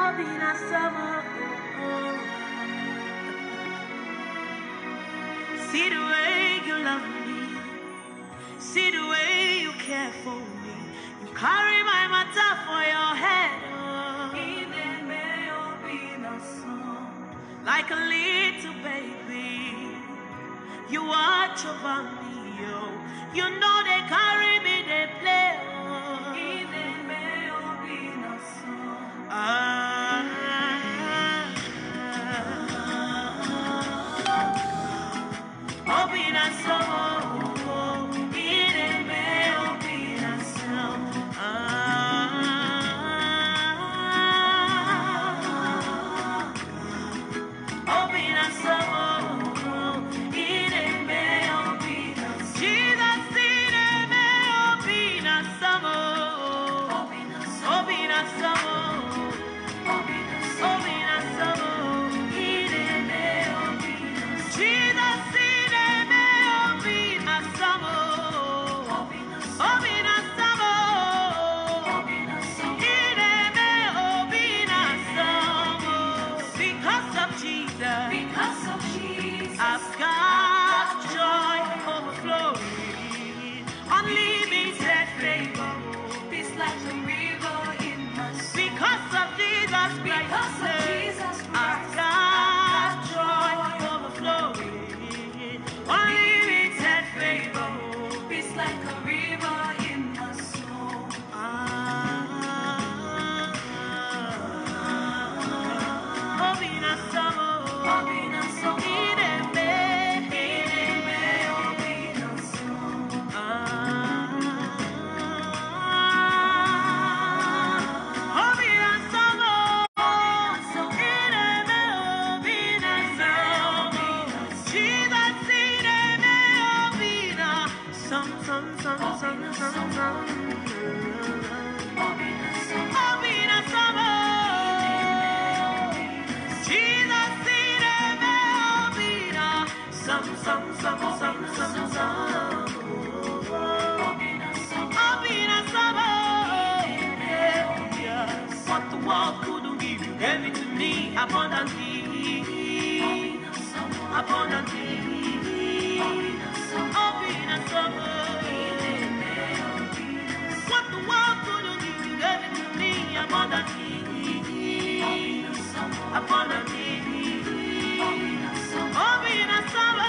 Obina summer. See the way you love me. See the way you care for me. You carry my matter for your head. Oh. Like a little baby. You watch over me. Oh. You know they carry me, they play. Oh. Ah. Obina summer. Ireme obina summer. Ah. Obina summer. Ireme obina summer. Jesus, ireme obina summer. Obina summer. Obina summer. Ireme obina Jesus, ireme obina summer. Obina summer. Ireme obina summer. Because of Jesus. Because of Jesus, I've got joy overflowing, unlimited favor. peace like a river in my soul. Because of Jesus Christ, Because of Jesus I've Christ, got joy overflowing, unlimited favor. peace like a river in my soul. Ah, Obina Samo, Obina Samo, Ireme, Ireme, Obina Samo. Obina Samo, Some, some, some, some, some, some. Obina Samo, Obina Sabo. What the world couldn't give you, gave it to me abundantly. Obina Samo, Abundantly. Obina Samo, Obina Sabo. Ireme, Obina What the world couldn't give you, gave it to me abundantly. Obina Samo, Abundantly. Obina Samo, Obina Sabo.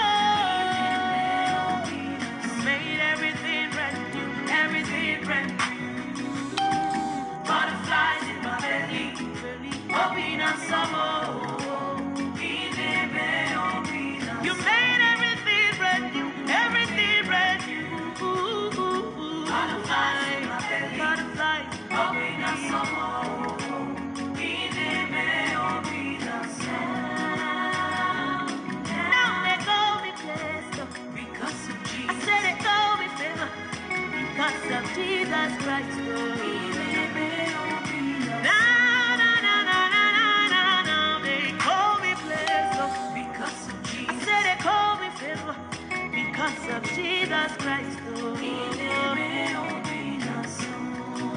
Obina Made everything brand new, everything brand new. Butterflies in my belly, Obina Samo. Ireme, Obina You made everything brand new, everything brand new. Butterflies in my belly. butterflies. Obina Samo, Ireme, Obina Samo. Now they call me blessed. Because of I Jesus, said they call me favor because of Jesus Christ. oh. Ireme, Obina Na na na na na na na na. They call me blessed. oh. Because of I Jesus, said they call me favor because of Jesus Christ. oh. Ireme, Obina Samo.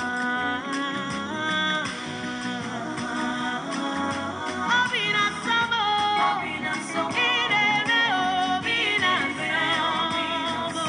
Ah. Obina Samo. Obina Samo, Irene Obina Samo.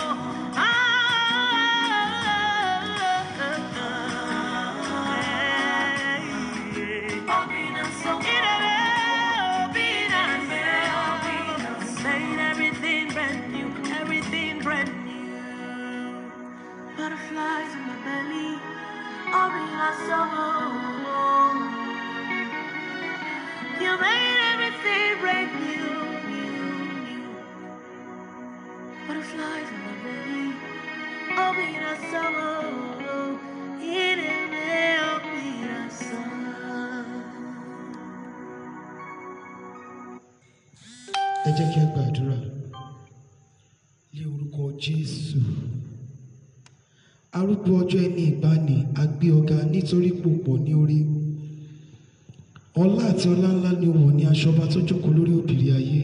Ah. Obina Samo, Irene Obina Obina Samo. Made everything brand new, everything brand new. Butterflies in my belly, Obina Samo. You made everything brand new, new, new. Butterflies in my belly, Obina Samo. Irene Obina Samo. ẹ jẹ́ kí a gbàdúrà ní orúkọ jésù arúgbó ọjọ́ ẹni ìgbani a gbé ọ̀gá nítorí pòpọ̀ ní orí ọlá àti ọlá ńlá ni ó wọ̀ ní aṣọba tó jókòó lórí òbìrí ayé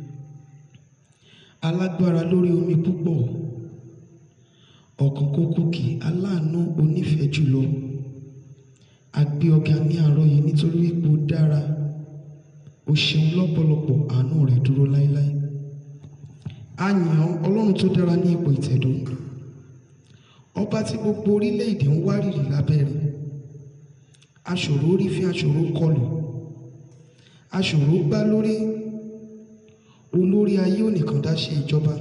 alágbára lórí omi púpọ̀ ọ̀kàn kókókì aláàánú onífẹ̀ẹ́ jùlọ a gbé ọ̀gá ní àárọ̀ yìí nítorí wípé ó dára ó ṣeun lọ́pọ̀lọpọ̀ àánú rẹ̀ dúró láéláé a yìn ọ́ ọlọ́run tó dára ní ipò ìtẹ̀dó ọba tí gbogbo orílẹ̀-èdè ń wárìrì lábẹ́ rẹ̀ aṣòro orí fi aṣòro kọlù aṣòro gbá lórí olórí ayé ò nìkan dá ṣe ìjọba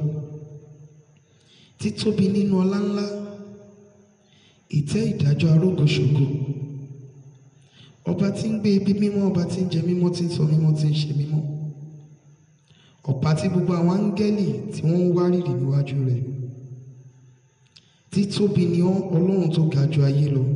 títóbi nínú ọlá ńlá ìtẹ́ ìdájọ́ arógoṣògo ọba tí ń gbé ibi mímọ́ ọba tí ń jẹ mímọ́ tí ń sọ mímọ́ tí ń ṣe mímọ́ ọ̀pá tí gbogbo àwọn áńgẹ́lì tí wọ́n ń wárìrì níwájú rẹ̀ títóbi ni ọ́ ọlọ́run tó ga ju ayé lọ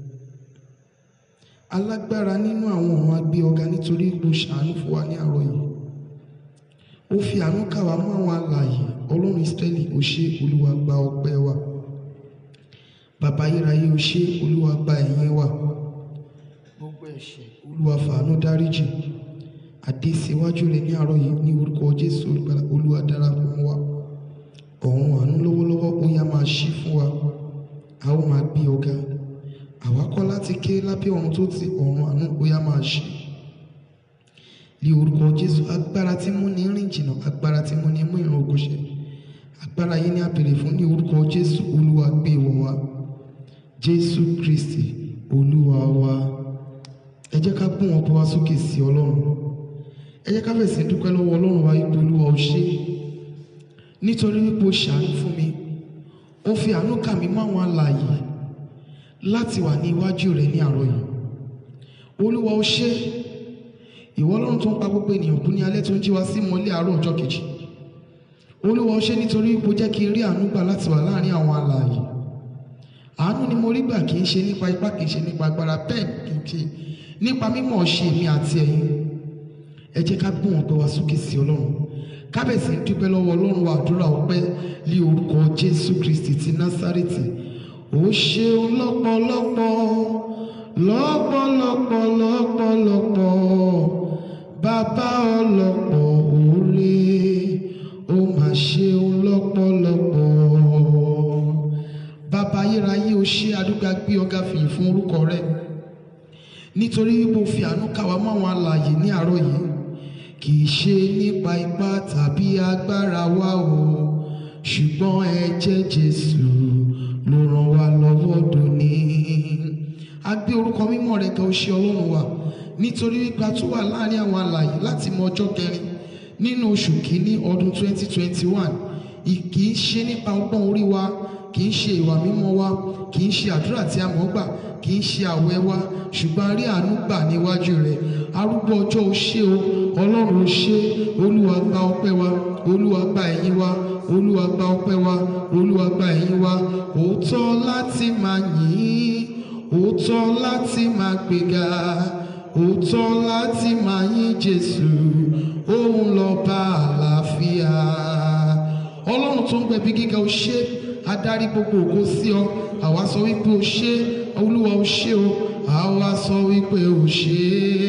alágbára nínú àwọn ọ̀run agbé ọ̀gá nítorí ipò ṣàánú fún wa ní àárọ̀ yìí ó fi àánú kà wá mọ́ àwọn alààyè ọlọ́run ìsírẹ́lì ó ṣe olúwa gba ọpẹ́ wa bàbá ayérayé ó ṣe olúwa gba ẹ̀yìn wa gbogbo ẹ̀ṣẹ̀ olúwa fàánú dáríjì àdé síwájú rẹ ní àárọ̀ yìí ní orúkọ jésù olùgbàlà olúwa darapọ̀ mọ́ wa ọ̀run àánú lọ́wọ́lọ́wọ́ ó yá máa ṣí fún wa a ó máa gbé ọ̀gá àwa kọ́ láti ké lábẹ́ ọ̀run tó ti ọ̀run àánú ó yá máa ṣí ní orúkọ jésù agbára tí mú ní rìn jìnnà agbára tí mú ní mú ìran ògo ṣẹ agbára yìí ní àbèrè fún ní orúkọ jésù olúwa gbé wọ̀ wá jésù kristi olúwa wa ẹ jẹ́ ká gbọ́n ọkọ̀ wa sókè sí ọlọ́run ẹ jẹ́ ká fẹ̀sẹ̀ dúpẹ́ lọ́wọ́ ọlọ́run wa ipò olúwa ó ṣe nítorí wípé ó ṣàánú fún mi ó fi àánú kà mí mọ́ àwọn alààyè láti wà ní iwájú rẹ̀ ní àárọ̀ yìí olúwa ó ṣe ìwọ ọlọ́run tó ń pa gbogbo ènìyàn kú ní alẹ́ tó ń jí wa sí mọ́lẹ̀ àárọ̀ ọjọ́ kejì olúwa ó ṣe nítorí wípé ó jẹ́ kí n rí àánú gbà láti wà láàrin àwọn alààyè àánú ni mo rí gbà kì í ṣe nípa ipá kì í ṣe nípa agbára bẹ́ẹ̀ kì í ṣe nípa mímọ̀ ṣe èmi àti ẹ̀yin ẹ jẹ́ ká gbọ́n ọpẹ́ wa sókè sí ọlọ́run kábẹ̀sì ń dúpẹ́ lọ́wọ́ ọlọ́run wa àdúrà ọpẹ́ lé orúkọ jésù kristi ti násárẹ́tì ó ṣeun lọ́pọ̀lọpọ̀ lọ́pọ̀lọpọ̀ lọ́pọ̀lọpọ̀ bàbá ọlọ́pọ̀ òre ó mà ṣeun lọ́pọ̀lọpọ̀ bàbá ayérayé ó ṣe àdúgbò gbé ọ̀gá fìyìn fún orúkọ rẹ̀ nítorí wípé o fi àánú kà wá mọ́ àwọn alààyè ní àárọ̀ yìí kì í ṣe nípa ipá tàbí agbára wa o ṣùgbọ́n ẹ̀jẹ̀ Jésù ló ràn wá lọ́wọ́ dòní. a gbé orúkọ mímọ́ rẹ̀ ga ó ṣe ọlọ́run wa nítorí wípé a tún wà láàrin àwọn alààyè láti mọ ọjọ́ kẹrin nínú oṣù kìíní ọdún 2021 kì í ṣe nípa ọgbọ́n orí wa kì í ṣe ìwà mímọ́ wa kì í ṣe àdúrà tí a mọ̀ gbà kì í ṣe àwẹ̀ wa ṣùgbọ́n a rí àánú gbà níwájú rẹ̀ arúgbó ọjọ́ o ṣé o ọlọ́run o ṣé olúwa gba ọpẹ́ wa olúwa gba ẹ̀yìn wa olúwa gba ọpẹ́ wa olúwa gba ẹ̀yìn wa òótọ́ láti máa yìn òótọ́ láti máa gbéga òótọ́ láti máa yìn jésù òun lọ́ba àlàáfíà ọlọ́run tó ń gbẹ̀bí gíga o ṣé adarí gbogbo ògo sí ọ àwa sọ wípé o ṣé olúwa o ṣé o àwa sọ wípé o ṣé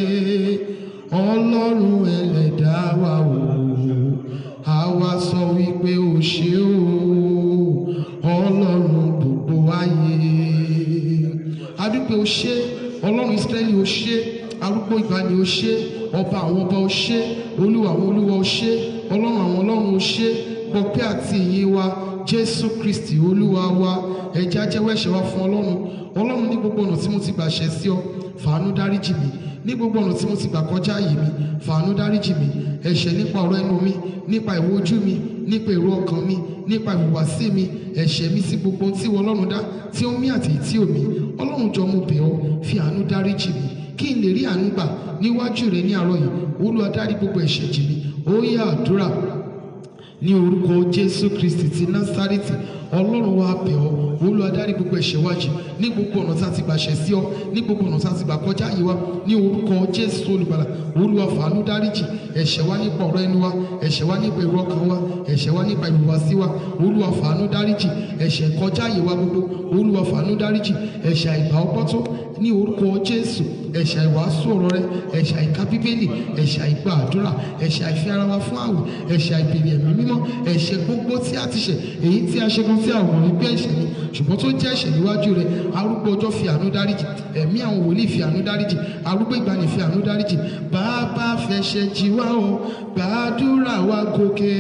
ọlọ́run ẹlẹ́dàá wa o àwa sọ wípé o ṣé o ọlọ́run gbogbo ayé adúpẹ́ o ṣé ọlọ́run ìsírẹ́lì o ṣé arúgbó ìgbàanì o ṣé ọba àwọn ọba o ṣé olúwa àwọn olúwa o ṣé ọlọ́run àwọn ọlọ́run o ṣé gbọpẹ́ àti ìyìn wa jésù kristi olúwa wa ẹ̀jẹ̀ ajẹ́wọ́ ẹ̀ṣẹ̀ wa fún ọlọ́run ọlọ́run ní gbogbo ọ̀nà tí mo ti gbà ṣẹ̀ sí ọ fàánú dáríjì mi ní gbogbo ọ̀nà tí mo ti gbà kọjá àyè mi fàánú dáríjì mi ẹ̀ṣẹ̀ nípa ọ̀rọ̀ ẹnu mi nípa ìwò ojú mi nípa èrò ọkàn mi nípa ìhùwàsí mi ẹ̀ṣẹ̀ mi sí gbogbo ohun tí wọ́n ọlọ́run dá tí ó mí àti tí ò mí ọlọ́run jọ mo bẹ̀ ọ́ fi àánú dáríjì mi kí n lè rí àánú gbà níwájú rẹ ní àárọ̀ yìí olúwa dárí gbogbo ẹ̀ṣẹ̀ jì mí ó yá àdúrà ní orúkọ jésù kristi ti násárẹ́tì ọlọ́run wa bẹ̀ ọ́ olúwa dárí gbogbo ẹ̀ṣẹ̀ wa jì ní gbogbo ọ̀nà tá a ti gbà ṣẹ̀ sí ọ ní gbogbo ọ̀nà tá a ti gbà kọjá yìí wa ní orúkọ jésù olùgbàlà olúwa fàánú dáríjì ẹ̀ṣẹ̀ wa nípa ọ̀rọ̀ ẹnu wa ẹ̀ṣẹ̀ wa nípa èrò ọkàn wa ẹ̀ṣẹ̀ wa nípa ìhùwàsí wa olúwa fàánú dáríjì ẹ̀ṣẹ̀ kọjá yìí wa gbogbo olúwa fàánú dáríjì ẹ̀ṣẹ̀ àìgbà ọgbọ́tọ́ ní orúkọ jésù ẹ̀ṣẹ̀ àìwàásù ọ̀rọ̀ rẹ ẹ̀ṣẹ̀ àìka bíbélì ẹ̀ṣẹ̀ àìgbà àdúrà ẹ̀ṣẹ̀ àìfi ara wa fún àwẹ̀ ẹ̀ṣẹ̀ àìbèrè ẹ̀mí mímọ́ ẹ̀ṣẹ̀ gbogbo tí a ti ṣẹ̀ èyí tí a ṣe kan tí a ò mọ̀ wípé ẹ̀ṣẹ̀ ni ṣùgbọ́n tó jẹ́ ẹ̀ṣẹ̀ níwájú rẹ arúgbó ọjọ́ fi àánú dáríjì ẹ̀mí àwọn wòlíì fi àánú dáríjì arúgbó ìgbàanì fi àánú dáríjì bàbá fẹ̀ṣẹ̀ jì wá o gbàdúrà wa gòkè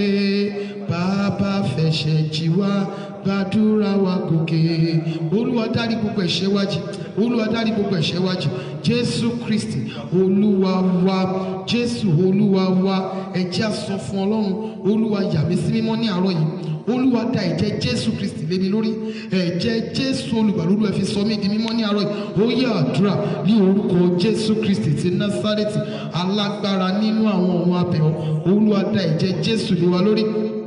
bàbá fẹ̀ṣẹ̀ jì wá gbàdúrà wa gòkè olúwa dárí gbogbo ẹ̀ṣẹ̀ wa jì olúwa dárí gbogbo ẹ̀ṣẹ̀ wa jì jésù kristi olúwa wa jésù olúwa wa ẹ jẹ́ á sọ fún ọlọ́run olúwa yà mí sí mímọ́ ní àárọ̀ yìí olúwa da ẹ̀jẹ̀ jésù kristi lé mi lórí ẹ̀jẹ̀ jésù olùgbàlódé ẹ fi sọ mí di mímọ́ ní àárọ̀ yìí ó yẹ àdúrà ní orúkọ jésù kristi ti násárẹ́tì alágbára nínú àwọn ọ̀run abẹ̀ọ́ olúwa da ẹ̀jẹ̀ jésù lé wa lórí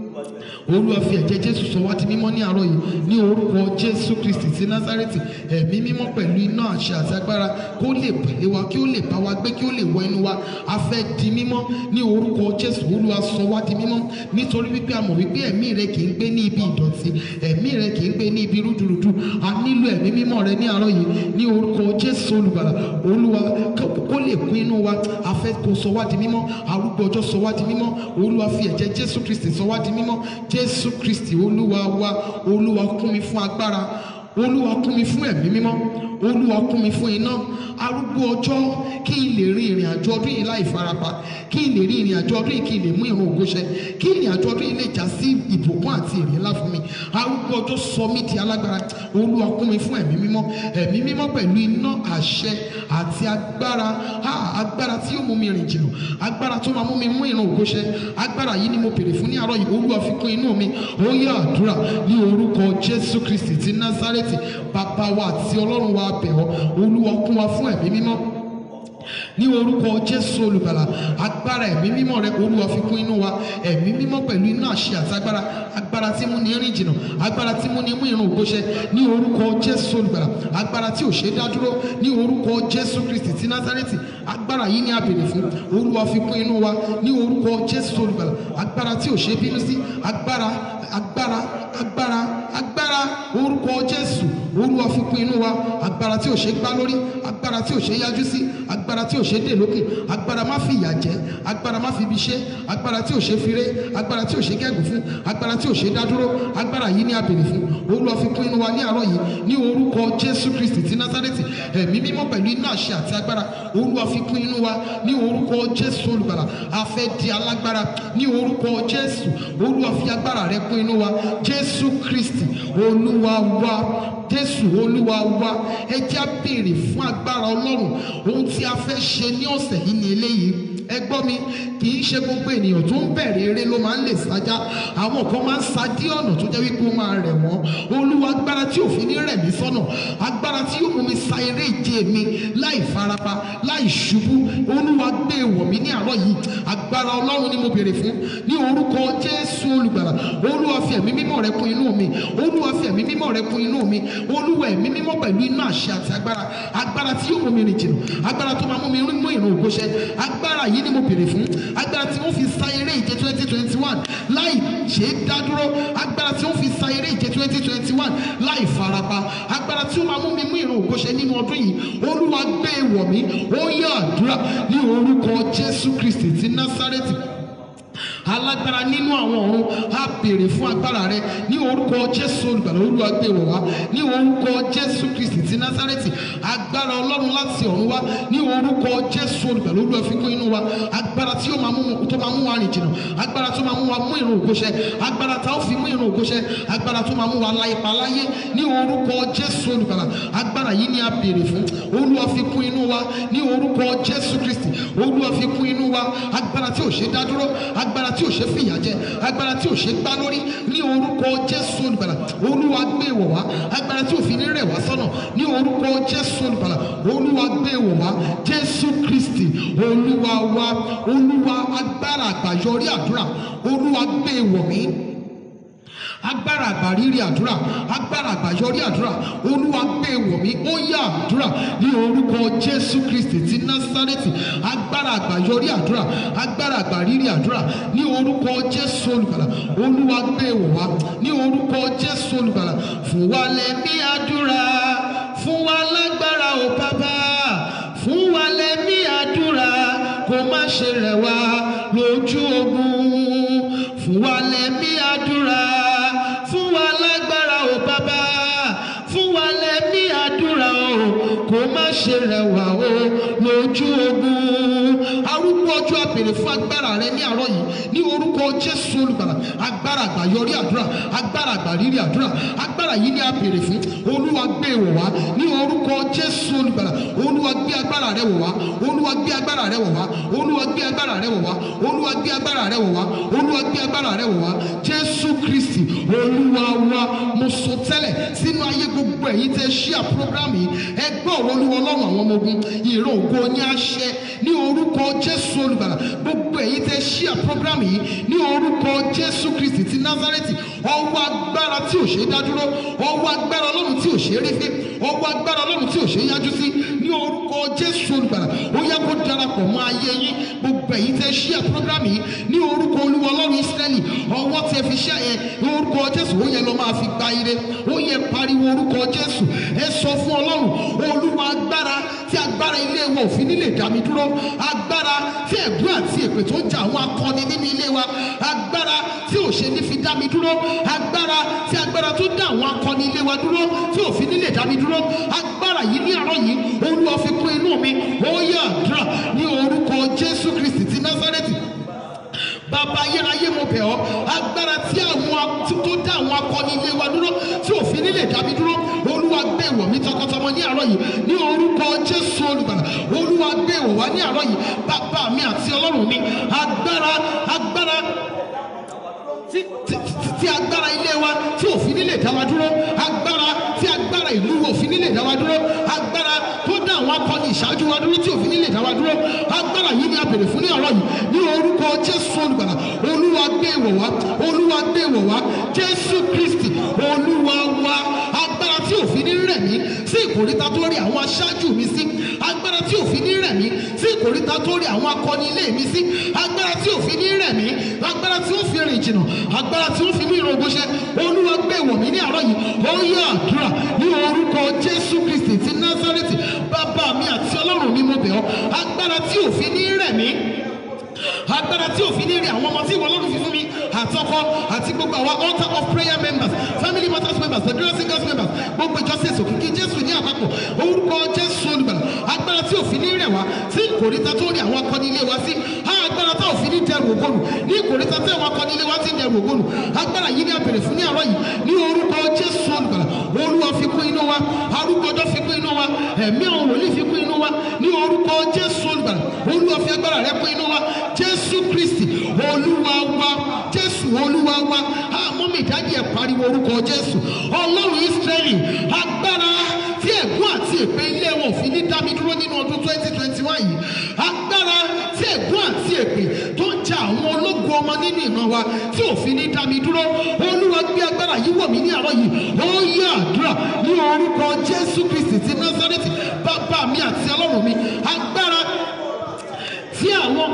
olúwa fi ẹ̀jẹ̀ jésù sọ wá di mímọ́ ní àárọ̀ yìí ní orúkọ jésù kristi ti násárẹ́tì ẹ̀mí mímọ́ pẹ̀lú iná àṣẹ àti agbára kó lè pèlè wa kí ó lè bá wa gbé kí ó lè wọ inú wa a fẹ́ di mímọ́ ní orúkọ jésù olúwa sọ wá di mímọ́ nítorí wípé a mọ̀ wípé ẹ̀mí rẹ kì í gbé ní ibi ìdọ̀tí ẹ̀mí rẹ kì í gbé ní ibi rúdurùdu a nílò ẹ̀mí mímọ́ rẹ ní àárọ̀ yìí ní orúkọ jésù olùgbàlà olúwa kó lè kún inú wa a fẹ́ kó sọ wá di mímọ́ arúgbó ọjọ́ sọ wá di mímọ́ olúwa fi ẹ̀jẹ̀ jésù kristi sọ wá di mímọ́ jésù kristi olúwa wa olúwa kún mi fún agbára olúwa kún mi fún ẹ̀mí mímọ́ olúwa kún mi fún iná arúgbó ọjọ́ kí n lè rin ìrìn àjò ọdún yìí láì farapa kí n lè rin ìrìn àjò ọdún yìí kí n lè mú ìrun ògo ṣẹ kí ìrìn àjò ọdún yìí lè já sí ìbùkún àti èrè ńlá fún mi arúgbó ọjọ́ sọ mí di alágbára olúwa kún mi fún ẹ̀mí mímọ́ ẹ̀mí mímọ́ pẹ̀lú iná àṣẹ àti agbára ha agbára tí yóò mú mi rìn jìnnà agbára tó máa mú mi mú ìrun ògo ṣẹ agbára yìí ni mo pèrè fún ní àárọ̀ yìí olúwa fi kún inú mi ó yá àdúrà ní orúkọ jésù kristi ti násárẹ́tì bàbá wa àti ọlọ́run wa bẹ̀ ọ́ olúwa kún wa fún ẹ̀mí mímọ́ ní orúkọ jésù olùgbàlà agbára ẹ̀mí mímọ́ rẹ olúwa fi kún inú wa ẹ̀mí mímọ́ pẹ̀lú iná àṣẹ àti agbára agbára tí mú ní rìn jìnnà agbára tí mú ní mú ìrun ògbóṣẹ ní orúkọ jésù olùgbàlà agbára tí ò ṣe dá dúró ní orúkọ jésù kristi ti násárẹ́tì agbára yìí ni a béèrè fún olúwa fi kún inú wa ní orúkọ jésù olùgbàlà agbára tí ò ṣe bínú sí agbára agbára agbára agbára orúkọ jésù olúwa fi kún inú wa agbára tí ò ṣe gbá lórí agbára tí ò ṣe yájú sí agbára tí ò ṣe dè lókè agbára má fi ìyà jẹ agbára má fi ibi ṣe agbára tí ò ṣe fi ré agbára tí ò ṣe gẹ́gùn fún agbára tí ò ṣe dádúró agbára yìí ni a béèrè fún olúwa fi kún inú wa ní àárọ̀ yìí ní orúkọ jésù kristi ti násárẹ́tì ẹ̀mí mímọ́ pẹ̀lú iná àṣẹ àti agbára olúwa fi kún inú wa ní orúkọ jésù olùgbàlà a fẹ́ di alágbára ní orúkọ jésù olúwa fi agbára rẹ kún inú wa jésù kristi olúwa wa jésù olúwa wa ẹ jẹ́ á béèrè fún agbára ọlọ́run ohun tí a fẹ́ ṣe ní ọ̀sẹ̀ yìí ni eléyìí ẹ gbọ́ mi kì í ṣe gbogbo ènìyàn tó ń bẹ̀rẹ̀ eré ló máa ń lè sájá àwọn kan máa ń sa dí ọ̀nà tó jẹ́ wípé ó máa rẹ̀ wọ́n olúwa agbára tí òfin ní rẹ̀ mí sọ́nà agbára tí yóò mú mi sa eré ìje mi láì farapa láì ṣubú olúwa gbé wọ̀ mí ní àárọ̀ yìí agbára ọlọ́run ni mo béèrè fún ní orúkọ jésù olùgbàlà olúwa fi ẹ̀mí mímọ́ rẹ kún inú mi olúwa fi ẹ̀mí mímọ́ rẹ kún inú mi olúwa ẹ̀mí mímọ́ pẹ̀lú iná àṣẹ àti agbára agbára tí yóò mú mi rìn jìnnà agbára tó máa mú mi mú ìrun ògbóṣẹ agbára yìí ni mo béèrè fún agbára tí wọ́n fi sa eré ìje twenty twenty one láì ṣe é dádúró agbára tí wọ́n fi sa eré ìje twenty twenty one láì farapa agbára tí ó máa mú mi mú ìrun ògbóṣẹ nínú ọdún yìí olúwa gbé wọ̀ mí ó yá àdúrà ní orúkọ jésù kristi ti násárẹ́tì alágbára nínú àwọn ọ̀run á béèrè fún agbára rẹ ní orúkọ jésù olùgbàlà olúwa gbé wọ̀ wá ní orúkọ jésù kristi ti násárẹ́tì agbára ọlọ́run láti ọ̀run wá ní orúkọ jésù olùgbàlà olúwa fi kún inú wa agbára tí ó máa mú tó máa mú wa rìn jìnnà agbára tó máa mú wa mú ìrun ògbóṣẹ agbára tá ó fi mú ìrun ògbóṣẹ agbára tó máa mú wa la ipa láyé ní orúkọ jésù olùgbàlà agbára yìí ni a béèrè fún olúwa fi kún inú wa ní orúkọ jésù kristi olúwa fi kún inú wa agbára tí ò ṣe dá dúró agbára tí ò ṣe fìyà jẹ agbára tí ò ṣe gbá lórí ní orúkọ jésù olùgbàlà olúwa gbé wọ̀ wá agbára tí ò fi ní rẹ̀ wá sọ́nà ní orúkọ jésù olùgbàlà olúwa gbé wọ̀ wá jésù kristi olúwa wa olúwa agbára àgbàyọrí àdúrà olúwa gbé wọ̀ mí agbára àgbàrírí àdúrà agbára àgbàyọrí àdúrà olúwa gbé wọ̀ mí ó yá àdúrà ní orúkọ jésù kristi ti násárẹ́tì agbára àgbàyọrí àdúrà agbára àgbàrírí àdúrà ní orúkọ jésù olùgbàlà olúwa gbé wọ̀ wá ní orúkọ jésù olùgbàlà fún wa lẹ́mí àdúrà fún wa lágbára ò bàbá fún wa ṣe rẹ̀ wá lójú ogun fún wa lẹ́mí àdúrà fún wa lágbára o bàbá fún wa lẹ́mí àdúrà o kó má ṣe rẹ̀ wá o lójú ogun arúgbó ọjọ́ àbèrè fún agbára rẹ ní àárọ̀ yìí ní orúkọ jésù olùgbàlà agbára àgbà yọrí àdúrà agbára àgbà rírí àdúrà agbára yìí ní àbèrè fún olúwa gbé wọ̀ wá ní orúkọ jésù olùgbàlà olúwa gbé agbára rẹ wọ̀ wá olúwa gbé agbára rẹ wọ̀ wá olúwa gbé agbára rẹ wọ̀ wá olúwa gbé agbára rẹ wọ̀ wá olúwa gbé agbára rẹ wọ̀ wá jésù kristi olúwa wa mo sọ tẹ́lẹ̀ sínú ayé gbogbo ẹ̀yin tẹ́ ṣíà prógrámù yìí ẹgbẹ́ ọ̀rọ̀ olúwa ọlọ́run àwọn ọmọ ogun ìró ògo ní àṣẹ ní orúkọ jésù olùgbàlà gbogbo ẹ̀yin tẹ́ ṣíà prógrámù yìí ní orúkọ jésù kristi ti nazareti ọwọ́ agbára tí ò ṣe é dádúró ọwọ́ agbára ọlọ́run tí ò ṣe é rí fín ọwọ́ agbára ọlọ́run tí ò ṣe é yájú sí ní orúkọ jésù olùgbàlà ó yẹ kó darapọ̀ mọ́ ayé yín gbogbo ẹ̀yin tẹ́ ṣíà prógrámù yìí ní orúkọ olúwa ọlọ́run ísírẹ́lì ọwọ́ tẹ́ fi ṣẹ́ yẹn ní orúkọ jésù ó yẹ lọ máa fi gba ire ó yẹ pariwo orúkọ jésù ẹ sọ fún ọlọ́run olúwa agbára tí agbára ilé wa ò fi nílè dá mi dúró agbára tí ẹ̀gbọ́n àti èpè tó ń jà àwọn akọni nínú ilé wa agbára tí ò ṣe ní fi dá mi dúró agbára tí agbára tó dá àwọn akọni ilé wa dúró tí ò fi nílè dá mi dúró agbára yìí ní àárọ̀ yìí olúwa fi kún inú mi ó yẹ àdúrà ní orúkọ jésù kristi ti násárẹ́tì bàbá ayérayé mo bẹ̀ ọ́ agbára tí àwọn tí tó dá àwọn akọni ilé wa dúró tí òfin nílé dábí dúró olúwa gbé ìwọ̀ mi tọkọtọmọ ní àárọ̀ yìí ní orúkọ jésù olùgbàlà olúwa gbé ìwọ̀ wá ní àárọ̀ yìí bàbá mi àti ọlọ́run mi agbára agbára tí tí- tí agbára ilé wa tí òfin nílé dá wa dúró agbára tí agbára ìlú òfin nílé dá wa dúró agbára tó dá àwọn akọni ìṣáájú wa dúró tí òfin nílé dá wa dúró agbára yìí ni a bèrè fún ní ọ̀rọ̀ yìí ní orúkọ jésù olùgbàlà olúwa gbé ìwọ̀ wá olúwa gbé ìwọ̀ wá jésù kristi olúwa wa agbára tí òfin ní rẹ̀ mí sí ìkòríta tó rí àwọn aṣáájú mi sí agbára tí òfin ní rẹ̀ mí sí ìkòríta tó rí àwọn akọni ilé mi sí agbára tí òfin ní rẹ̀ mí agbára tí ó fi rìn jìnnà agbára tí ó fi mí ìrògbò ṣe olúwa gbé ìwọ̀ mí ní àárọ̀ yìí ó yẹ àdúrà ní orúkọ jésù kristi ti násárẹ́tì bàbá mi àti ọlọ́run mi mo bẹ̀ ọ́ agbára tí òfin ní rẹ̀ mí agbára tí òfin ní rí àwọn ọmọ tí ìwọ lọ́dún fi fún mi àtọkọ àti gbogbo àwọn altar of prayer members family matters members federal singers members gbogbo ìjọsìn òkìkí jésù ní àpapọ̀ orúkọ jésù olùgbàlà agbára tí òfin ní rẹ̀ wá sí ìkòríta tó rí àwọn akọni ilé wa sí agbára tá òfin ní dẹrù ògbónù ní ìkòríta tí àwọn akọni ilé wa ti ń dẹrù ògbónù agbára yìí ní abèrè fún ní àárọ̀ yìí ní orúkọ jésù olùgbàlà olúwa fi kún inú wa arúgbó ọjọ́ fi kún inú wa ẹ̀mí àwọn wòlíì fi kún inú wa ní orúkọ jésù olùgbàlà olúwa fi agbára rẹ kún inú wa jésù kristi olúwa wa jésù olúwa wa àmọ́ mi ìdájí ẹ̀ pariwo orúkọ jésù ọlọ́run ísírẹ́lì agbára tí ẹ̀gún àti èpè ilé wọn ò fi ní dá mi dúró nínú ọdún twenty twenty one yìí agbára tí ẹ̀gún àti èpè tó ń ja àwọn ológun ọmọ nínú ìran wa tí ò fi ní dá mi dúró olúwa gbé agbára yìí wọ̀ mí ní àárọ̀ yìí ó yẹ àdúrà ní orúkọ jésù kristi ti násárẹ́tì bàbá mi àti ọlọ́run mi agbára tí àwọn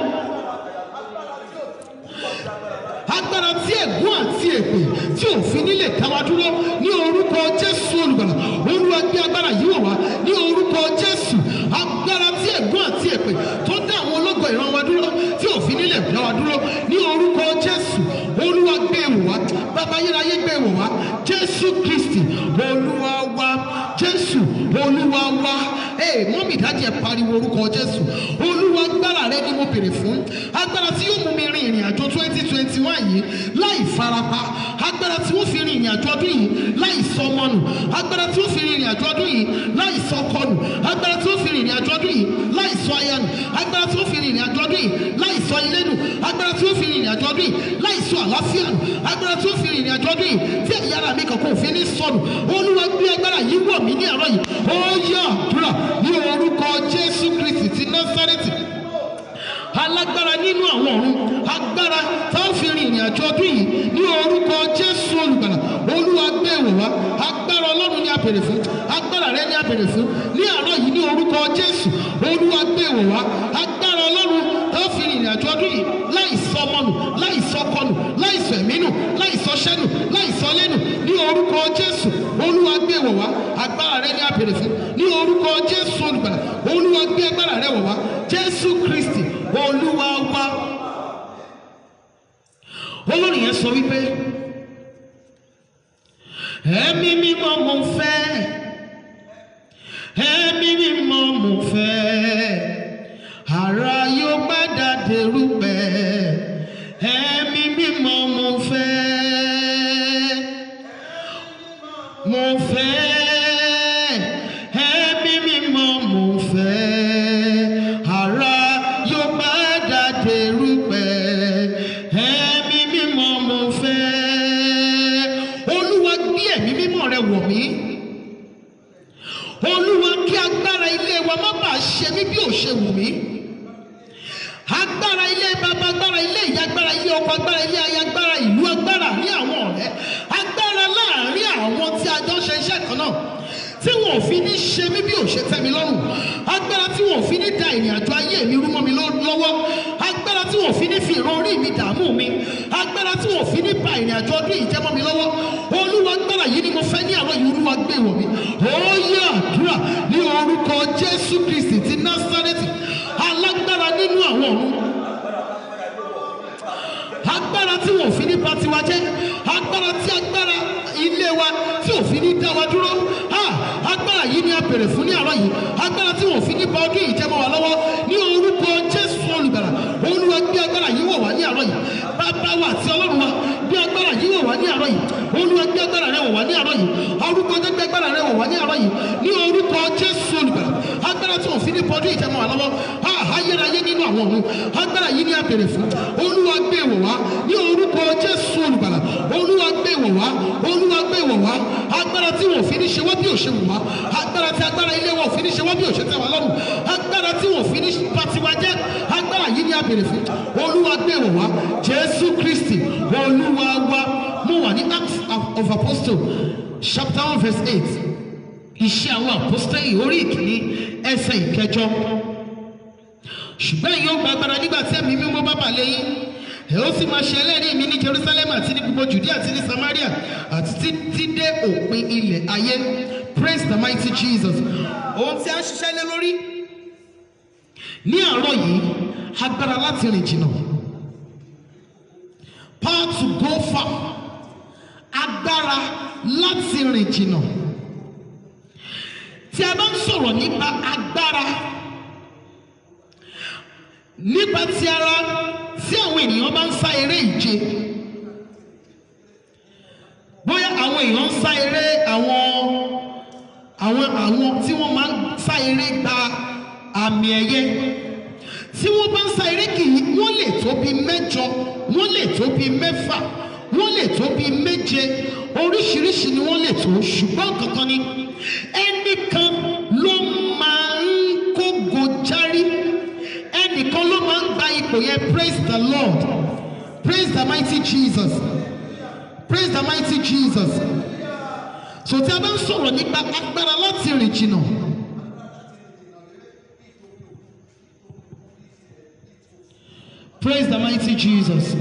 agbára tí ẹ̀gún àti èpè tí òfin nílé dáwà dúró ní orúkọ jésù olùgbàlà olúwa gbé agbára yìí wọ̀ wá ní orúkọ jésù agbára tí ẹ̀gún àti èpè tó dá àwọn ológo ìran wa dúró tí òfin nílé dáwà dúró ní orúkọ jésù olúwa gbé wọ̀ wá bàbá ayérayé gbé wọ̀ wá jésù kristi olúwa wa jésù olúwa wa ee mọ́mí dájú ẹ̀ pariwo orúkọ jésù olúwa agbára rẹ ni mo béèrè fún agbára tí yóò mú mi rin ìrìn àjò twenty twenty one yìí láì farapa agbára tí ó fi rin ìrìn àjò ọdún yìí láì sọmọnù agbára tí ó fi rin ìrìn àjò ọdún yìí láì sọkọnù agbára tí ó fi rin ìrìn àjò ọdún yìí láì sọ ayanù agbára tí ó fi rin ìrìn àjò ọdún yìí láì sọ ilénu agbára tí ó fi rin ìrìn àjò ọdún yìí láì sọ àlàáfíà nù agbára tí ó fi rin ìrìn àjò ọdún yìí tí ẹ̀yà ara mi kankan òfin ní sọnù olúwa gbé agbára yìí wọ̀ mí ní àárọ̀ yìí ó yẹ àdúrà ní orúkọ jésù kristi ti násárẹ́tì alágbára nínú àwọn ọ̀run agbára tá a fi rin ìrìn àjò ọdún yìí ní orúkọ jésù olùgbàlà olúwa gbé wọ̀ wá agbára ọlọ́run ni a bèrè fún agbára rẹ ni a bèrè fún ní àárọ̀ yìí ní orúkọ jésù olúwa gbé wọ̀ wá agbára ọlọ́run tá a fi rin ìrìn àjò ọdún yìí láì sọ ọmọnù láì sọ ọkọnù láì sọ ẹ̀mínù láì sọ ṣẹ́nù láì sọ lẹ́nu ní orúkọ jésù olúwa gbé wọ̀ wá agbára rẹ ni a bèrè fún ní orúkọ jésù olùgbàlà olúwa gbé agbára rẹ wọ̀ wá jésù kristi olúwa wa olórin yẹn sọ wípé ẹ̀mí mímọ́ mo fẹ́ ẹ̀mí mímọ́ mo fẹ́ ara yóò padà dèrúpẹ̀ ẹ̀mí mímọ́ mo fẹ́ mo fẹ́ ẹ̀mí mímọ́ mo fẹ́ ara yóò padà dèrúpẹ̀ ẹ̀mí mímọ́ mo fẹ́ olúwa gbé ẹ̀mí mímọ́ rẹ wọ̀ mí olúwa kí agbára ilé wa má bàa ṣe mí bí ò ṣe wù mí agbára ilé bàbá agbára ilé ìyá agbára ilé ọkọ agbára ilé aya agbára ìlú agbára ní àwọn ọ̀rẹ́ agbára láàrin àwọn tí a jọ ṣe iṣẹ́ kan náà tí wọn ò fi ní ṣe mí bí ò ṣe tẹ́ mi lọ́rùn agbára tí wọn ò fi ní da ìrìn àjò ayé mi rú mọ́ mi lọ́- lọ́wọ́ agbára tí wọn ò fi ní fi ìran orí mi dààmú mi agbára tí wọn ò fi ní ba ìrìn àjò ọdún yìí jẹ́ mọ́ mi lọ́wọ́ olúwa agbára yìí ni mo fẹ́ ní àwọn yìí olúwa gbé wọ̀ mí ó yẹ àdúrà ní orúkọ jésù kristi ti násárẹ́tì alágbára nínú àwọn ọ̀run agbára tí wọn ò fi ní ba tiwa jẹ́ agbára tí agbára ilé wa tí ò fi ní dá wa dúró Ah, agbára yìí ni a bèrè fún ní àárọ̀ yìí agbára tí wọn ò fi ní ba ọdún yìí jẹ́ mọ́ wa lọ́wọ́ ní orúkọ jésù olùgbàlà olúwa gbé agbára yìí wọ̀ wá ní àárọ̀ yìí bàbá wa àti ọlọ́run wa gbé agbára yìí wọ̀ wá ní àárọ̀ yìí olúwa gbé agbára rẹ wọ̀ wá ní àárọ̀ yìí orúkọ jẹ́ gbé agbára rẹ wọ̀ wá ní àárọ̀ yìí ní orúkọ jésù olùgbàlà agbára tí wọn ò fi ní bọ́dún ìjẹ́mọ́ wa lọ́wọ́ Ah, ayérayé nínú àwọn ọ̀run agbára yìí ni a bèrè fún olúwa gbé wọ̀ wá ní orúkọ jésù olùgbàlà olúwa gbé wọ̀ wá olúwa gbé wọ̀ wá agbára tí wọn ò fi ní ṣe wá bí ò ṣe wù wá agbára tí agbára ilé wọn ò fi ní ṣe wá bí ò ṣe tẹ́ wa lọ́rùn agbára tí wọn ò fi ní bá tiwa jẹ́ agbára yìí ni a bèrè fún olúwa gbé wọ̀ wá jésù kristi olúwa wa mo wà ní acts of- of apostle chapter one verse eight iṣẹ́ àwọn apostoli orí ìkíní ẹsẹ̀ ìkẹjọ ṣùgbọ́n ẹ̀yin ó gba agbára nígbà tí ẹ̀mí mímọ́ bá bà lẹ́yìn ẹ̀ ó sì máa ṣe ẹlẹ́rìí mi ní jerusalem àti ní gbogbo judea àti ní samaria àti títí dé òpin ilẹ̀ ayé praise the mighty jesus ohun tí a ń ṣiṣẹ́ lé lórí ní àárọ̀ yìí agbára láti rìn jìnnà power to go far agbára láti rìn jìnnà tí a bá ń sọ̀rọ̀ nípa agbára nípa ti ara tí àwọn ènìyàn bá ń sá eré ìje bóyá àwọn èèyàn ń sá eré àwọn àwọn àwọn tí wọ́n máa ń sá eré gba àmì ẹ̀yẹ tí wọ́n bá ń sá eré kìí wọ́n lè tó bí mẹ́jọ wọ́n lè tó bí mẹ́fà wọ́n lè tó bí méje oríṣiríṣi ni wọ́n lè tó ṣùgbọ́n kankan ni ẹnìkan ló máa ń kógo járí ẹnìkan ló máa ń gba ipò yẹn praise the lord praise the mighty jesus praise the mighty jesus so tí a bá ń sọ̀rọ̀ nípa agbára láti rìn jìnnà praise the mighty jesus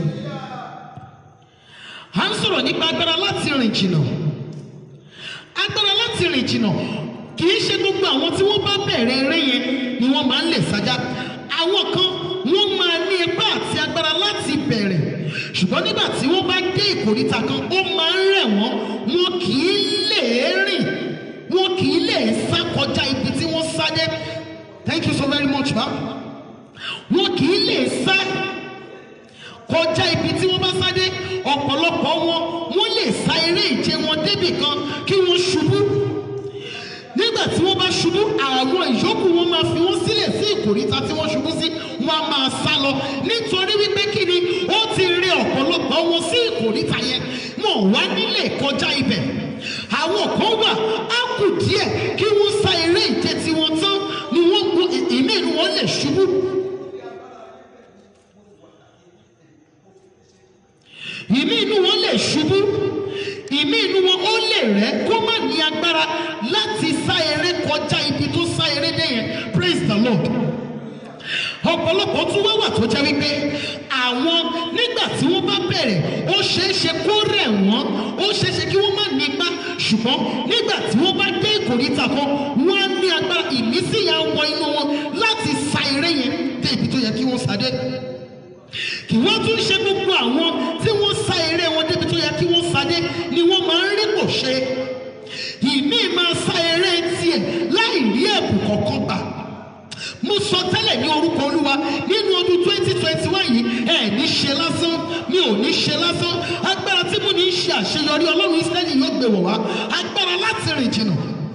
à ń sọ̀rọ̀ nípa agbára láti rìn jìnnà agbára láti rìn jìnnà kì í ṣe gbogbo àwọn tí wọ́n bá bẹ̀rẹ̀ eré yẹn ni wọ́n máa ń lè sájà àwọn kan wọ́n máa ní ipá àti agbára láti bẹ̀rẹ̀ ṣùgbọ́n nígbà tí wọ́n bá dé ìkòríta kan ó máa ń rẹ̀ wọ́n wọn kì í lè rìn wọn kì í lè sá kọjá ibi tí wọ́n sá dé thank you so very much ma wọn kì í lè sá kọjá ibi tí wọ́n bá sá dé ọ̀pọ̀lọpọ̀ wọn wọ́n lè sá eré ìje wọn débì kan kí wọ́n ṣubú nígbà tí wọ́n bá ṣubú àwọn ìyókù wọn máa fi wọ́n sílẹ̀ sí ìkòríta tí wọ́n ṣubú sí wọ́n á máa sá lọ nítorí wípé kí ni ó ti rí ọ̀pọ̀lọpọ̀ wọn sí ìkòríta yẹn wọn ò wá nílé kọjá ibẹ̀ àwọn kan wà á kù díẹ̀ kí wọ́n sá eré ìje tí wọ́n tán ni wọ́n gun ìmí inú wọn lè ṣubú. ìmí inú wọn lè ṣubú ìmí inú wọn ó lè rẹ kó má ní agbára láti sá eré kọjá ibi tó sá eré dé yẹn praise the lord ọ̀pọ̀lọpọ̀ tún wá wà tó jẹ́ wípé àwọn nígbà tí wọ́n bá bẹ̀rẹ̀ ó ṣeé ṣe kó rẹ̀ wọ́n ó ṣeé ṣe kí wọ́n má ní ipá ṣùgbọ́n nígbà tí wọ́n bá dé ìkòríta kan wọ́n á ní agbára ìmísí yà wọ inú wọn láti sa eré yẹn dé ibi tó yẹ kí wọ́n sá dé kì wọ́n tún ṣe gbogbo àwọn tí wọ́n sá eré wọn débi tó yẹ kí wọ́n sadé ni wọ́n máa ń rí kò ṣe ìmí máa sá eré tiẹ̀ láì rí ẹ̀bùn kankan gbà mo sọ tẹ́lẹ̀ ní orúkọ olúwa nínú ọdún twenty twenty one yìí ẹ̀ ní ṣe lásán mi ò ní ṣe lásán agbára tí mo ní ṣe àṣeyọrí ọlọ́run israẹli yóò gbé wọ̀ wá agbára láti rìn jìnnà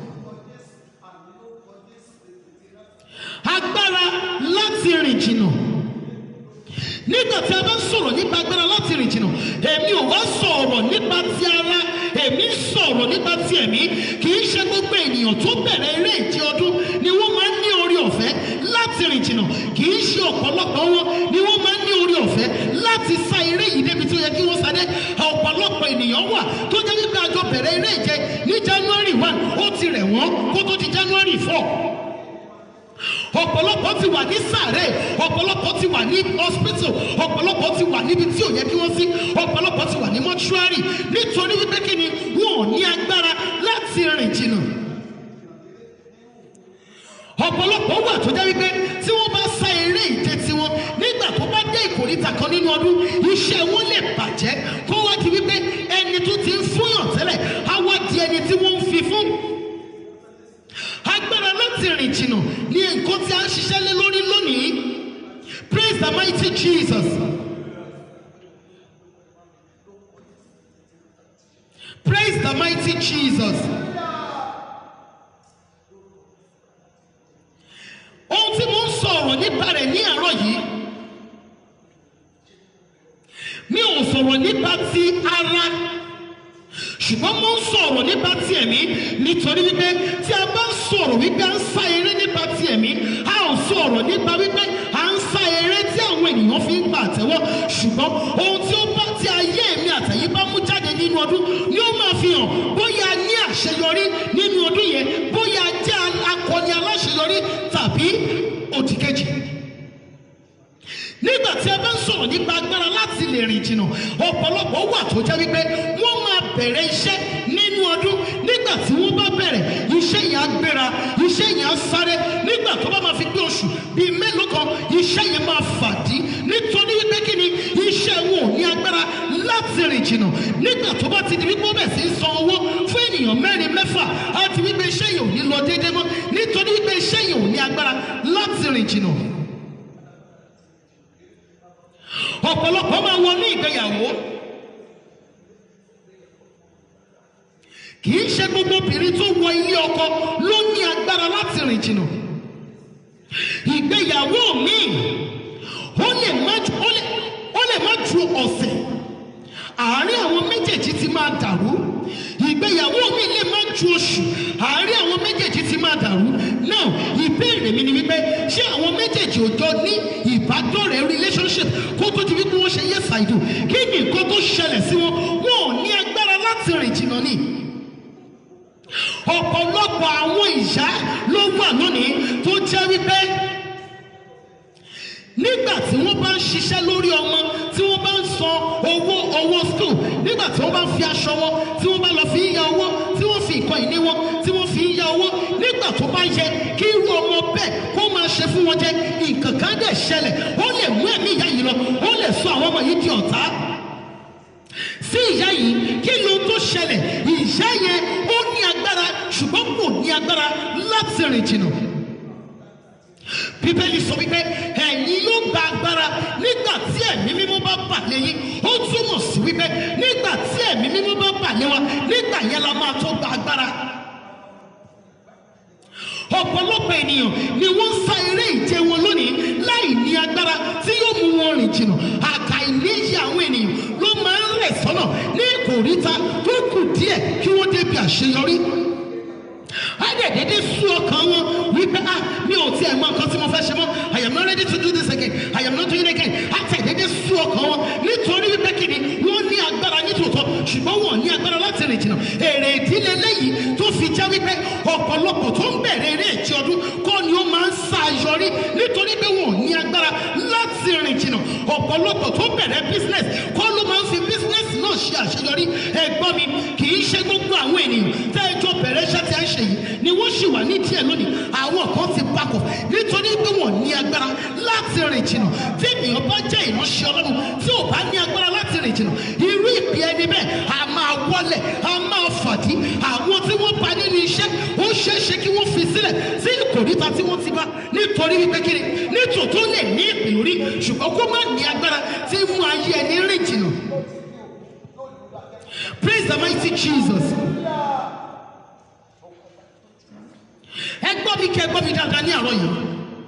agbára láti rìn jìnnà nígbà tí a bá ń sọ̀rọ̀ nípa agbára láti rìn jìnnà èmi ò wá sọ̀rọ̀ nípa ti ara èmi ń sọ̀rọ̀ nípa ti ẹ̀mí kì í ṣe gbogbo ènìyàn tó bẹ̀rẹ̀ eré ìje ọdún ni wọ́n máa ń ní orí ọ̀fẹ́ láti rìn jìnnà kì í ṣe ọ̀pọ̀lọpọ̀ wọn ni wọ́n máa ń ní orí ọ̀fẹ́ láti sá eré yìí débi tó yẹ kí wọ́n sáré ọ̀pọ̀lọpọ̀ ènìyàn wà tó jẹ́ wípé àjọ bẹ̀rẹ̀ eré ìje ní January one ó ti rẹ̀ wọ́n kó tó di January four ọ̀pọ̀lọpọ̀ ti wà ní sàárè ọ̀pọ̀lọpọ̀ ti wà ní hospital ọ̀pọ̀lọpọ̀ ti wà níbi tí ò yẹ kí wọ́n sí ọ̀pọ̀lọpọ̀ ti wà ní mọ́ṣúárì nítorí wípé kí ni wọn ò ní agbára láti rìn jìnnà ọ̀pọ̀lọpọ̀ wà tó jẹ́ wípé tí wọ́n bá sá eré ìje tiwọn nígbà tó bá dé ìkòríta kan nínú ọdún iṣẹ́ wọn lè bàjẹ́ kó wá di wípé ẹni tó ti ń fúnyàn tẹ́lẹ̀ á wá di ẹni tí wọ́n ń fi fún agbára láti rìn jìnnà ní nǹkan tí a ń ṣiṣẹ́ lé lórí lónìí praise the mighty Jesus praise the mighty Jesus ohun tí mo ń sọ̀rọ̀ nípa rẹ̀ ní àárọ̀ yìí mi ò sọ̀rọ̀ nípa ti ara ṣùgbọ́n mo ń sọ̀rọ̀ nípa ti ẹ̀mí nítorí wípé tí a bá ń sọ̀rọ̀ wípé à ń sá eré nípa ti ẹ̀mí a ò sọ̀rọ̀ nípa wípé à ń sá eré tí àwọn ènìyàn fi ń gbà àtẹ́wọ́ ṣùgbọ́n ohun tí ó bá ti ayé èmi àtẹ̀yí bá mú jáde nínú ọdún ni ó máa fi hàn bóyá a ní àṣeyọrí nínú ọdún yẹn bóyá a jẹ́ akọni aláṣeyọrí tàbí òdìkejì nígbà tí a bá ń sọ̀rọ̀ nípa agbára láti lè rìn jìnnà ọ̀pọ̀lọpọ̀ wà tó jẹ́ wípé wọ́n máa bẹ̀rẹ̀ iṣẹ́ nínú ọdún nígbà tí wọ́n bá bẹ̀rẹ̀ iṣẹ́ yẹn á gbéra iṣẹ́ yẹn á sáré nígbà tó bá máa fi gbé oṣù bíi mélòó kan iṣẹ́ yẹn máa fàdí nítorí wípé kí ni iṣẹ́ wọn ò ní agbára láti rìn jìnnà nígbà tó bá ti di wípé ó bẹ̀ sí í san owó fún ènìyàn mẹ́rin mẹ́fà á ti wípé iṣẹ́ yẹn ò ní lọ déédéé mọ́ nítorí wípé iṣẹ́ yẹn ò ní agbára láti rìn jìnnà ọ̀pọ̀lọpọ̀ máa wọ ní ìgbéyàwó kì í ṣe gbogbo obìnrin tó wọ ilé ọkọ ló ní agbára láti rìn jìnnà ìgbéyàwó míì ó lè má ju- ó lè- ó lè má ju ọ̀sẹ̀ àárín àwọn méjèèjì ti máa dàrú ìgbéyàwó mi lè má ju oṣù àárín àwọn méjèèjì ti máa dàrú náà ìbéèrè mi ni wípé ṣé àwọn méjèèjì ò jọ ní ìbádọ́rẹ̀ẹ́ relationship kó tó di wípé wọ́n ṣe yes I do kí ni nǹkan tó ṣẹlẹ̀ sí wọn wọn ò ní agbára láti rìn jìnnà ni ọ̀pọ̀lọpọ̀ àwọn ìyá ló wà lónìí tó jẹ́ wípé nígbà tí wọ́n bá ń ṣiṣẹ́ lórí ọmọ tí wọ́n bá ń san owó owó school nígbà tí wọ́n bá ń fi aṣọ wọn tí wọ́n bá lọ fi ń ya owó tí wọ́n fi nǹkan ìní wọn tí wọ́n fi ń ya owó nígbà tó bá yẹ kí irú ọmọ bẹ́ẹ̀ kó máa ṣe fún wọn jẹ nǹkan kan dẹ̀ ṣẹlẹ̀ ó lè mú ẹ̀mí ìyá yìí lọ ó lè sọ àwọn ọmọ yìí di ọ̀tá sí ìyá yìí kí ló tó ṣẹlẹ̀ ìyá yẹn ó ní agbára ṣùgbọ́n kò ní agbára láti rìn jìnnà bíbélì sọ wípé ẹ̀yin yóò gba agbára nígbà tí ẹ̀mí mímọ́ bá bà lé yín ó túmọ̀ sí wípé nígbà tí ẹ̀mí mímọ́ bá bà lé wa nígbà yẹn la máa tó gba agbára ọ̀pọ̀lọpọ̀ ènìyàn ni wọ́n ń sá eré ìje wọn lónìí láì ní agbára tí yóò mú wọn rìn jìnnà àkà ìníyì àwọn ènìyàn ló máa ń rẹ̀ sọ́nà ní ìkòríta tó kù díẹ̀ kí wọ́n débi àṣeyọrí adẹ̀dẹ̀dẹ̀ sú ọkàn wọn wípé ah mi ò tiẹ̀ mọ nǹkan tí mo fẹ́ ṣe mọ́ I am not ready to do this again I am not doing it again adẹ̀dẹ̀dẹ̀ sú ọkàn wọn nítorí wípé kìíní wọ́n ní agbára nítòótọ́ ṣùgbọ́n wọn ò ní agbára láti rìn jìnnà èrè ìdílé lẹ́yìn tó fi jẹ́ wípé ọ̀pọ̀lọpọ̀ tó ń bẹ̀rẹ̀ eré ìtì ọdún kọ́ ni ó máa ń sá yọrí nítorí pé wọn ò ní agbára láti rìn jìnnà ọ̀pọ̀lọpọ̀ tó bẹ̀rẹ̀ business kọ́ ló máa ń fi business náà ṣe àṣeyọrí ẹ̀gbọ́n mi kì í ṣe gbogbo àwọn ènìyàn tẹ́ ẹ jọ bẹ̀rẹ̀ iṣẹ́ tí a ń ṣe yìí ni wọ́n ṣì wà ní díẹ̀ lónìí àwọn kan ti pakọ̀ nítorí pé wọ́n ní agbára láti rìn jìnnà tí ènìyàn bá jẹ́ ìránṣẹ́ ọlọ́run tí ò bá ní agbára láti rìn jìnnà irú ìpè ẹni bẹ́ẹ̀ a máa wọlẹ̀ a máa fàdí àwọn tí wọ́n bá nínú iṣẹ́ ó ṣeé ṣe kí wọ́n fi sílẹ̀ sí ìkòríta tí wọ́n ti bá nítorí wípé kiri nítòótọ́ lè ní ìpè lórí ṣùgbọ́n kó má ní agbára tí mú ayé ẹni rìn jìnnà. Praise the mighty Jesus. ẹ gbọ́ mi kẹ́ ẹ gbọ́ mi dáadáa ní àárọ̀ yìí.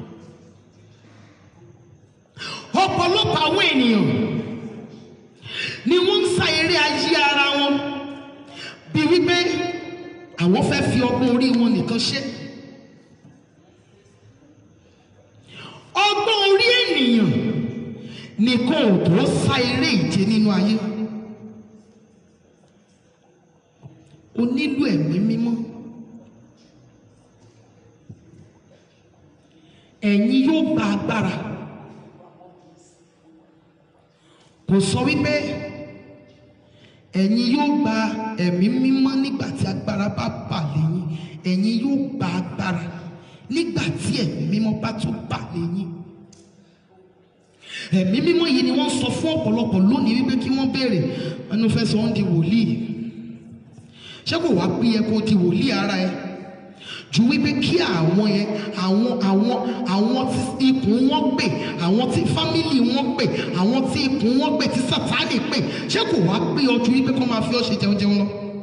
ọ̀pọ̀lọpọ̀ àwọn ènìyàn ni wọ́n ń sa eré ayé ara wọn bí wípé àwọn fẹ́ fi ọgbọ́n orí wọn nìkan ṣe. ọgbọ́n orí ènìyàn nìkan ò tó sa eré ìje nínú ayé. o nílò ẹ̀mí mímọ́. ẹ̀yin yóò gba agbára kò sọ wípé ẹ̀yin yóò gba ẹ̀mí mímọ́ nígbà tí agbára bá bà lẹ́yìn ẹ̀yin yóò gba agbára nígbà tí ẹ̀mí mímọ́ bá tún bà lẹ́yìn ẹ̀mí mímọ́ yìí ni wọ́n sọ fún ọ̀pọ̀lọpọ̀ lónìí wípé kí wọ́n béèrè ẹnu fẹ́ sọ wọ́n di wòlíì ṣé kò wá pín yẹ kó di wòlíì ara ẹ ju wípé kí àwọn yẹn àwọn àwọn àwọn tí ikùn wọn gbè àwọn tí fámìlì wọn gbè àwọn tí ikùn wọn gbè tí sátánì gbè ṣé kò wá pé ọ ju wípé kó máa fi ọ ṣe jẹun jẹun lọ.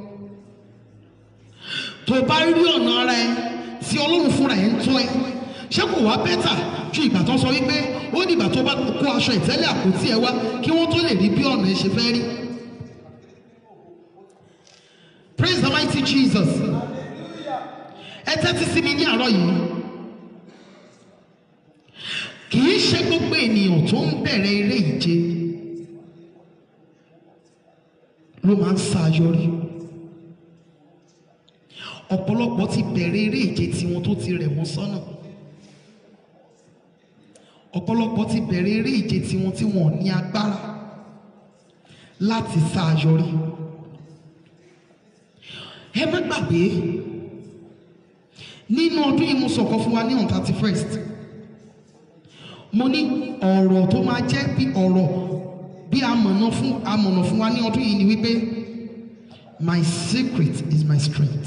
tó bá rí ọ̀nà ara ẹ tí ọlọ́run fúnra ẹ ń tọ́ ẹ ṣé kò wá bẹ́tà ju ìgbà tó ń sọ wípé ó ní ìgbà tó bá kó aṣọ ìtẹ́lẹ̀ àpótí ẹ wá kí wọ́n tó lè rí bí ọ̀nà ẹ ṣe fẹ́ rí. Praise the mighty Jesus ẹ tẹ́tí sí mi ní àárọ̀ yìí kì í ṣe gbogbo ènìyàn tó ń bẹ̀rẹ̀ eré ìje ló máa ń ṣàyọrí ọ̀pọ̀lọpọ̀ ti bẹ̀rẹ̀ eré ìje tiwọn tó ti rẹ̀ wọ́n sọ́nà ọ̀pọ̀lọpọ̀ ti bẹ̀rẹ̀ eré ìje tiwọn tí wọn ò ní agbára láti ṣàyọrí ẹ má gbàgbé nínú ọdún yìí mo sọ̀kọ́ fún wa ní on thirty first mo ní ọ̀rọ̀ tó máa jẹ́ bí ọ̀rọ̀ bí amọ̀nà fún amọ̀nà fún wa ní ọdún yìí ni wípé my secret is my strength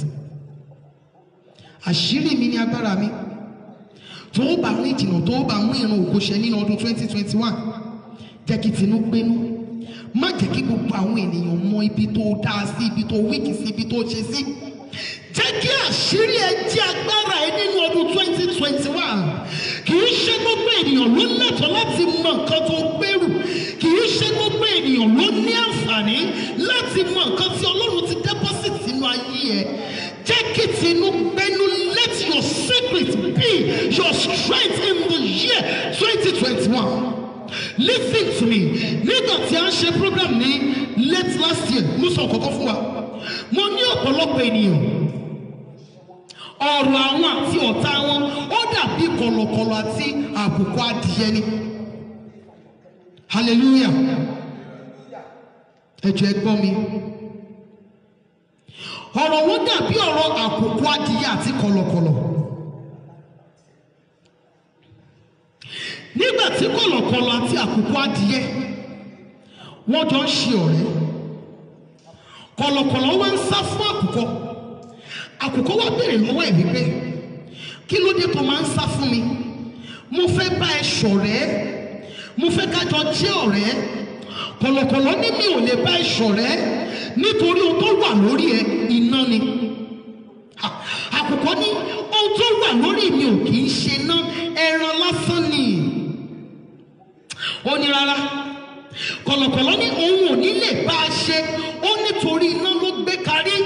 àṣírí mi ní agbára mi tó o bá rìn jìnnà tó o bá mú ìran ògo ṣẹ nínú ọdún twenty twenty one jẹ́ kí tinú gbénú má jẹ́ kí gbogbo àwọn ènìyàn mọ ibi tó dáa sí ibi tó wíkì sí ibi tó ṣe sí jẹ́ kí àṣírí ẹ jẹ́ agbára ẹ nínú ọdún twenty twenty one kì í ṣe gbogbo ènìyàn ló lẹ́tọ̀ọ́ láti mọ nǹkan tó gbèrú kì í ṣe gbogbo ènìyàn ló ní àǹfààní láti mọ nǹkan tí ọlọ́run ti deposit sínú ayé ẹ jẹ́ kí tinú gbẹ́nu let your secret be your strength in the year twenty twenty one listen to me nígbà tí a ń ṣe program ní late last year mo sọ kọ́kọ́ fún wa mo ní ọ̀pọ̀lọpọ̀ ènìyàn ọ̀rọ̀ àwọn àti ọ̀tá wọn ó dàbí kọ̀lọ̀kọ̀lọ̀ àti àbùkù adìyẹ ni hallelujah ẹ jọ̀ọ́ ẹ gbọ́ mi ọ̀rọ̀ wọn dàbí ọ̀rọ̀ àkùkù adìyẹ àti kọ̀lọ̀kọ̀lọ̀ nígbà tí kọ̀lọ̀kọ̀lọ̀ àti àkùkù adìyẹ wọ́n jọ ń ṣe ọ̀rẹ́ kọ̀lọ̀kọ̀lọ̀ wá ń sá fún àkùkọ àkùkọ wá béèrè lọ́wọ́ ẹ̀ wípé kí ló dé tó máa ń sá fún mi mo fẹ́ bá ẹ ṣọ̀rẹ́ mo fẹ́ kájọ jẹ́ ọ̀rẹ́ kọ̀lọ̀kọ̀lọ̀ ní mi ò lè bá ẹ ṣọ̀rẹ́ nítorí ohun tó wà lórí ẹ iná ni Ha, àkùkọ ní ohun tó wà lórí mi ò kì í ṣe ná ẹran lásán ni ó ní rárá kọ̀lọ̀kọ̀lọ̀ ní òun ò ní lè bá a ṣe ó nítorí iná ló gbé karí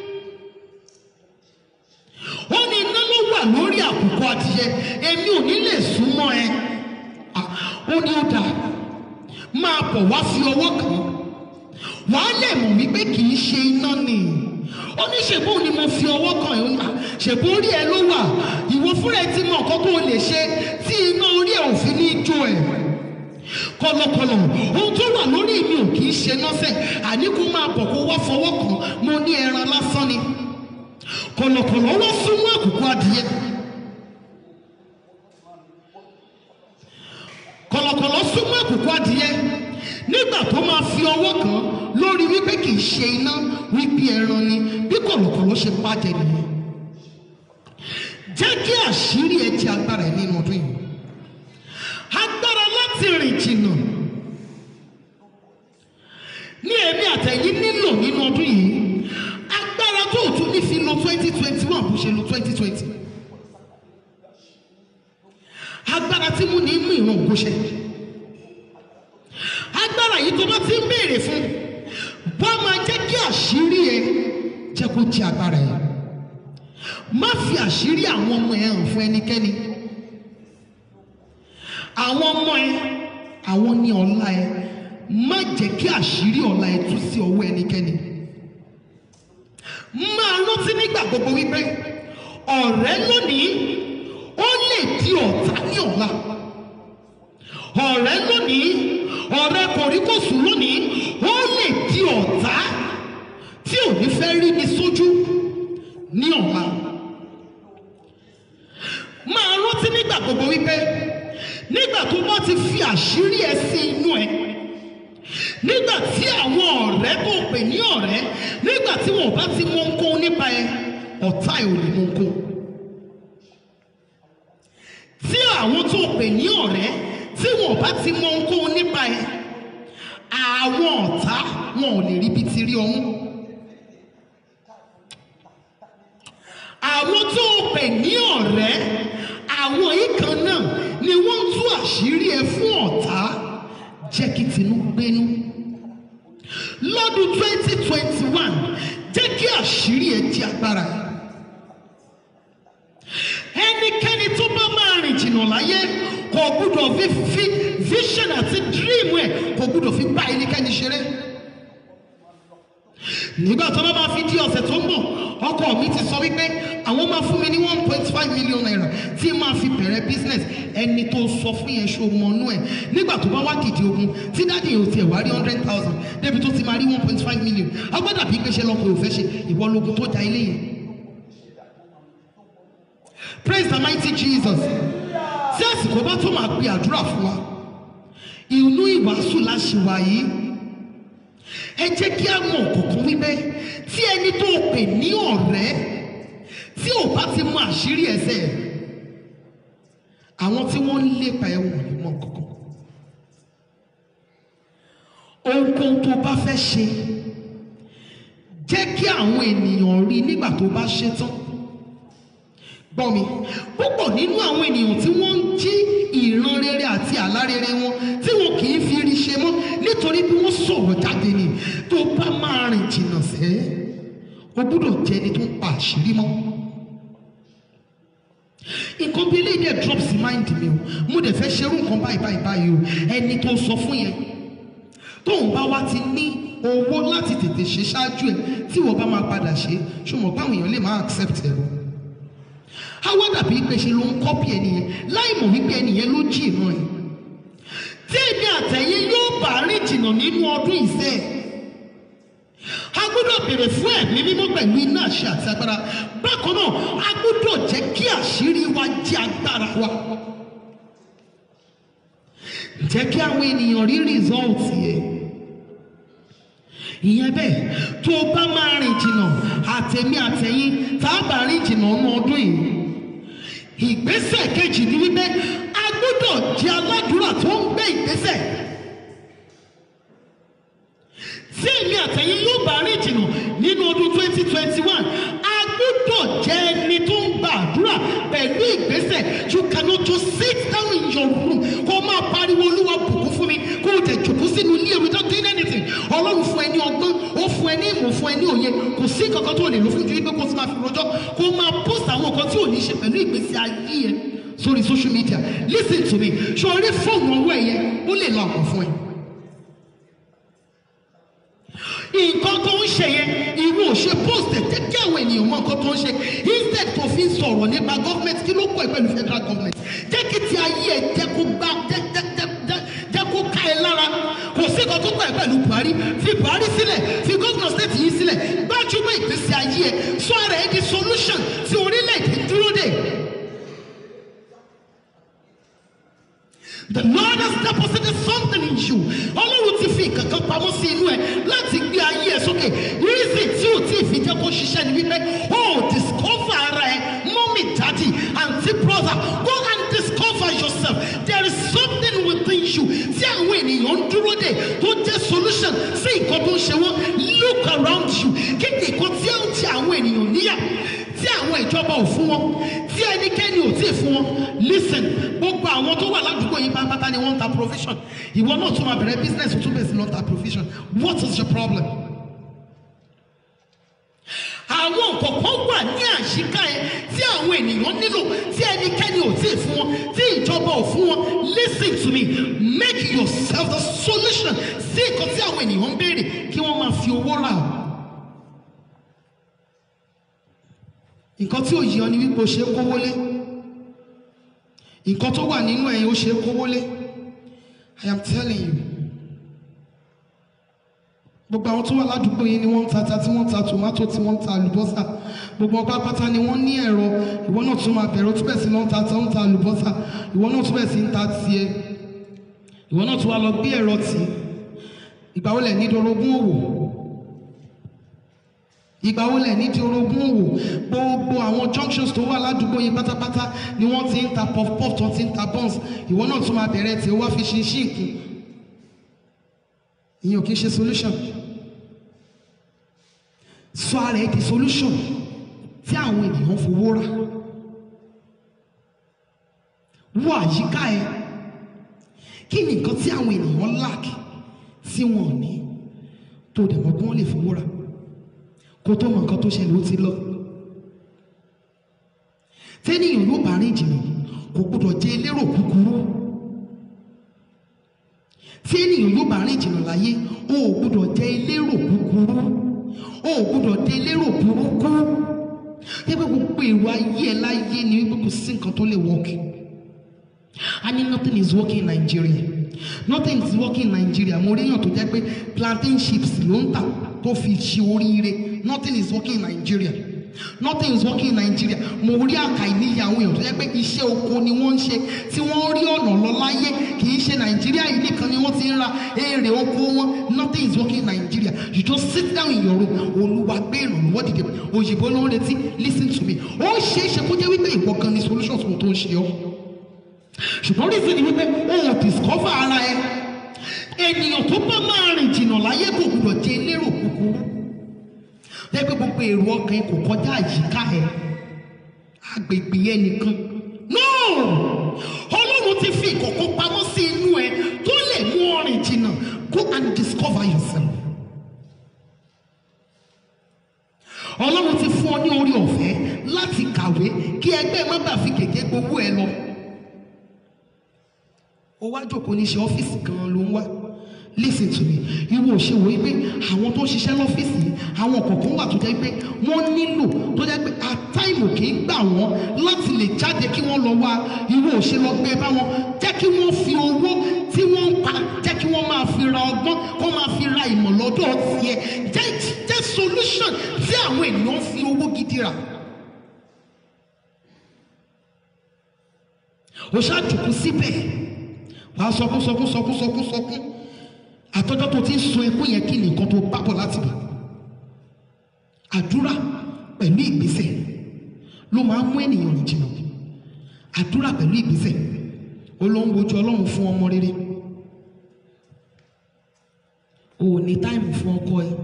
ó ní iná ló wà lórí àkùkọ adìyẹ èmi ò ní lè súnmọ́ ẹ Ah, ó ní ó dáa máa bọ̀ wá fi ọwọ́ kàn án wàá lè mọ̀ wípé kì í ṣe iná ni ó ní ṣèbó ni mo fi ọwọ́ kàn ẹ́ ó ní, "Ah, ṣèbó orí ẹ ló wà ìwọ fúnra ẹ ti mọ nǹkan tó o lè ṣe tí iná orí ẹ ò fi ní jó ẹ kọlọkọlọ ohun tó wà lórí mi ò kì í ṣe nọ́sẹ̀ àní kó máa bọ̀ kó wá fọwọ́ kàn mo ní ẹran lásán ni kọlọkọlọ wá súnmọ́ àkùkọ adìyẹ kọ̀lọ̀kọ̀lọ̀ súnmọ́ àkùkọ adìyẹ nígbà tó máa fi ọwọ́ kan lórí wípé kì í ṣe iná wípé ẹran ni bí kọ̀lọ̀kọ̀lọ̀ ṣe pàjẹ́ nìyẹn jẹ́ kí àṣírí ẹ ti agbára ẹ nínú ọdún yìí agbára láti rìn jìnnà ní èmi àtẹ̀yìn nílò nínú ọdún yìí agbára tó tún ní fi lo twenty twenty one bó ṣe lo twenty twenty agbára tí mo ní mú ìran ògo ṣẹ agbára yìí tó bá ti ń béèrè fún bá máa jẹ́ kí àṣírí ẹ jẹ́ kó jẹ́ agbára ẹ má fi àṣírí àwọn ọmọ ẹ hàn fún ẹnikẹ́ni àwọn ọmọ ẹ àwọn ní ọlá ẹ má jẹ́ kí àṣírí ọlá ẹ tú sí ọwọ́ ẹnikẹ́ni máa rántí nígbà gbogbo wípé ọ̀rẹ́ lónìí ó lè di ọ̀tá ní ọ̀la ọ̀rẹ́ lónìí ọ̀rẹ́ kòríkòsùn lónìí ó lè di ọ̀tá tí ò ní fẹ́ rí mi sójú ní ọ̀la máa rántí nígbà gbogbo wípé nígbà tó bá ti fi àṣírí ẹ sí inú ẹ nígbà tí àwọn ọ̀rẹ́ tó pè ní ọ̀rẹ́ nígbà tí wọn ò bá ti mọ ohunkóhun nípa ẹ ọ̀tá ẹ ò lè mọ ohunkóhun tí àwọn tó pè ní ọ̀rẹ́ tí wọn ò bá ti mọ ohunkóhun nípa ẹ àwọn ọ̀tá wọn ò lè rí bí ti rí ọmú àwọn tó pè ní ọ̀rẹ́ àwọn yìí kan náà ni wọ́n ń tú àṣírí ẹ fún ọ̀tá jẹ́ kí tinú gbénú lọ́dún twenty twenty one jẹ́ kí àṣírí ẹ di agbára ẹnikẹ́ni tó bá máa rìn jìnnà láyé kò gbúdọ̀ fi fi vision àti dream ẹ kò gbúdọ̀ fi bá ẹnikẹ́ni ṣeré nígbà tó bá máa fi di ọ̀sẹ̀ tó ń bọ̀ ọkọ mi ti sọ wípé àwọn máa fún mi ní one point five million naira tí máa fi bẹ̀rẹ̀ business ẹni tó sọ fún yẹn ṣó mọnú ẹ̀ nígbà tó bá wá dìde ogun tí dáàdì yẹn ò tiẹ̀ wá rí hundred thousand débi tó ti máa rí one point five million agbádà bí gbéṣẹ́ lọ́kọ̀ ò fẹ́ ṣe ìwọ lógun tó ja ilé yẹn. praise the mighty jesus tí àsìkò bá tó máa pe àdúrà fún wa inú ìwàásù láṣìwà yìí ẹ jẹ́ kí a mọ̀ kọ̀ọ̀kan wípé tí ẹni tó pè ní ọ̀rẹ́ tí ò bá ti mọ àṣírí ẹsẹ̀ ẹ̀ àwọn tí wọ́n ń lépa ẹ̀ wọ̀n ní mọ̀ kọ̀ọ̀kan ohunkóhun tó bá fẹ́ ṣe jẹ́ kí àwọn ènìyàn rí nígbà tó bá ṣe tán gbọ́ mi púpọ̀ nínú àwọn ènìyàn tí wọ́n ń jí ìran rere àti àlá rere wọn tí wọn kì í fi rí ṣe mọ́ nítorí bí wọ́n sọ̀rọ̀ jáde ni tó bá máa rìn jìnnà sẹ́ o gbúdọ̀ jẹ́ ẹni tó ń pa àṣírí mọ́ nǹkan bí eléyìí dẹ̀ drop sí mind mi o mo dẹ̀ fẹ́ ṣerú nǹkan báyìí báyìí báyìí o ẹni tó sọ fún yẹn tóun bá wá ti ní owó láti tètè ṣe ṣáájú ẹ tí wọ́n bá máa padà ṣe ṣùgbọ́n báwọn èèyàn lè máa accept ẹ lọ àwa dàbí pé ṣe ló ń kọ́pì ẹnìyẹn láì mọ̀ wípé ẹnìyẹn ló jí ìran ẹ̀ tí èmi àtẹ̀yìn yóò bá rìn jìnnà nínú ọdún ìfẹ́ a gbọ́dọ̀ béèrè fún ẹ̀mí mímọ́ pẹ̀lú iná àṣẹ àti agbára bákan náà a gbọ́dọ̀ jẹ́ kí àṣírí wa jẹ́ agbára wa jẹ́ kí àwọn ènìyàn rí rìsọ́ọ̀tì ẹ̀ ìyẹn bẹ́ẹ̀ tó o bá máa rìn jìnnà àtẹ̀mí àtẹ̀yìn tá a bá rìn jìnnà ọ̀nà ọdún yìí ìgbésẹ̀ kejì ni wípé a gbọ́dọ̀ jẹ́ aládùúrà tó ń gbé ìgbésẹ̀ tí èmi àtẹ̀yìn yóò bá rìn jìnnà nínú ọdún twenty twenty one a gbọ́dọ̀ jẹ́ ẹni tó ń gba àdúrà pẹ̀lú ìgbésẹ̀ you cannot just sit down in your room kó o máa pariwo olúwa bùkún fún mi kó o tẹ̀ jòkó sínú ilé without doing anything ọlọ́run fún ẹ ní ọgbọ́n ó fún ẹ ní ìmọ̀ fún ẹ ní òye kò sí kankan tó lè lò fún ju wípé kó o sì máa fi rojọ́ kó o máa post àwọn nǹkan tí ò ní ṣe pẹ̀lú ìgbésí ayé ẹ sórí social media listen to me ṣé o rí fóònù ọwọ́ ẹ yẹn ó lè lọ àpò fún ẹ nǹkan tó ń ṣe yẹn ìwọ ò ṣe post ẹ̀ jẹ́ kí àwọn ènìyàn mọ nǹkan tó ń ṣe instead tó fi ń sọ̀rọ̀ nípa government kí ló kọ́ ẹ pẹ̀lú federal government jẹ́ kí ti ayé ẹ jẹ́ kó gbá jẹ́ jẹ́ jẹ́ jẹ́ jẹ́ kó ká ẹ lára kò sí nǹkan tó kọ́ ẹ pẹ̀lú Buhari fi Buhari sílẹ̀ fi gómìnà state yìí sílẹ̀ gbájúmọ́ ìgbésí ayé ẹ sọ ara ẹ di solution tí orílẹ̀-èdè dúró dè The Lord has deposited something in you. Ọlọ́run ti fi kankan pamọ́ sí inú ẹ̀ láti gbé ayé ẹ̀ sókè. Reason tí ò tí ì fi jẹ́ kó ṣiṣẹ́ ni wípé o discover ara ẹ̀ mọ́mí dádì àǹtí brother go and discover yourself. There is something within you tí àwọn ènìyàn ń dúró dè tó jẹ́ solution sí nǹkan tó ń ṣe wọ́n. Look around you. Kí ni nǹkan tí ó ń ti àwọn ènìyàn níyà? tí àwọn ìjọba ò fún wọn tí ẹnikẹ́ni ò tí ì fún wọn listen gbogbo àwọn tó wà ládùúgbò yìí pátápátá ni wọ́n ń ta provision ìwọ náà tún máa bẹ̀rẹ̀ business tún bẹ̀rẹ̀ sí lọ ta provision what is your problem? àwọn nǹkan kan wà ní àṣìká ẹ tí àwọn ènìyàn nílò tí ẹnikẹ́ni ò tí ì fún wọn tí ìjọba ò fún wọn listen to me make yourself the solution sí nǹkan tí àwọn ènìyàn ń béèrè kí wọ́n máa fi owó rà ọ́. nǹkan tí ò yí ọ ni wípé o ṣe é kówó lé nǹkan tó wà nínú ẹ̀yìn o ṣe é kówó lé I am telling you gbogbo àwọn tó wà ládùúgbò yìí ni wọ́n ń ta ata tí wọ́n ń ta tòmátò tí wọ́n ń ta àlùbọ́sà gbogbo ọgbà pátá ni wọ́n ní ẹ̀rọ ìwọ náà tún máa bẹ̀rẹ̀ o tún bẹ̀ sí lọ́n ta ata ń ta àlùbọ́sà ìwọ náà tún bẹ̀ sí ń ta tiẹ̀ ìwọ náà tún wá lọ gbé ẹ̀rọ tì í ìgbà wo lẹ̀ ní dorogún òwò ìgbà wo lẹ̀ ní di orogún òwò gbogbo àwọn junctions tó wà ládùúgbò yìí pátápátá ni wọ́n ti ń ta puff puff tó ti ń ta buns ìwọ náà tún máa bẹ̀rẹ̀ tí ó wá fi ṣinṣin kù ìyẹn ò kí ń ṣe solution sọ ara ẹ di solution tí àwọn ènìyàn fowó rà wọ àyíká ẹ kí ni nǹkan tí àwọn ènìyàn lack tí wọn ò ní tó dẹ̀ mọ́ pé wọ́n lè fowó rà kó tó mọ nǹkan tó ṣẹlẹ̀ ó ti lọ. tẹ́nìyàn yóò bá rìn jìnnà kò gbọdọ̀ jẹ́ elérò kúkúrú. tẹ́nìyàn yóò bá rìn jìnnà láyé o ò gbọdọ̀ jẹ́ elérò kúkúrú. o ò gbọdọ̀ jẹ́ elérò burúkú. ẹgbẹ́ gbogbo èrò ayé ẹ láyé ni wípé kò sí nǹkan tó lè work. I mean nothing is working in Nigeria. Nothing is working in Nigeria. Mo rí èèyàn tó jẹ́ pé plantain chips ló ń tà tó fi ṣe oríire. Nothing is working in Nigeria. Nothing is working in Nigeria. Mo rí àkà ìníyà àwọn èèyàn tó jẹ́ pé iṣẹ́ oko ni wọ́n ń ṣe tí wọ́n rí ọ̀nà lọ láyé kì í ṣe Nàìjíríà yìí nìkan ni wọ́n ti ń ra èrè oko wọn. Nothing is working in Nigeria. You just sit down in your room. Olúwa gbé ìrànlọ́wọ́ dìde. Òyìnbó ló ń retí. Listen to me. Ó ṣeé ṣe kó jẹ́ wípé ìwọ gan ni solution tó ń ṣe ọ́ ṣùgbọ́n reason ni wípé o ò discover ara ẹ ènìyàn tó bá máa rìn jìnnà láyé kò gbọdọ̀ jẹ́ elérò kúkúrú lẹ́gbẹ́ gbogbo èrò ọkàn yẹn kò kọjá àyíká ẹ agbègbè yẹn nìkan no ọlọ́run ti fi ìkọ̀kọ̀ pamọ́ sí inú ẹ tó lè mú ọ rìn jìnnà go and discover yourself ọlọ́run ti fún ọ ní orí ọ̀fẹ́ láti kàwé kí ẹgbẹ́ má bàa fi gègé gbowó ẹ lọ ó wá jókòó ní ṣe ọ́fíìsì kan ló ń wá listen to me ìwọ ò ṣe wò ó pé àwọn tó ń ṣiṣẹ́ lọ́fíìsì yìí àwọn kọ̀ọ̀kan wà tó jẹ́ pé wọ́n nílò tó jẹ́ pé àtàìmù kì í gbà wọ́n láti lè jáde kí wọ́n lọ wá ìwọ ò ṣe lọ gbé bá wọn jẹ́ kí wọ́n fi owó tí wọ́n ń pa jẹ́ kí wọ́n máa fi ra ọgbọ́n kó máa fi ra ìmọ̀ lọ́dọ̀ tiẹ̀ jẹ́ jẹ́ solution tí àwọn ènìyàn fi owó gidi rà. ó ṣáàjùkú síbẹ̀ wàá sọkún sọkún sọkún sọkún sọkún àtọjọ́ tó ti ń sun ẹkún yẹn kí nìkan tó bá bọ̀ láti bọ̀ àdúrà pẹ̀lú ìgbésẹ̀ ló máa ń mú ènìyàn rìn jìnnà àdúrà pẹ̀lú ìgbésẹ̀ ó ló ń wojú ọlọ́run fún ọmọ rere o ò ní táìmù fún ọkọ ẹ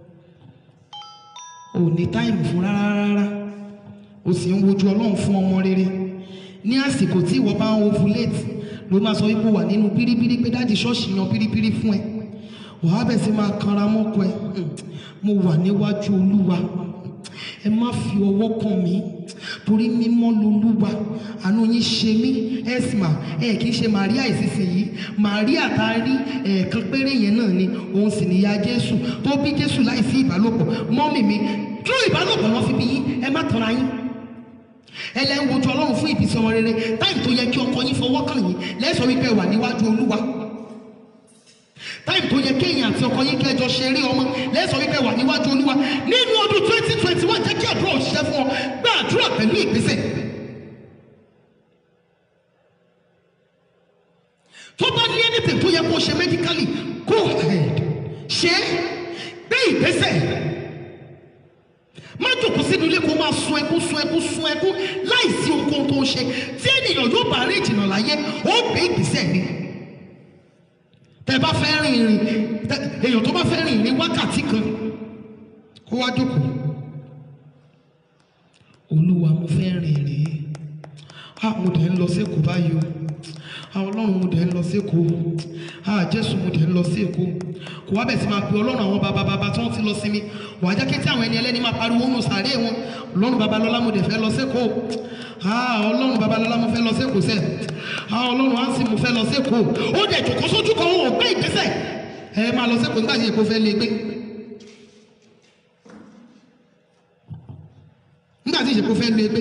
o ò ní táìmù fún rárá rárá o sì ń wojú ọlọ́run fún ọmọ rere ní àsìkò tí ìwọ bá ń ovulate ló máa sọ wípé wà nínú pírípírí pé dáàdi ṣọ́ọ̀ṣì yan pírípírí fún ẹ wàá bẹ̀ sí máa kanra mọ́kọ ẹ mo wà níwájú olúwa ẹ má fi ọwọ́ kàn mí torí mímọ́ lolúwa àánú yín ṣe mí ẹ̀sìmà ẹ kì í ṣe màríà ìsinsìnyí màríà tá a rí ẹ̀ẹ̀kan péré yẹn náà ni òun sì níyà jésù tó bí jésù láì sí ìbálòpọ̀ mọ́mì mi tú ìbálòpọ̀ wọn fi bí yín ẹ má tanra yín ẹlẹ́ ń wojú ọlọ́run fún ìbísí ọmọ rere táìmù tó yẹ kí ọkọ yín fọwọ́ kàn yín lẹ́sọ̀ wípé wà níwájú olúwa táìmù tó yẹ kéèyàn àti ọkọ yín kẹjọ ṣeré ọmọ lẹ́sọ̀ wípé wà níwájú olúwa nínú ọdún twenty twenty one jẹ́ kí àdúrà òṣìṣẹ́ fún ọ gbé àdúrà pẹ̀lú ìgbésẹ̀ tó bá ní anything tó yẹ kó ṣe medically go ahead ṣe é gbé ìgbésẹ̀ má jòkó sínú ilé kó máa sun ẹkún sun ẹkún sun ẹkún láìsí ohunkóhun tó ń ṣe tí ènìyàn yóò bá rí ìjìnà láyé ó gbé ìgbésẹ̀ ni tẹ bá fẹ́ rìn ìrìn tẹ- èèyàn tó bá fẹ́ rìn ìrìn wákàtí kan kó wá jókòó olúwa mo fẹ́ rìn ìrìn a mo dẹ̀ ń lọ sí èkó báyìí o a ọlọ́run mo dẹ̀ ń lọ sí èkó a jésù mo dẹ̀ ń lọ sí èkó kò wá bẹ̀ sí máa pe ọlọ́run àwọn bàbá bàbá tí wọ́n ti lọ sí mi wàá jẹ́ kí tí àwọn ẹni ẹlẹ́ni máa pariwo nù sàárè wọn ọlọ́run babalọ́lá mo dẹ̀ fẹ́ lọ sí èkó a ọlọ́run babalọ́lá mo fẹ́ lọ sí èkó sẹ́ a ọlọ́run ansi mo fẹ́ lọ sí èkó ó dẹ̀ jòkó sójú kan ó gbé ìgbésẹ̀ ẹ máa lọ sí èkó nígbà tí èkó fẹ́ lé gbé nígbà tí èkó fẹ́ lé gbé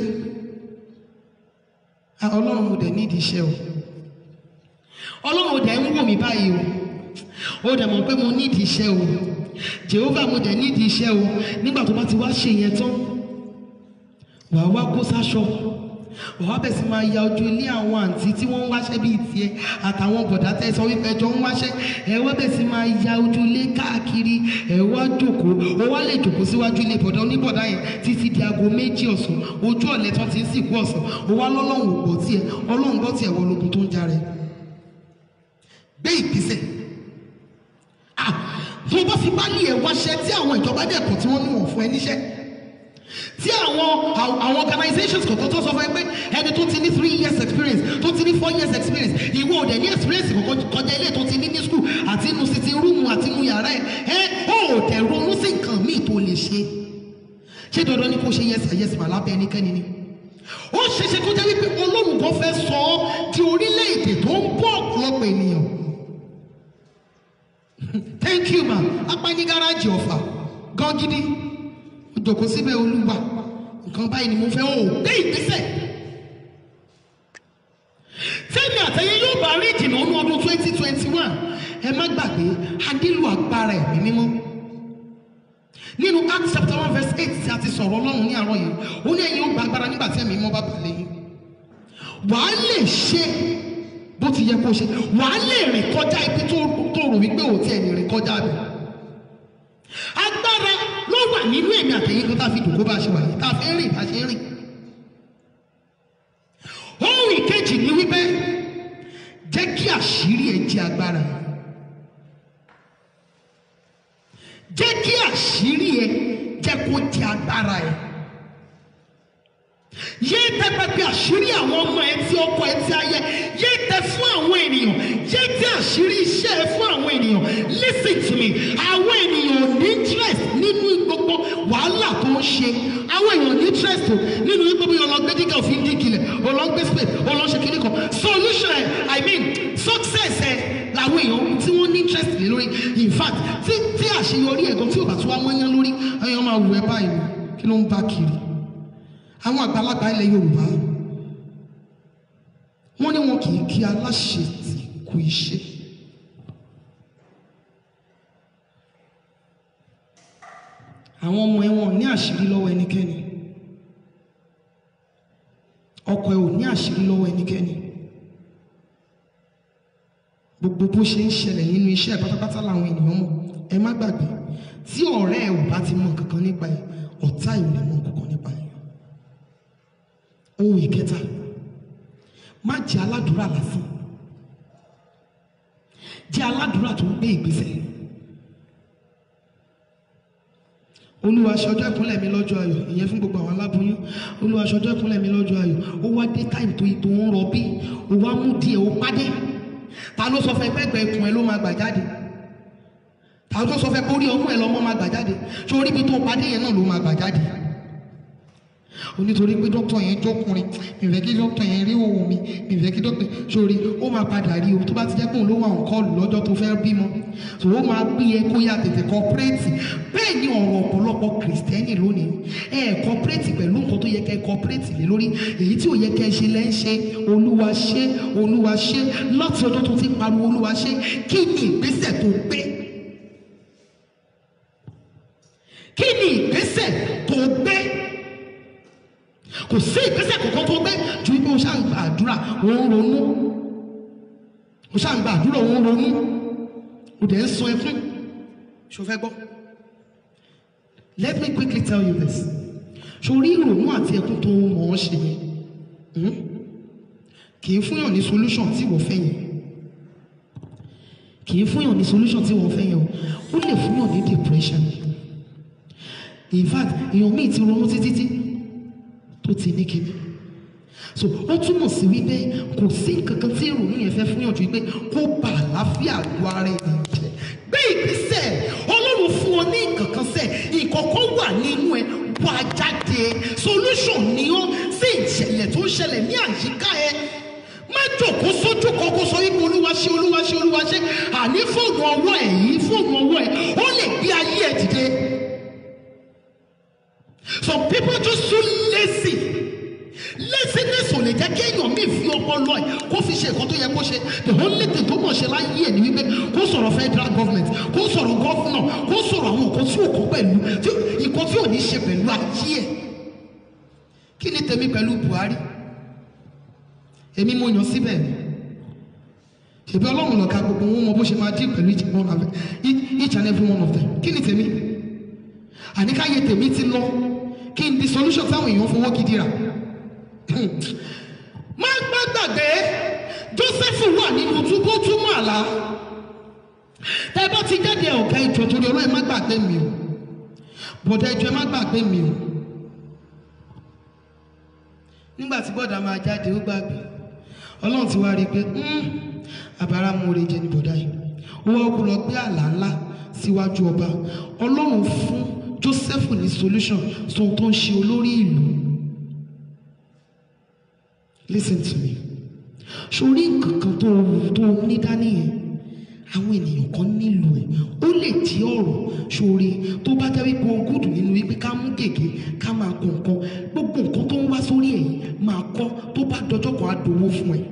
a ọlọ́run mo dẹ̀ nídìí iṣẹ́ o ọlọ́run ò dẹ̀ ń wò mí báyìí o ó dẹ̀ mọ̀ pé mo nídìí iṣẹ́ o jehova mo dẹ̀ nídìí iṣẹ́ o nígbà tó bá ti wá ṣe yẹn tán wàá wá kó sáṣọ wàá wá bẹ̀ sí máa ya ojú ilé àwọn àǹtí tí wọ́n ń wáṣẹ́ bíi tiẹ̀ àtàwọn bọ̀dá tẹ́ sọ wípé ẹjọ́ ń wáṣẹ́ ẹ wá bẹ̀ sí máa ya ojú ilé káàkiri ẹ wá jókòó ó wá lè jókòó síwájú ilé bọ̀dá oníbọ̀dá yẹn títí di aago méjì ọ̀sán ojú ọ̀lẹ́ tán ti ń sìnkú ọ̀sán ó wá lọ́lọ́run ò gbọ́ tiẹ̀ ọlọ́run gbọ́ tiẹ̀ wọ lógun tó ń já rẹ̀ gbé ìgbésẹ̀ ah tó bá fi bá lé ẹ wáṣẹ́ tí àwọn ìjọba dẹ̀kọ̀ tí wọ́n ní wọ́n fún ẹ níṣẹ́ tí àwọn àwọn organizations kọ̀ọ̀kan tó sọ fún ẹ pé ẹni tó ti ní three years experience tó ti ní four years experience ìwọ ò dẹ̀ ní experience kọ̀ọ̀kan kọjá ilé tó ti ní ní school àti inú sitting room àti inú yàrá ẹ ẹ ó ò tẹ̀ ronú sí nǹkan míì tó lè ṣe ṣé dandan ni kò ṣe yes yes mà lábẹ́ ẹnikẹ́ni ni ó ṣeéṣe kó jẹ́ wípé olóhùn kan fẹ́ sọ ọ́ di orílẹ̀-èdè tó ń bọ̀ ọ̀pọ̀lọpọ̀ ènìyàn thank you ma apá ní gáràjì ọ̀fà gan gidi ó jókòó síbẹ̀ olúwa nǹkan báyìí ni mo fẹ́ ó gbé ìgbésẹ̀ tẹ́mi àtẹ̀yẹ yóò bá rí ìdìnnà ọdún ọdún twenty twenty one ẹ má gbàgbé a nílò agbára ẹ̀mí mímọ́ nínú Acts chapter one verse eight tí a ti sọ̀rọ̀ ọlọ́run ní àárọ̀ yìí ó ní ẹ̀yin ó gba agbára nígbà tí ẹ̀mí mímọ́ bá balẹ̀ yín wàá lè ṣe bó ti yẹ kó ṣe wàá lè rìn kọjá ibi tó tó rò wípé ò tí ẹ̀ lè rìn kọjá bẹ̀ agbára ló wà nínú èmi àtẹ̀yìn kan tá a fi dùn kó bá a ṣe wà yìí tá a fi ń rìn bá a ṣe ń rìn ohun ìkejì ni wípé jẹ́ kí àṣírí ẹ̀ jẹ́ agbára jẹ́ kí àṣírí ẹ̀ jẹ́ kó jẹ́ agbára ẹ̀ yé tẹ pẹpẹ àṣírí àwọn ọmọ ẹ tí ọkọ ẹ tí ayẹ yé tẹ fún àwọn ènìyàn yé tẹ àṣírí iṣẹ́ ẹ fún àwọn ènìyàn listen to me àwọn ènìyàn ò ní interest nínú gbogbo wàhálà tó ń ṣe àwọn èèyàn ò ní interest o nínú gbogbo yẹn ọlọgbẹ dígà òfin dígilẹ ọlọgbẹ spade ọlọṣẹ kìíní kan solution ẹ i mean success ẹ làwọn èèyàn tí wọ́n ní interest lé lórí in fact tí tí àṣeyọrí ẹ̀gàn tí ò bá tún wá mọ́yán lórí ẹ̀yàn máa wù ẹ́ báyìí kí ló ń bá kiri àwọn àgbàlagbà ilẹ̀ yorùbá wọ́n ní wọn kì í kí aláṣẹ tí kú iṣẹ́ àwọn ọmọ ẹ wọn ò ní àṣírí lọ́wọ́ ẹnikẹ́ni ọkọ ẹ ò ní àṣírí lọ́wọ́ ẹnikẹ́ni gbogbo bó ṣe ń ṣẹlẹ̀ nínú iṣẹ́ ẹ̀ pátápátá làwọn ènìyàn mọ̀ ẹ má gbàgbé tí ọ̀rẹ́ ẹ ò bá ti mọ̀ kankan nípa ẹ̀ ọ̀tá ẹ̀ ò lè mọ̀ kankan nípa ẹ̀ ohun ìkẹta má jẹ́ aládùúrà lásán jẹ́ aládùúrà tó ń gbé ìgbésẹ̀ olúwa ṣọjọ́ ìkúnlẹ̀ mi lọ́jọ́ ayọ̀ ìyẹn fún gbogbo àwọn aláboyún olúwa ṣọjọ́ ìkúnlẹ̀ mi lọ́jọ́ ayọ̀ ó wá dé táìmù tó tó ń rọbí ó wá mú díẹ̀ ó pàdé ta ló sọ fẹ́ pẹ́gbẹ́ ikùn ẹ ló máa gbà jáde ta ló sọ fẹ́ pé orí ọmú ẹ lọ́mọ máa gbà jáde ṣé orí ibi tó pàdé yẹn náà ló máa gbà jáde onítorí pé dókítà yẹn jọkùnrin mi fẹ́ kí dókítà yẹn rí òun mi mi fẹ́ kí dókítà sórí ó máa padà rí o tó bá ti jẹ́ pé òun ló wà ń kọlù lọ́jọ́ tó fẹ́ bímọ tó ó máa gbé ẹ kó yá tètè kọpírẹ́tì bẹ́ẹ̀ ni ọ̀rọ̀ ọ̀pọ̀lọpọ̀ kìrìsìtẹ́nì lónìí ẹ kọpírẹ́tì pẹ̀lú nǹkan tó yẹ kẹ́ kọpírẹ́tì lé lórí èyí tí ò yẹ kẹ́ ṣe lẹ́ ń ṣe olúwa ṣe olúwa ṣe láti ọjọ́ tó ti pariwo olúwa ṣe kí ni ìgbésẹ̀ tó gbé kí ni ìgbésẹ̀ tó gbé kò sí ìgbésẹ̀ kankan tó gbé ju pé o ṣáà gba àdúrà ò ń ronú ò o ṣáà ń gba àdúrà òun ronú o dẹ̀ ń sọ ẹkún ṣo fẹ́ gbọ́ let me quickly tell you this sórí ìrònú àti ẹkún tó mọ̀ ọ́ ṣe yẹn hmm? kì í fúnyàn ní solution tí wọ́n fẹ́ yẹn kì í fúnyàn ní solution tí wọ́n fẹ́ yẹn o ó lè fúnyàn ní depression in fact èèyàn míì ti ronú títí tí tó ti ní kíní so ó túmọ̀ sí wípé kò sí nǹkan kan tí ìrònú yẹn fẹ́ fúnyàn ju wípé kó bà àlàáfíà àgọ́ ara ènìyàn jẹ́ gbé ìgbésẹ̀ ọlọ́run fún ọ ní nǹkan kan sẹ̀ ìkọ̀kọ̀ wà nínú ẹ wà jáde solution ni ó sí ìṣẹ̀lẹ̀ tó ń ṣẹlẹ̀ ní àyíká ẹ má jòkó sójú kan kó sọ wípé olúwa ṣe olúwa ṣe olúwa ṣe àní fóònù ọwọ́ ẹ̀ yìí fóònù ọwọ́ ẹ̀ ó lè gbé ayé ẹ̀ dìde some people just so lazy laziness ò lè jẹ́ kí èèyàn míì fi ọpọlọ ẹ̀ kó fi ṣe nǹkan tó yẹ kó ṣe the only thing tó mọ̀ ṣe láyé ẹ̀ ni wípé kó sọ̀rọ̀ federal government kó sọ̀rọ̀ governor kó sọ̀rọ̀ àwọn nǹkan tí ò kó pẹ̀lú tí nǹkan tí ò ní ṣe pẹ̀lú ayé ẹ̀ kí ni tèmi pẹ̀lú Buhari èmi mo yàn síbẹ̀ ni ṣèbí ọlọ́run lọ́ka gbogbo wọn mọ bó ṣe máa dín pẹ̀lú each one of them each and every one of them kí ni tèmi àníkáyé tèmi ti lọ kí n di solution táwọn èèyàn fowó gidi rà má má gbàgbé Joseph wà nínú túbú túmọ̀ àlá tẹ bá ti jáde ọ̀gá ìjọ torí ọlọ́run má gbàgbé mi o bọ̀dá ìjọ má gbàgbé mi o nígbà tí bọ́dà máa jáde ó gbàgbé ọlọ́run ti wá rí i pé àbára mú oore jẹ ní bọ̀dá yìí ó wá kú lọ gbé àlá ńlá síwájú ọba ọlọ́run fún Joseph ní solution sóhun tó ń ṣe olórí ìlú listen to me sórí nǹkankan tó tó ní dání yẹn àwọn ènìyàn kan nílò ẹ ó lè jí ọ̀rọ̀ sórí tó bá jẹ́ wípé ohun gùdù nínú wípé ká mú gègé ká máa kọ nǹkan gbogbo nǹkan tó ń wá sórí ẹ̀ yìí máa kọ́ tó bá dọjọ́ kan á dowó fún ẹ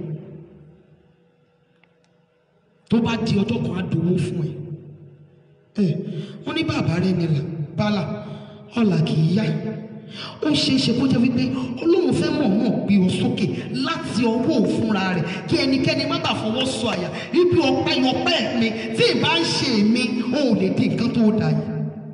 tó bá di ọjọ́ kan á dowó fún ẹ ẹ wọ́n ní bàbá rẹ nílà bálà ọ̀là kì í yá ó ṣeé ṣe kó jẹ́ wípé ọlọ́run fẹ́ mọ̀ọ́mọ̀ gbé ọ sókè láti ọwọ́ òfúnra rẹ̀ kí ẹnikẹ́ni má bàa fọwọ́ sọ àyà ibi ọpẹ́ yọpẹ́ mi tí ì bá ń ṣe èmi ó lè di nǹkan tó dà yìí.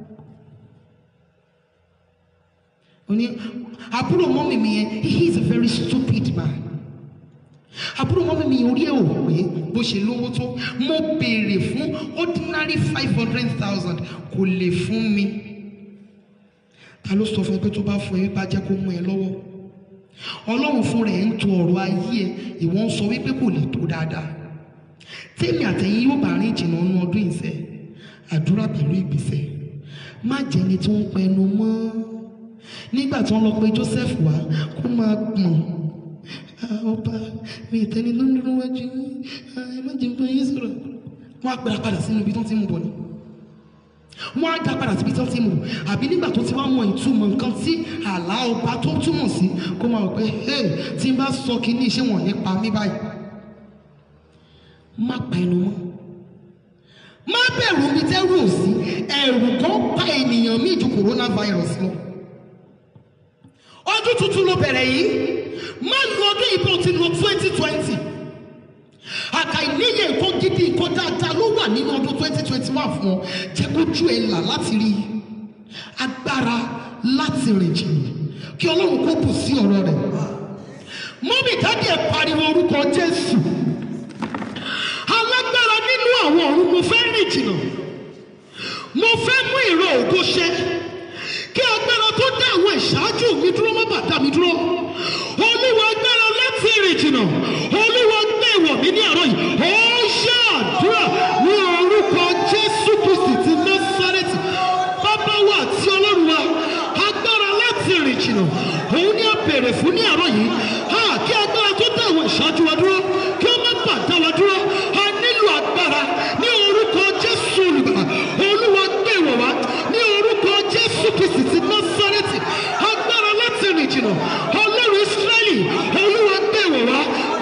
ó ní àbúrò mọ́mì mi yẹn he is a very stupid man àbúrò mọ́mí mi orí ẹ̀ ò pé bó ṣe lówó tó mo béèrè fún ordinary five hundred thousand kò lè fún mi ta ló sọ fún ẹ pé tó bá fún ẹ wípé á jẹ́ kó mú ẹ lọ́wọ́ ọlọ́run fún rẹ̀ ń to ọ̀rọ̀ ayé ẹ ìwọ ń sọ wípé kò lè tó dáadáa tèmi àtẹ̀yìn yóò bá rìn jìnnà nínú ọdún ìṣẹ́ àdúrà pẹ̀lú ìgbésẹ̀ má jẹ́ni tó ń pẹnu mọ́ nígbà tí wọ́n lọ pe Joseph wá kó máa gbọ̀n ọba mi ìtẹni ló ń dúró wájú ẹ má jẹun bá yín sọ̀rọ̀ wọ́n á gbéra padà sínú ibi tó ti ń bọ̀ ni wọ́n á dá padà síbi tó ti ń bọ̀ àbí nígbà tó ti wá mọ ìtumọ̀ nǹkan tí àlá ọba tó túmọ̀ sí kó máa wọ̀ pé hey tí n bá sọ kínní ṣé wọ́n ní pa mí báyìí má pa ẹnu mọ́ má bẹ̀rù omi tẹ́rù ò sí ẹ̀rù kan pa ènìyàn míì ju coronavirus lọ ọdún tuntun ló bẹ̀rẹ̀ yìí má lu ọdún yìí bó ti lọ twenty twenty àkàìníyè nǹkan gidi nǹkan dáadáa ló wà nínú ọdún twenty twenty one fún ọ jẹ́ kójú ẹ là láti rí agbára láti rìn jìnnà kí ọlọ́run kó bù sí ọ̀rọ̀ rẹ̀ mọ́mí dájú ẹ̀ pariwo orúkọ jésù alágbára nínú àwọn ọ̀run mo fẹ́ rìn jìnnà mo fẹ́ mú ìró ògo ṣẹ kí agbára tó dá àwọn ìṣáájú mi dúró má bàa dá mi dúró olúwa agbára láti rìn jìnnà olúwa gbé ìwọ̀ mi ní àárọ̀ yìí ó ṣe àdúrà ní orúkọ jésù kristi ti násárẹ́tì bàbá wa àti ọlọ́run wa agbára láti rìn jìnnà òun ni a béèrè fún ní àárọ̀ yìí ha kí agbára tó dá àwọn ìṣáájú wa dúró kí ó má bàa dá wa dúró a nílò agbára ní orúkọ jésù olùgbà olúwa gbé ìwọ̀ wá ní orúkọ jésù kristi ti násárẹ́tì agbára láti rìn jìnnà ọlọ́run ísírẹ́lì olúwa gbé ìwọ̀ wá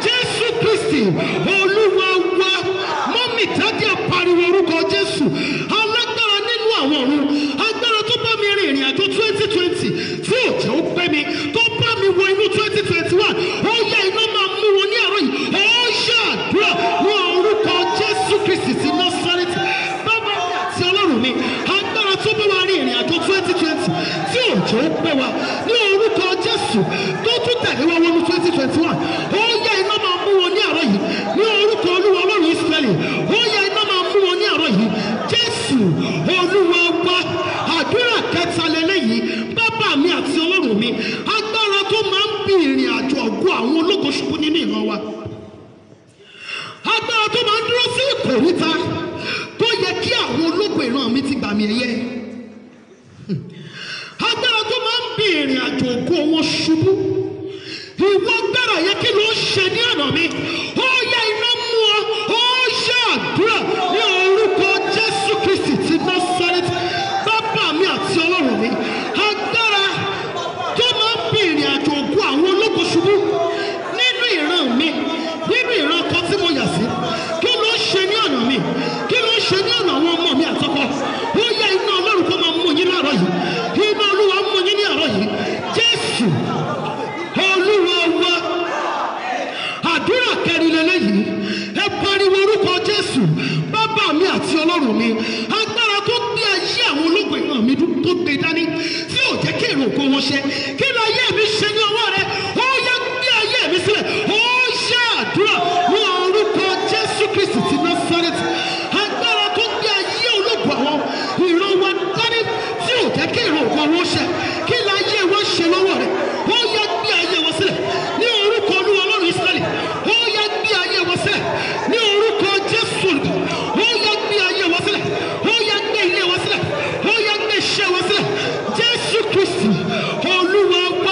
jẹ́ ó pé wa ní orúkọ jésù tó tún tẹ̀lé wa wọnú twenty twenty one ó yá iná máa mú wọn ní àárọ̀ yìí ní orúkọ olúwa ọlọ́run ìsírẹ́lì ó yá iná máa mú wọn ní àárọ̀ yìí jésù olúwa wa àdúrà kẹta lélẹ́yìí bàbá mi àti ọlọ́run mi agbára tó máa ń bí ìrìn àjò ọ̀gọ́ àwọn ológo ṣubú nínú ìran wa agbára tó máa ń dúró sí ìkòríta tó yẹ kí àwọn ológun ìran mi ti gbà mí ẹyẹ agbára tó máa ń bí ìrìn àjò ògo wọn ṣubú ìwọ agbára yẹ kí ló ń ṣe ní ọ̀nà mi ó yá iná mú ọ ó yá àdúrà ní orúkọ jésù kristi ti násárẹ́tì bàbá mi àti ọlọ́run mi agbára tó máa ń bí ìrìn àjò ògo àwọn ológun ṣubú nínú ìran mi nínú ìran kan tí mo yà sí kí ló ń ṣe ní ọ̀nà mi kí ló ń ṣe ní ọ̀nà àwọn ọmọ mi àtọkọ ó yá iná ọlọ́run kó máa mú yín láàárọ̀ yìí iná olúwa mú yín ní àárọ̀ yìí jésù olúwa wa àdúrà kẹrin lélẹ́yìí ẹ pariwo orúkọ jésù bàbá mi àti ọlọ́run mi agbára tó gbé ayé àwọn ológun ìran mi dún- tó gbé dání tí ò jẹ́ kí èrò ògo wọn ṣe kí ló ayé mi ṣe ní ọwọ́ rẹ ó yá gbé ayé mi sílẹ̀ ó ṣe àdúrà ní orúkọ jésù kristi ti násárẹ́tì agbára tó gbé ayé ológun àwọn ìran wa dání tí ò jẹ́ kí èrò ògo wọn ṣe kí ló ayé wọn ṣe lọ́wọ́ rẹ ó yá gbé ayé wọn sílẹ̀ ní orúkọ olúwa ọlọ́run israẹli ó yá gbé ayé wọn sílẹ̀ ní orúkọ jésù olùkọ́ ó yá gbé ayé wọn sílẹ̀ ó yá gbé ilé wọn sílẹ̀ ó yá gbé iṣẹ́ wọn sílẹ̀ jésù kristi olúwa wá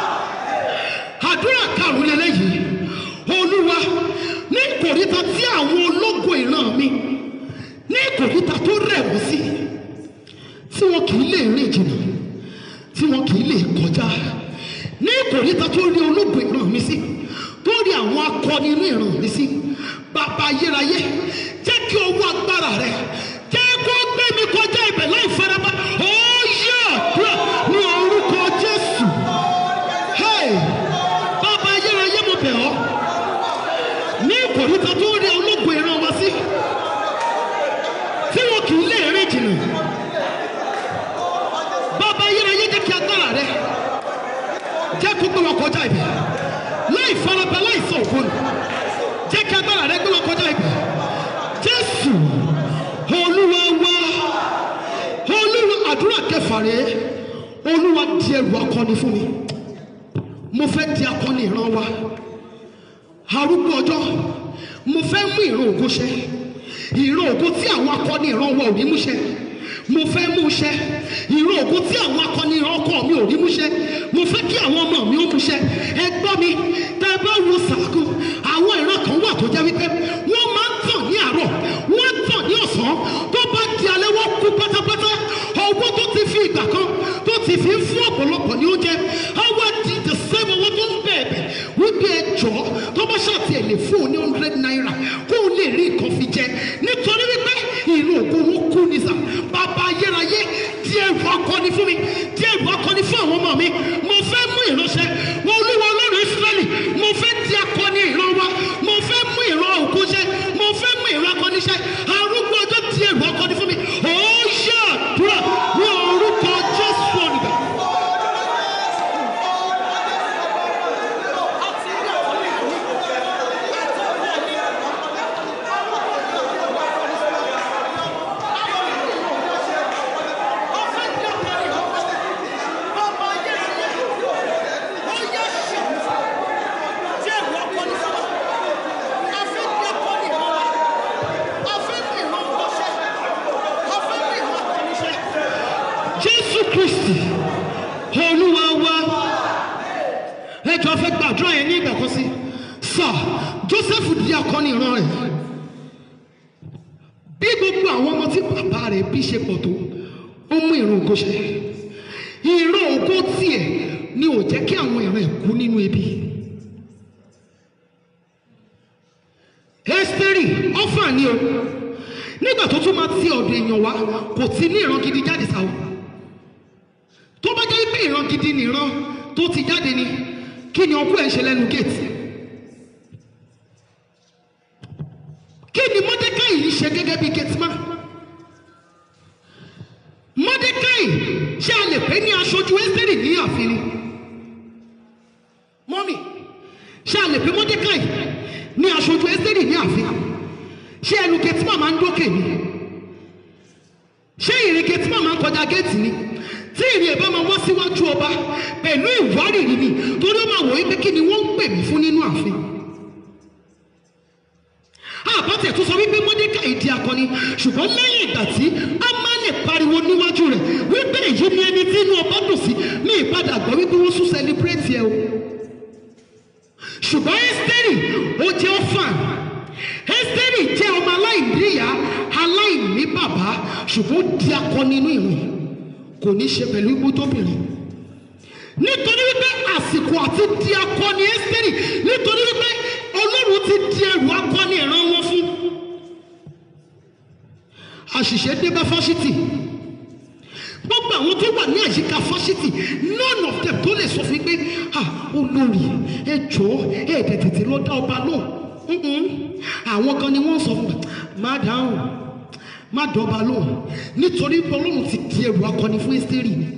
àdúrà karùn-ún lélẹ́yìí olúwa ní kòríta tí àwọn ológo ìran mi ní kòríta tó rẹ̀ wọ́n sí tí wọn kì í lè rìn jìnnà tí wọn kì í lè kọjá ní kòríta tó rí ológo ìran mi sí tó rí àwọn akọni inú ìran mi sí bàbá ayérayé jẹ́ kí owó agbára rẹ jẹ́ kó gbé mi kọjá ibẹ̀ láì faraba ó yẹ àdúrà ní orúkọ jésù. Hey! bàbá ayérayé mo bẹ̀ ọ́ ní ìkòríta tó rí ológun ìran wa sí tí wọn kì í lè rìn jìnnà bàbá ayérayé jẹ́ kí agbára rẹ jẹ́ kó gbé wọn kọjá ibẹ̀ láì faraba láì sọ òfin jẹ́ kí agbára rẹ gbé wọn kọjá ibẹ̀ jésù olúwa wá olúwa àdúrà kẹfà rèé olúwa di ẹrù akọni fún mi mo fẹ́ di akọni ìran wa arúgbó ọjọ́ mo fẹ́ mú ìran ògo ṣẹ ìran ògo tí àwọn akọni ìran wa ò rí mú ṣẹ mo fẹ́ mú ṣẹ ìran ògo tí àwọn akọni ìran ọkọ mi ò rí mú ṣẹ mo fẹ́ kí àwọn ọmọ mi ó mú ṣẹ ẹ gbọ́ mi tẹ́ ẹ bá wo sàkó àwọn ìran kan wà tó jẹ́ wípé wọ́n máa ń tàn ní àárọ̀ wọ́n tàn ní ọ̀sán tó bá di alẹ́ wọ́n kú pátápátá owó tó ti fi ìgbà kan tó ti fi ń fún ọ̀pọ̀lọpọ̀ ní oúnjẹ àwa di the same owó tó ń bẹ̀ẹ̀bẹ̀ wípé ẹjọ́ tó bá ṣàtì ẹ̀ lè fún un ní hundred naira kó o lè rí nǹkan fi jẹ nítorí wípé ìlú ògùn wọn kú ní sà bàbá ayérayé di ẹrù akọni fún mi di ẹrù akọni fún àwọn ọmọ mi mo fẹ́ mú ìránṣẹ́ wọn olúwa ọlọ́run israẹli mo fẹ́ di akọni ìran wa mo fẹ́ mú ìran òkú ṣẹ mo fẹ́ mú ìran akọni ṣẹ arúgbó ọjọ́ di ẹrù akọni fún mi ó yẹ àdúrà ní orúkọ jésù olùgbà. jésù kristi olúwa wa ẹjọ fẹ́ gbàdúrà yẹn ní ìgbà kan sí sà joseph di akọni ìran rẹ̀ bí gbogbo àwọn ọmọ tí bàbá rẹ̀ bí ṣe pọ̀ tó ó mú ìran ògo ṣẹ ìran ògo tiẹ̀ ni ò jẹ́ kí àwọn ìran ẹ̀ kú nínú ebi ẹ́sítérì ọ́fà ni o nígbà tó tún máa ti ọ̀dọ̀ èèyàn wá kò ti ní ìran gidi jáde sáwọ́ tó bá jẹ́ pé ìran gidi nìran tó ti jáde ni kí ni ọkọ ẹ̀ ń ṣe lẹ́nu géètì kí ni mọ́dékáì yìí ṣe gẹ́gẹ́ bí gẹ́tìmá mọ́dékáì ṣé a lè pé ní aṣojú ẹ́sítẹ́rì ní ààfin ni mọ́mì ṣé a lè pé mọ́dékàì ní aṣojú ẹ́sítẹ́rì ní ààfin ṣé ẹnu kẹtí màmá ń dókè ni ṣé ìrìn kẹtí màmá ń kọjá géètì ni tí ìrìn ẹ̀ bá máa wá síwájú ọba pẹ̀lú ìwárìrì ni torí ó máa wọ̀ wípé kí ni wọ́n ń pè mí fún nínú ààfin àbátẹ̀ tó sọ wípé mọ́dékàì di akọni ṣùgbọ́n lẹ́yìn ìgbà tí a máa lè pariwo níwájú rẹ̀ wípé èyí ni ẹni tí inú ọba dùn sí ní ìpadà gbọ́ wípé wọ́n sún sẹlẹ̀bírẹ́tì ẹ o ṣùgbọ́n ẹ́sítẹ́rì ó jẹ́ ọ́fàn ẹ́sítẹ́rì jẹ́ ọmọ aláìníyá aláìní bàbá ṣùgbọ́n ó di akọni inú ìrìn kò ní ṣe pẹ̀lú igbó tóbìnrin nítorí wípé àsìkò àti di akọni ẹ́sítẹ́rì nítorí wípé ọlọ́run ti di ẹrù akọni ìran wọn fún àṣìṣe dé bá fásitì gbogbo àwọn tó wà ní àyíká fásitì none of them tó lè sọ fún mi pé ah olórí ẹ jọ̀ọ́ ẹ ẹ̀dẹ̀ tètè lọ dá ọba lóhùn Mm-mm. àwọn kan ni wọ́n sọ fún mi má dáhùn má dọ́ba lóhùn nítorí pé ọlọ́run ti di ẹrù akọni fún ẹ́sítẹ́rì ni.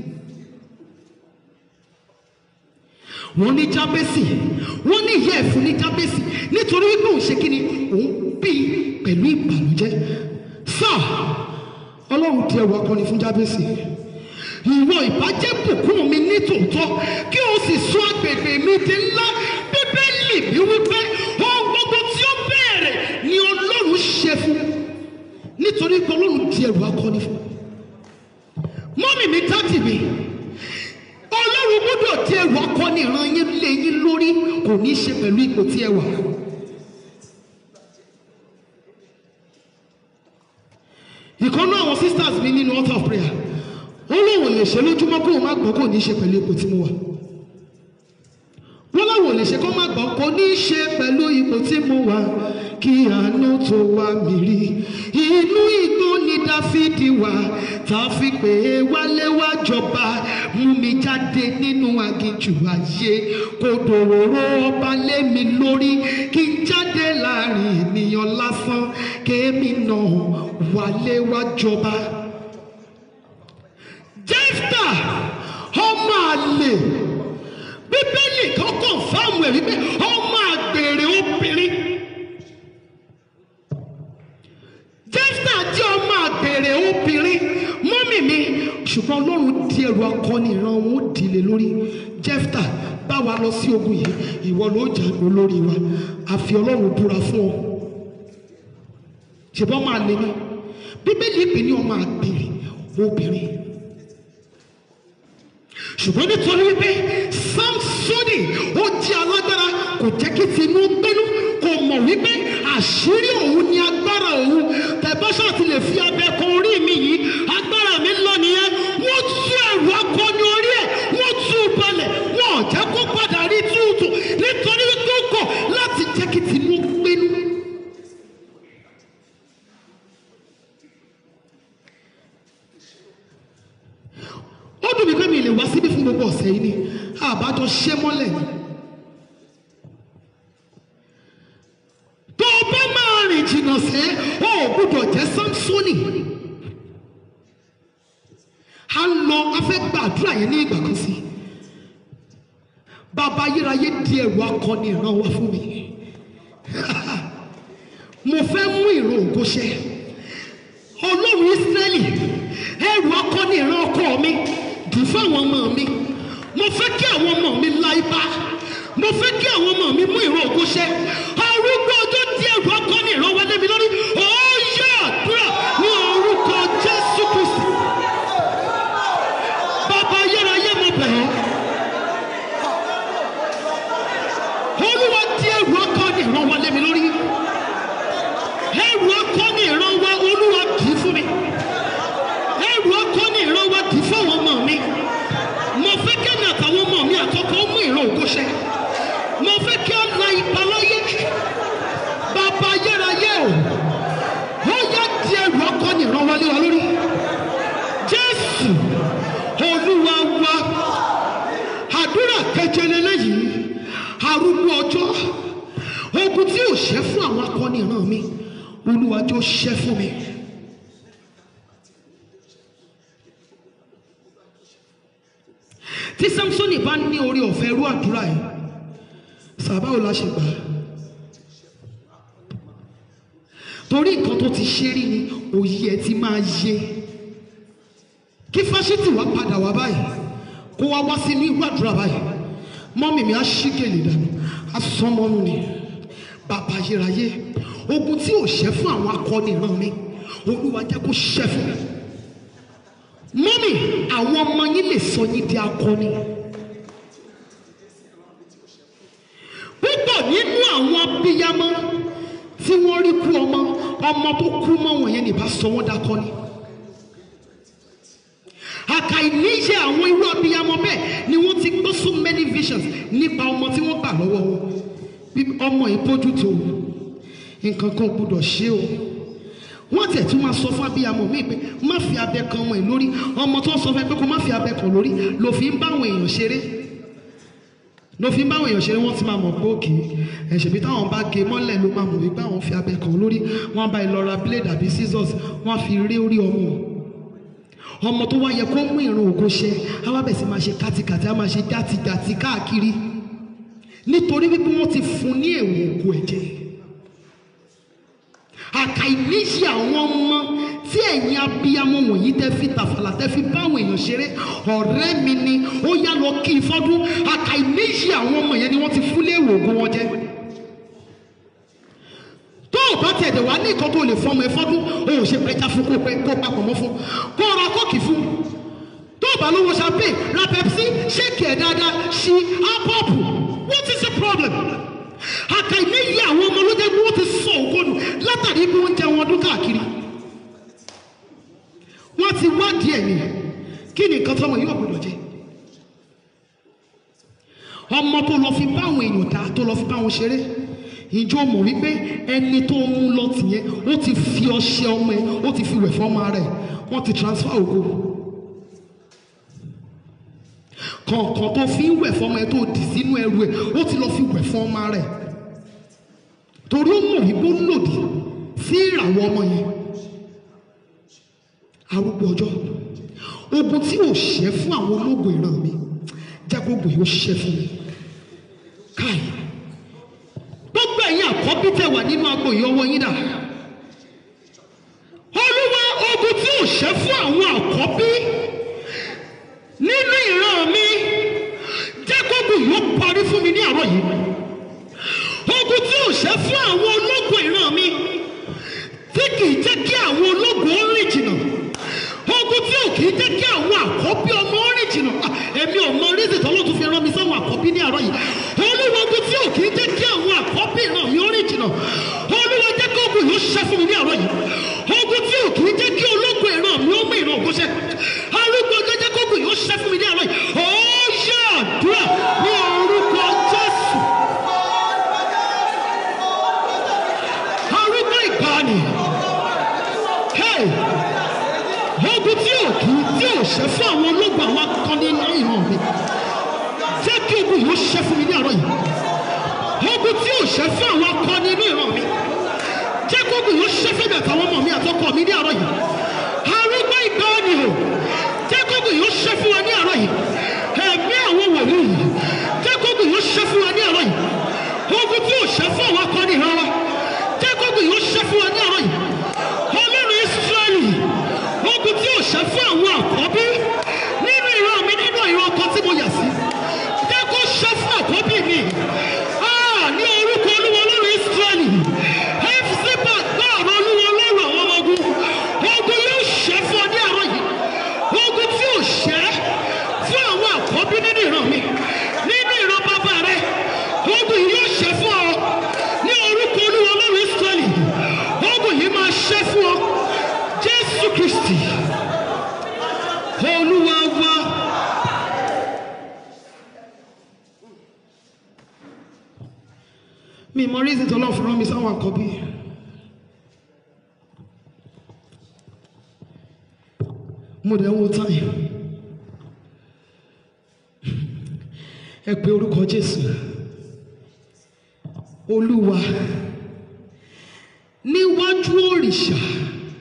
wọ́n ní jábẹ́sì wọ́n ní ìyá ẹ̀fún ní jábẹ́sì nítorí wípé òun ṣe kí ni òun bí pẹ̀lú ìbànújẹ́ sáà ọlọ́run di ẹrù akọni fún jábẹ́sì ìwọ ìbàjẹ́ bùkún mi ní tòótọ́ kí o sì sọ agbègbè mi di ńlá bíbélì mi wípé ohun gbogbo tí ó bẹ̀rẹ̀ ni ọlọ́run ṣe fún nítorí pé ọlọ́run di ẹrù akọni fún mọ́mì mi dádì mi ọlọ́run gbọ́dọ̀ di ẹrù akọni ìran yín lé yín lórí kò ní í ṣe pẹ̀lú ipò tí ẹ wà. ìkànnú àwọn sisters mi nínú altar of prayer ó lóun ò lè ṣe lójúmọ́ kó o má gbọ́ kó o ní í ṣe pẹ̀lú ipò tí mo wà wọ́n láwọn ò lè ṣe kó má gbọ́ kó ní í ṣe pẹ̀lú ipò tí mo wà kí àánú tó wá mi rí inú igbó ni dáfídì wà tá a fi pè é wálé wá jọba mú mi jáde nínú aginjù ayé kò dòróró ọba lé mi lórí kí n jáde láàrin ènìyàn lásán kémi náà wálé wá jọba jẹ́fta ọmọ àlè bíbélì kan kàn fáwọn ẹ̀rí pé ọmọ àgbèrè obìnrin jẹ́fta jẹ́ ọmọ àgbèrè obìnrin mọ́mì mi ṣùgbọ́n ọlọ́run di ẹrù akọni ìran wọn ó dìlé lórí jẹ́fta bá wa lọ sí ogun yìí ìwọ ló jà olórí wa àfi ọlọ́run búra fún ọ ṣùgbọ́n ọmọ àlè ni bíbélì pè ní ọmọ àgbèrè obìnrin ṣùgbọ́n nítorí wípé samsoni ó jẹ́ alágbára kò jẹ́ kí tinú gbénú kò mọ̀ wípé àṣírí òun ni agbára òun tẹ̀bọ́sà ti lè fi abẹ kan orí mi yìí agbára mi lọ nìyẹn wọ́n tú ẹ̀rù akọni orí ẹ̀ wọ́n tú u balẹ̀ wọ́n ò jẹ́ kó padà rí túùtù nítorí wípé ó kọ̀ láti jẹ́ kí tinú gbénú. ó dùn mí pé mi lè wá síbí fún gbogbo ọ̀sẹ̀ yìí ni àbájọ ṣẹ́ mọ́lẹ̀ ni. tó o bá máa rìn jìnnà sẹ́ o ò gbúdọ̀ jẹ́ samsoni. a ń lọ afẹ́ gbàdúrà yẹn ní ìgbà kan sí. bàbá ayérayé di ẹrù akọni ìran wa fún mi. mo fẹ́ mú ìran ògo ṣẹ. ọlọ́run ísírẹ́lì ẹrù akọni ìran ọkọ mi dùn fáwọn ọmọ mi mo fẹ́ kí àwọn ọmọ mi la ibà mo fẹ́ kí àwọn ọmọ mi mú ìran ògo ṣẹ arúgbó ọjọ́ tí ẹrù akọni ìran wọlé mi lórí ó yẹ àdúrà ní orúkọ jésù kristi bàbá ayérayé mo bẹ̀ ọ́ olúwa tí ẹrù akọni ìran wọlé mi lórí ẹrù akọni ìran wa olúwa dì í fún mi ẹrù akọni ìran wa dì í fáwọn ọmọ mi mo fẹ́ kẹ́mi àtàwọn ọmọ mi àtọkọ mú ìran ògo ṣẹ mo fẹ́ kí ọ la ipa láyé bàbá ayérayé o ó yá di ẹrù akọni ìran wa lé wa lórí jésù olúwa wa àdúrà keje lélẹ́yìí arúgbó ọjọ́ ogun tí ò ṣẹ́ fún àwọn akọni ìran mi olúwa jọ̀ọ́ ṣẹ́ fún mi. tí samsoni bá ní orí ọ̀fẹ́ irú àdúrà yìí sàbáwò la ṣe gbà á torí nǹkan tó ti ṣe rí ni òye ẹ ti máa yé kí fásitì wá padà wá báyìí kó wá wá sínú irú àdúrà báyìí mọ́mì mi á ṣí gèlè dànù á sán mọ́nú ni bàbá ayérayé ogun tí ò ṣẹ́ fún àwọn akọni ìran mi olúwa jẹ́ kó ṣẹ́ fún mi mọ́mì àwọn ọmọ yín lè sọ yín di akọni púpọ̀ nínú àwọn abiyamọ tí wọ́n rí kú ọmọ ọmọ tó kú mọ́ wọn yẹn nìbá sọ wọ́n dakọni àkàìníṣe àwọn irú abiyamọ bẹ́ẹ̀ ni wọ́n ti gbọ́ so many visions nípa ọmọ tí wọ́n gbà lọ́wọ́ wọn bí ọmọ yìí bójú tó nǹkan kan ò gbọdọ̀ ṣe o wọ́n tẹ̀ tún máa sọ fún abiyamọ mi pé má fi abẹ kan ọmọ yìí lórí ọmọ tó ń sọ fún ẹ pé kó má fi abẹ kan lórí ló fi ń bá àwọn èèyàn ṣeré ló fi ń bá àwọn èèyàn ṣeré wọ́n ti máa mọ̀ pé òkè ẹ̀ṣẹ̀ bí táwọn bá gé mọ́lẹ̀ ló máa mọ̀ wípé àwọn fi abẹ kan lórí wọ́n bá ìlọra blade àbí scissors wọ́n fi rí orí ọmọ ọmọ tó wá yẹ kó mú ìrun ògo ṣe á wá bẹ̀ sí máa ṣe kátikàti á máa ṣe játijàti káàkiri nítorí wípé wọ́n ti fún ní èèwọ̀ ògo ẹ̀jẹ̀ àkàìníṣe àwọn ọmọ tí ẹ̀yin abiyamọ wọ̀nyí tẹ́ fi tàfàlà tẹ́ fi bá àwọn èèyàn ṣeré ọ̀rẹ́ mi ni ó yá lọ kí i fọ́dún àkàìníṣe àwọn ọmọ yẹn ni wọ́n ti fún léèwọ̀ ògo wọn jẹ́ tó o bá tiẹ̀ dẹ̀ wá ní nǹkan tó lè fọmọ ẹ fọ́dún o ò ṣe pẹja fún kó pẹ kó papọ̀ mọ́ fún kó ra kóòkì fún tó o bá lówó champagne ra pepsi ṣéèkì ẹ̀ dáadáa ṣí ápọ́ọ̀pù what is the problem? àkàìníyí àwọn ọmọ ló jẹ́ pé wọ́n ti sọ ògónù látàrí bí wọ́n ń jẹun ọdún káàkiri wọ́n ti wádìí ẹ̀ ní kí ni nǹkan tọ́mọ yóò gbọdọ̀ jẹ ọmọ tó lọ fi bá àwọn èèyàn ta tó lọ fi bá wọn ṣeré ìjọ mọ̀ wípé ẹni tó mú lọ tìyẹn ó ti fi ọṣẹ ọmọ ẹ ó ti fi wẹ̀ fọ́mọ rẹ̀ wọ́n ti transfer ògo kọ̀ọ̀kan tó fi ń wẹ̀ fọ́mọ ẹ tó dì sínú ẹrù ẹ ó ti lọ fi wẹ̀ fún ọmọ rẹ̀ torí ó mọ̀ wípé ó lòdì sí ìràwọ̀ ọmọ yẹn arúgbó ọjọ́ ogun tí ò ṣẹ́ fún àwọn ológun ìran mi jẹ́ gbogbo yìí ó ṣẹ́ fún mi káì gbogbo ẹ̀yin àkọ́bí tẹ̀ wà nínú agbo yìí ọwọ́ yín dà olúwa ogun tí ò ṣẹ́ fún àwọn àkọ́bí nínú ìran mi jẹ́ gbogbo yìí ó parí fún mi ní àárọ̀ yìí ogun tí ò ṣẹ́ fún àwọn ológun ìran mi tí kì í jẹ́ kí àwọn ológun ó rìn jìnnà ogun tí ò kì í jẹ́ kí àwọn àkọ́bí ọmọ ó rìn jìnnà Ah, èmi ò mọ rízì tọ́lọ́ tó fi rán mi sáwọn àkọ́bí ní àárọ̀ yìí olúwa ogun tí ò kì í jẹ́ kí àwọn àkọ́bí ìran mi ó rìn jìnnà olúwa jẹ́ kí ogun yìí ó ṣẹ́ fún mi ní àárọ̀ yìí ogun tí ò kì í jẹ́ kí ológun ìran mi ó mú ìran ògo ṣẹ arúgbó ọjọ́ jẹ́ kí ogun yìí ó ṣẹ́ fún mi ní àárọ̀ yìí ó yá àdúrà ní orúkọ jésù arúgbó ìgbàanì hey ogun tí ò kí tí ò ṣẹ́ fún àwọn ológun àwọn akọni ní ìran mi jẹ́ kí ogun yìí ó ṣẹ́ fún mi ní àárọ̀ yìí ogun tí ò ṣẹ́ fún àwọn akọni ní ìran mi jẹ́ kí ogun yìí ó ṣẹ́ fún mi àtàwọn ọmọ mi àtọkọ mi ní àárọ̀ yìí arúgbó ìgbàanì o jẹ́ kí ogun yìí ó ṣẹ́ fún wa ní àárọ̀ yìí ẹ̀mí àwọn wòlíì yìí jẹ́ kí ogun yìí ó ṣẹ́ fún wa ní àárọ̀ yìí ogun tí ò ṣẹ́ fún àwọn akọni ìran wa jẹ́ kí ogun yìí ó ṣẹ́ fún wa ní àárọ̀ yìí ọlọ́run israẹli ogun tí ò ṣẹ́ fún àwọn àkọ́bí nínú ìran mi nínú ìran ọkọ tí mo yà sí jẹ́ kó ṣẹ́ fún àkọ́bí mi Ah, ní orúkọ olúwa ọlọ́run israẹli fcpa gbọ́ ọ̀rọ̀ olúwa ọlọ́run àwọn ọmọ ogun ogun yóò ṣẹ́ fún ọ ní àárọ̀ yìí ogun tí ò ṣẹ́ fún àwọn àkọ́bí nínú ìran mi nínú ìran bàbá rẹ ogun yìí yóò ṣẹ́ fún ọ ní orúkọ olúwa ọlọ́run israẹli ogun yìí máa ṣẹ́ fún ọ jésù kristi olúwa wa. mi mọ reason tó lọ́ọ́ fi rán mi sáwọn àkọ́bí. mo dẹ̀ ń wo táyì. ẹ pe orúkọ jésù olúwa níwájú òrìṣà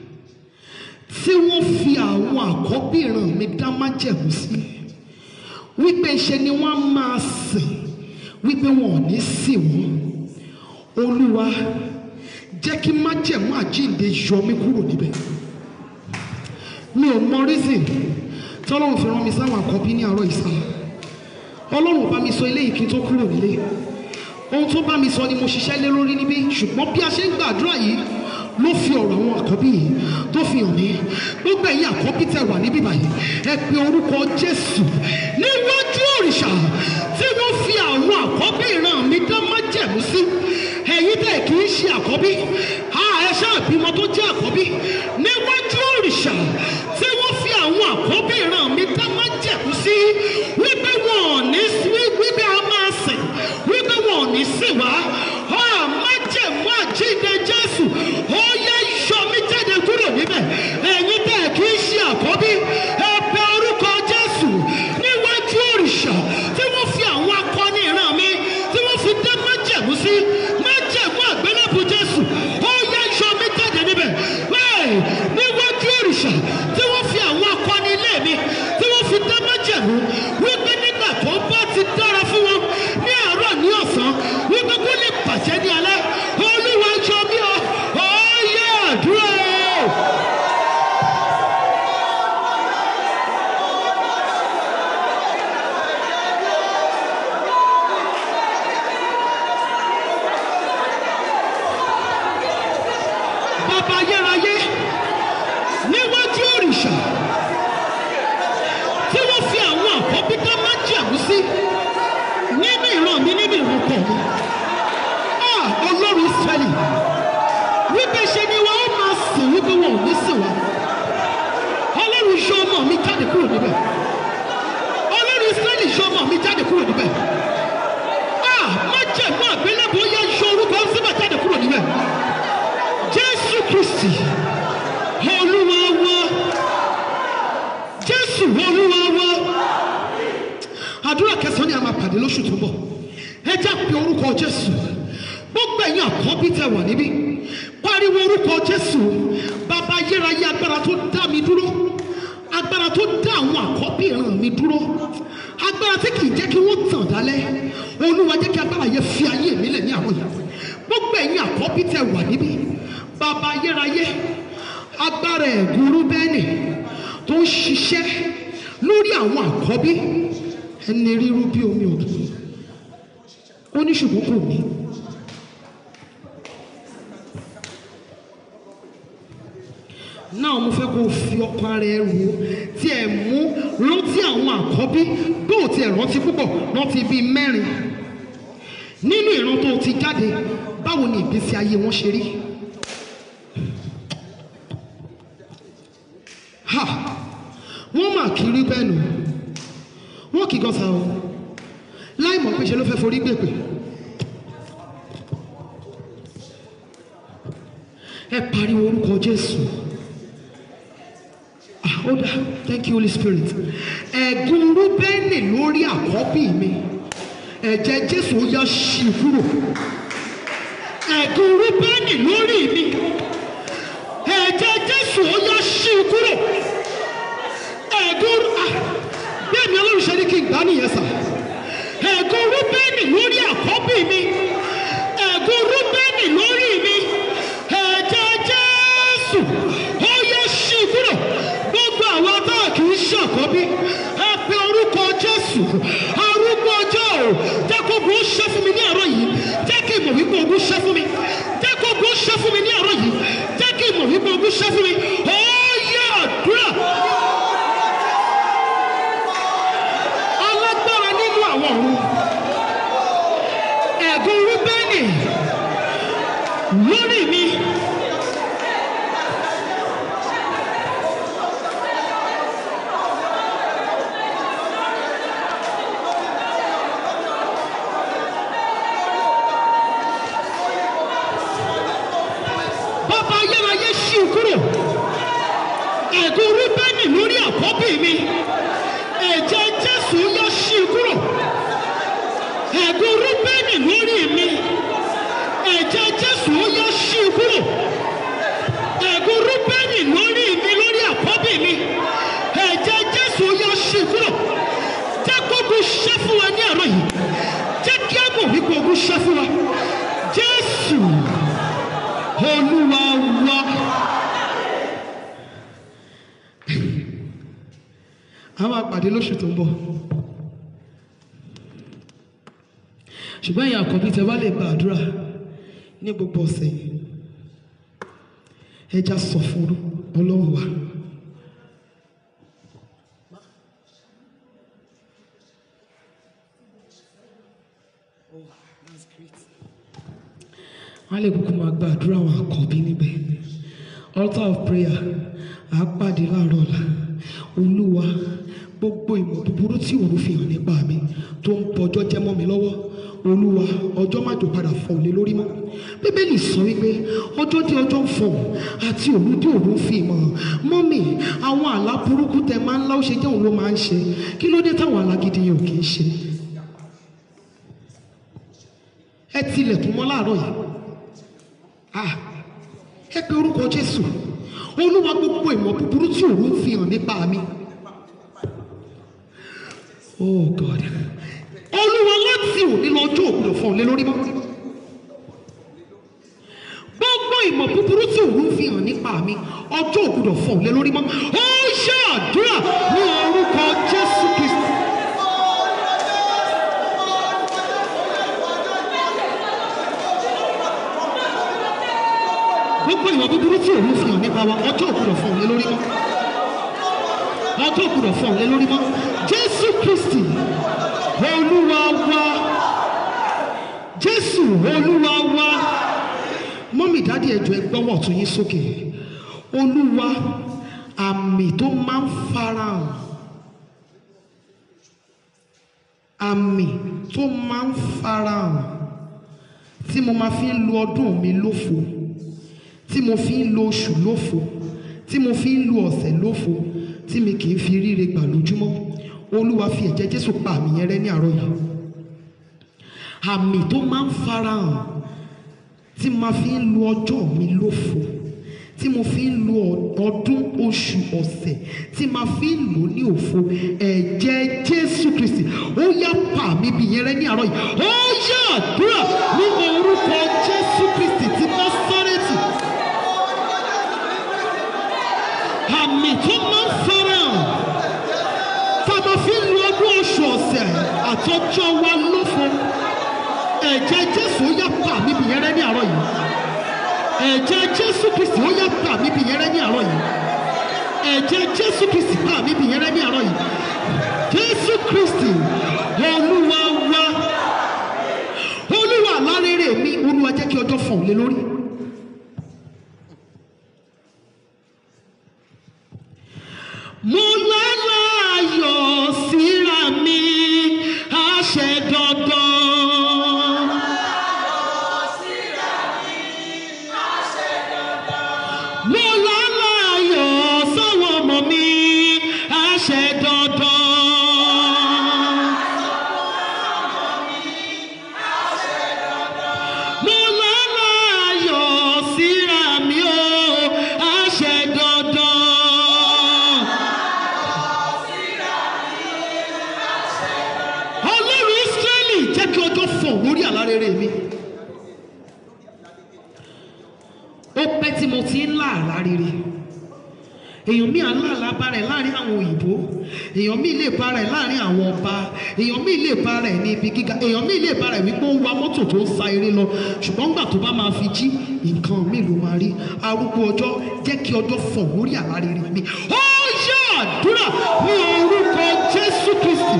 tí wọ́n fi àwọn àkọ́bí ìran mi dá májẹ̀mú sí wípé ṣe ni wọ́n á máa sìn wípé wọn ò ní sìn wọ́n olúwa jẹ́ kí májẹ̀mú àjíǹde yọ mí kúrò níbẹ̀ mi ò mọ reason tọ́lọ́run fi rán mi sáwọn àkọ́bí ní àárọ̀ ìsá ọlọ́run bá mi sọ eléyìí kí n tó kúrò nílé ohun tó bá mi sọ ni mo ṣiṣẹ́ lé lórí níbí ṣùgbọ́n bí a ṣe ń gbàdúrà yìí ló fi ọ̀rọ̀ àwọn àkọ́bí yìí tó fi hàn mí gbogbo ẹ̀yin àkọ́bí tẹ̀ wà níbí báyìí ẹ pe orúkọ jésù níwájú òrìṣà tí wọ́n fi àwọn àkọ́bí ìran mi dá májẹ̀mú sí ẹ̀yin tẹ̀ kì í ṣe àkọ́bí a ẹ ṣáà bímọ tó jẹ́ àkọ́bí níwájú òrìṣà tí wọ́n fi àwọn àkọ́bí ìran mi dá májẹ̀mú sí wípé wọn ò ní wípé a máa sìn wípé wọn ò ní sìn wá a májẹ̀mú àjíǹde jésù ó yẹ yọ mí jáde kúrò níbẹ̀ ẹ̀yin tẹ̀ kì í ṣe àkọ́bí ẹ pe orúkọ jésù níwájú òrìṣà tí wọ́n fi àwọn akọni ìran mi tí wọ́n fi dá májẹ̀mú sí májẹ̀mú àgbélébù jésù ó yẹ yọ mí jáde níbẹ̀ bẹ́ẹ̀ níwájú òrìṣà tí wọ́n fi àwọn akọni ilé mi tí wọ́n fi dá májẹ̀mú wípé nígbà tó bá ti dára fún wọn ní àárọ̀ ní ọ̀sán wípé kó lè bàjẹ́ ní alẹ́ olúwa jọ mí o ó yẹ àdúrà o. bàbá ayérayé níwájú òrìṣà tí wọ́n fi àwọn àkọ́bí dá májẹ̀mú sí nínú ìran mi nínú ìran pọ̀ mi. Ah, ọlọ́run ìsírẹ́lì wípé ṣe ni wọn ó máa sìn wípé wọn ò ní sìn wá. ọlọ́run yọ ọmọ mi jáde kúrò níbẹ̀. ọlọ́run ìsírẹ́lì yọ ọmọ mi jáde kúrò níbẹ̀. Ah, májẹ̀mú àgbélébùú yẹ yọ orúkọ síbẹ̀ jáde kúrò níbẹ̀. jésù kristi olúwa wa jésù olúwa wa àdúrà kẹsàn-án ni a máa pàdé lóṣù tó ń bọ̀ ẹ já pe orúkọ jésù gbogbo ẹ̀yin àkọ́bí tẹ wà níbí pariwo orúkọ jésù bàbá ayérayé agbára tó dá mi dúró agbára tó dá àwọn àkọ́bí ìran mi dúró agbára tí kì í jẹ́ kí wọ́n tàn dálẹ́ olúwa jẹ́ kí agbára yẹn fi ayé mi lẹ̀ ní àwọn yìí gbogbo ẹ̀yin àkọ́bí tẹ wà níbí bàbá ayérayé agbára ẹ̀gúrú bẹ́ẹ̀nì tó ń ṣiṣẹ́ lórí àwọn àkọ́bí ẹni ríru bí omi òdùn ó ní ṣùgbọ́n kò ní. náà mo fẹ́ kó o fi ọkàn ara ẹ rò ó tí ẹ mú rántí àwọn àkọ́bí bí ò tiẹ̀ rántí púpọ̀ rántí bíi mẹ́rin nínú ìran tó ti jáde báwo ni ìgbésí ayé wọn ṣe rí. ha wọ́n mà kiri bẹ́ẹ̀ nù wọ́n kì í gan sa o láì mọ̀ pé ṣe ló fẹ́ forí gbèpè. ẹ pariwo orúkọ jésù ah ó dá thank you holy spirit ẹ̀gún rúbẹ́nì lórí àkọ́bí mi ẹ̀jẹ̀ jésù ó yá ṣì kúrò ẹ̀gún rúbẹ́nì lórí mi ẹ̀jẹ̀ jésù ó yá ṣì kúrò ẹ̀gún ah bẹ́ẹ̀ ni ọlọ́run ṣe ní kí n gbá nìyẹn sà ẹ̀gún rúbẹ́nì lórí àkọ́bí mi ẹ̀gún rúbẹ́nì lórí mi ẹ̀jẹ̀ jésù ó yẹ ṣí kúrò gbogbo àwọn tá a kì í ṣàkọ́bí ẹ pe orúkọ jésù arúgbó ọjọ́ o jẹ́ kó ogun ṣe fún mi ní àárọ̀ yìí jẹ́ kí ìmọ̀ wípé ogun ṣe fún mi jẹ́ kó ogun ṣe fún mi ní àárọ̀ yìí jẹ́ kí ìmọ̀ wípé ogun ṣe fún mi ó yẹ àdúrà. alágbára nínú àwọn ọ̀run ẹ̀gún rúbẹ́nì lórí mi. bàbá ayérayé ṣí i kúrò ẹ̀gún rúbẹ́nì lórí àkọ́bí mi ẹ̀jẹ̀ jésù yọ ṣí i kúrò ẹ̀gún rúbẹ́nì lórí mi ẹ̀jẹ̀ jésù yọ ṣí i kúrò ẹ̀gún rúbẹ́nì lórí mi lórí àkọ́bí mi ẹ̀jẹ̀ jésù yọ ṣí i kúrò jẹ́ gbogbo ṣẹ́ fún wa ní àárọ̀ yìí jẹ́ kí á mọ̀ wípé ogun ṣẹ́ fún wa jésù olúwa wa. a máa pàdé lóṣù tó ń bọ̀ ṣùgbọ́n ìyá àkọ́bí tẹ bá lè gba àdúrà ní gbogbo ọ̀sẹ̀ yìí ẹja sọ fún ọlọ́run wa. wọ́n lè kúkú máa gba àdúrà àwọn àkọ́bí níbẹ̀ altar of prayer àá pàdé láàárọ̀ ọ̀la olúwa gbogbo ìmọ̀ búburú tí òru fi hàn nípa mi tó ń bọjọ́ jẹ́ mọ́ mi lọ́wọ́ olúwa ọjọ́ má jò padà fọ́ òlé lórí mọ́ bíbélì sọ wípé ọjọ́ dé ọjọ́ ń fọ̀ àti òru dé òru ń fi ìmọ̀ hàn mọ́mì àwọn àlá burúkú tẹ máa ń lá ó ṣe jẹ́ òun ló máa ń ṣe kí ló dé táwọn àlá gidi yẹn ò kì í ṣe ẹ tilẹ̀kùn mọ́ láàárọ̀ yìí ah ẹ pe orúkọ jésù olúwa gbogbo ìmọ̀ búburú tí òru ń fi hàn nípa mi oh god olúwa láti òní lọ́jọ́ òkúdọ̀ fún ọ̀lẹ́ lórí mọ́ gbogbo ìmọ̀ búburú tí òru ń fi hàn nípa mi ọjọ́ òkúdọ̀ fún ọ̀lẹ́ lórí mọ́ ó ṣe àdúrà ní orúkọ jésù kristu. gbogbo ìwà búburú tí òun fi hàn nípa wa ọjọ́ òkúrọ̀ fún òun lé lórí mọ́ ọjọ́ òkúrọ̀ fún òun lé lórí mọ́ jésù kristi olúwa wa jésù olúwa wa mọ́mì dádì ẹ̀jọ̀ ẹ gbọ́wọ́ ọ̀tún yín sókè olúwa àmì tó máa ń farahàn àmì tó máa ń farahàn tí mo máa fi ń lo ọdún mi lófo tí mo fi ń lo oṣù lófo tí mo fi ń lo ọ̀sẹ̀ lófo tí mi kì í fi ríre gbà lójúmọ́ olúwa fi ẹ̀jẹ̀ jésù pa àmì yẹn rẹ́ ní àárọ̀ yìí àmì tó máa ń farahàn tí ma fi ń lo ọjọ́ mi lófo tí mo fi ń lo ọdún oṣù ọ̀sẹ̀ tí ma fi ń lò ní òfo ẹ̀jẹ̀ jésù kristi ó yá pa àmì bí yẹn rẹ́ ní àárọ̀ yìí ó yá àdúrà ní orúkọ jésù kristi ti násárẹ́tì. àmì tó máa ń farahàn tá a máa fi ń lo ọdún oṣù ọ̀sẹ̀ àtọ́jọ́ wa lófo ẹ̀jẹ̀ jésù ó yá pa mí bí yẹn rẹ́ ní àárọ̀ yìí ẹ̀jẹ̀ jésù kristi ó yá pa mí bí yẹn rẹ́ ní àárọ̀ yìí ẹ̀jẹ̀ jésù kristi pa mí bí yẹn rẹ́ ní àárọ̀ yìí jésù kristi olúwa wa olúwa alárèrè mi olúwa jẹ́ kí ọjọ́ fọ̀n lé lórí. mo lọ́la ayọ̀ síra mi àṣẹ dandan. mo lọ́la ayọ̀ sọ́wọ́ ọmọ mi àṣẹ dandan. mo lọ́la ayọ̀ síra mi o àṣẹ dandan. ọlọ́run israẹli jẹ́ kí ọjọ́ fọ̀ lórí àlárẹ̀rẹ̀ mi. ó pẹ́ tí mo ti ń lá àlá rere èèyàn míì aláàlá bá rẹ̀ láàrin àwọn òyìnbó èèyàn míì lè bá rẹ̀ láàrin àwọn ọba èèyàn míì lè bá rẹ̀ ní ibi gíga èèyàn míì lè bá rẹ̀ wípé ó ń wa mọ́tò tó ń sa eré lọ ṣùgbọ́n gbà tó bá máa fi jí nǹkan míì ló máa rí arúgbó ọjọ́ jẹ́ kí ọjọ́ fọ̀ lórí àlá rere mi ó yá àdúrà ní orúkọ jésù kristi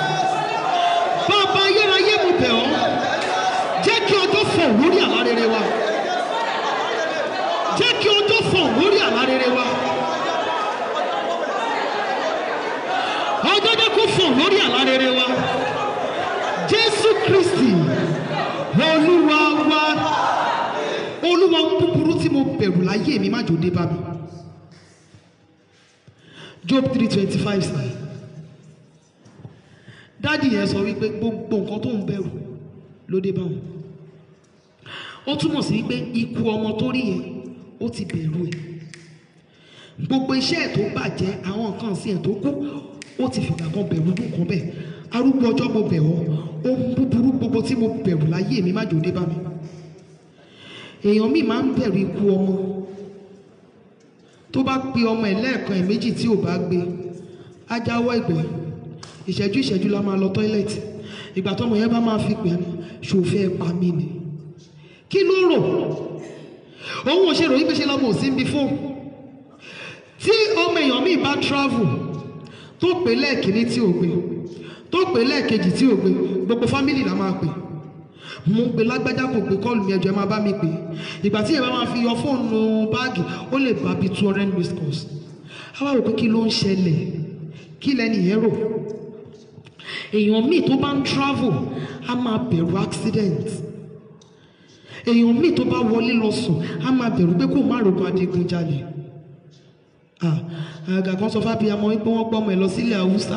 bàbá ayérayé mo bẹ̀ ọ́ jẹ́ kí ọjọ́ fọ̀ lórí àlá rere wa jẹ́ kí ọjọ́ fọ̀ lórí àlá rere wa ọjọ́ jẹ́ kó fọ̀ lórí àlá rere wa jésù kristi olúwa wa olúwa ń búburú tí mo bẹ̀rù láyé mi má jò dé bá mi job three twenty five sir dádì yẹn sọ wípé gbogbo nǹkan tó ń bẹ̀rù ló dé bá wọn ó túmọ̀ sí wípé ikú ọmọ tó rí yẹn ó ti bẹ̀rù ẹ̀ gbogbo iṣẹ́ ẹ̀ tó bàjẹ́ àwọn nǹkan sí ẹ̀ tó kú ó ti fìgbà kan bẹ̀rù nǹkan bẹ́ẹ̀ arúgbó ọjọ́ mo bẹ̀ ọ́ ohun búburú gbogbo tí mo bẹ̀rù láyé mi má jò dé bá mi èèyàn míì máa ń bẹ̀rù ikú ọmọ tó bá pe ọmọ ẹ̀ lẹ́ẹ̀kan ẹ̀ méjì tí ò bá gbé á jáwọ́ ìgbẹ́ ìṣẹ́jú ìṣẹ́jú la máa lọ tọ́ílẹ̀tì ìgbà tọ́mọ yẹn bá máa fi pè é ṣòfẹ́ pa mí ni kí ló rò òun ò ṣe ròyìn pé ṣe lọ́mọ ò sí ń bi fóònù tí ọmọ èèyàn míì bá travel tó pè lẹ́ẹ̀kíní tí ò gbé tó pè lẹ́ẹ̀kejì tí ò gbé gbogbo fámìlì la máa pè mo pe lágbájá kò gbé kọ́ọ̀lù mi ẹjọ́ ẹ máa bá mi pè ìgbà tí ẹ bá máa fi yọ fóònù báàgì ó lè bá bíi two hundred missed calls àwa rò pé kí ló ń ṣẹlẹ̀ kí lẹ́nu yẹn rò èèyàn míì tó bá ń travel á máa bẹ̀rù accident èèyàn míì tó bá wọlé lọ sùn á máa bẹ̀rù pé kó má rògbò adigunjalè ah àgà kan sọ fábíyamọ wípé wọ́n gbọ́mọ ẹ̀ lọ sílẹ̀ haúsá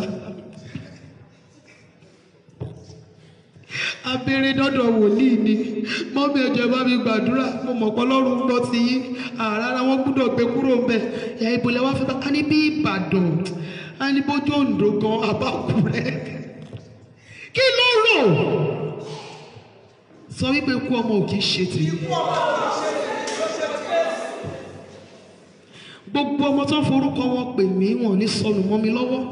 abẹ́rẹ́ dọ́dọ̀ wòlíì ni mọ́mí ẹ̀jẹ̀ bá mi gbàdúrà mo mọ̀ pé ọlọ́run gbọ́ ti yín àrárá wọn gbúdọ̀ gbé kúrò ń bẹ̀ ìyá ìbòlẹ̀ wá fẹ́ bá a ní bí ìbàdàn a ní bójú òǹdó gan abákùrẹ́ kí ló rò sọ wípé ikú ọmọ ò kì í ṣe tèmi gbogbo ọmọ tó ń forúkọ wọn pè mí wọn ò ní sọnù mọ́ mi lọ́wọ́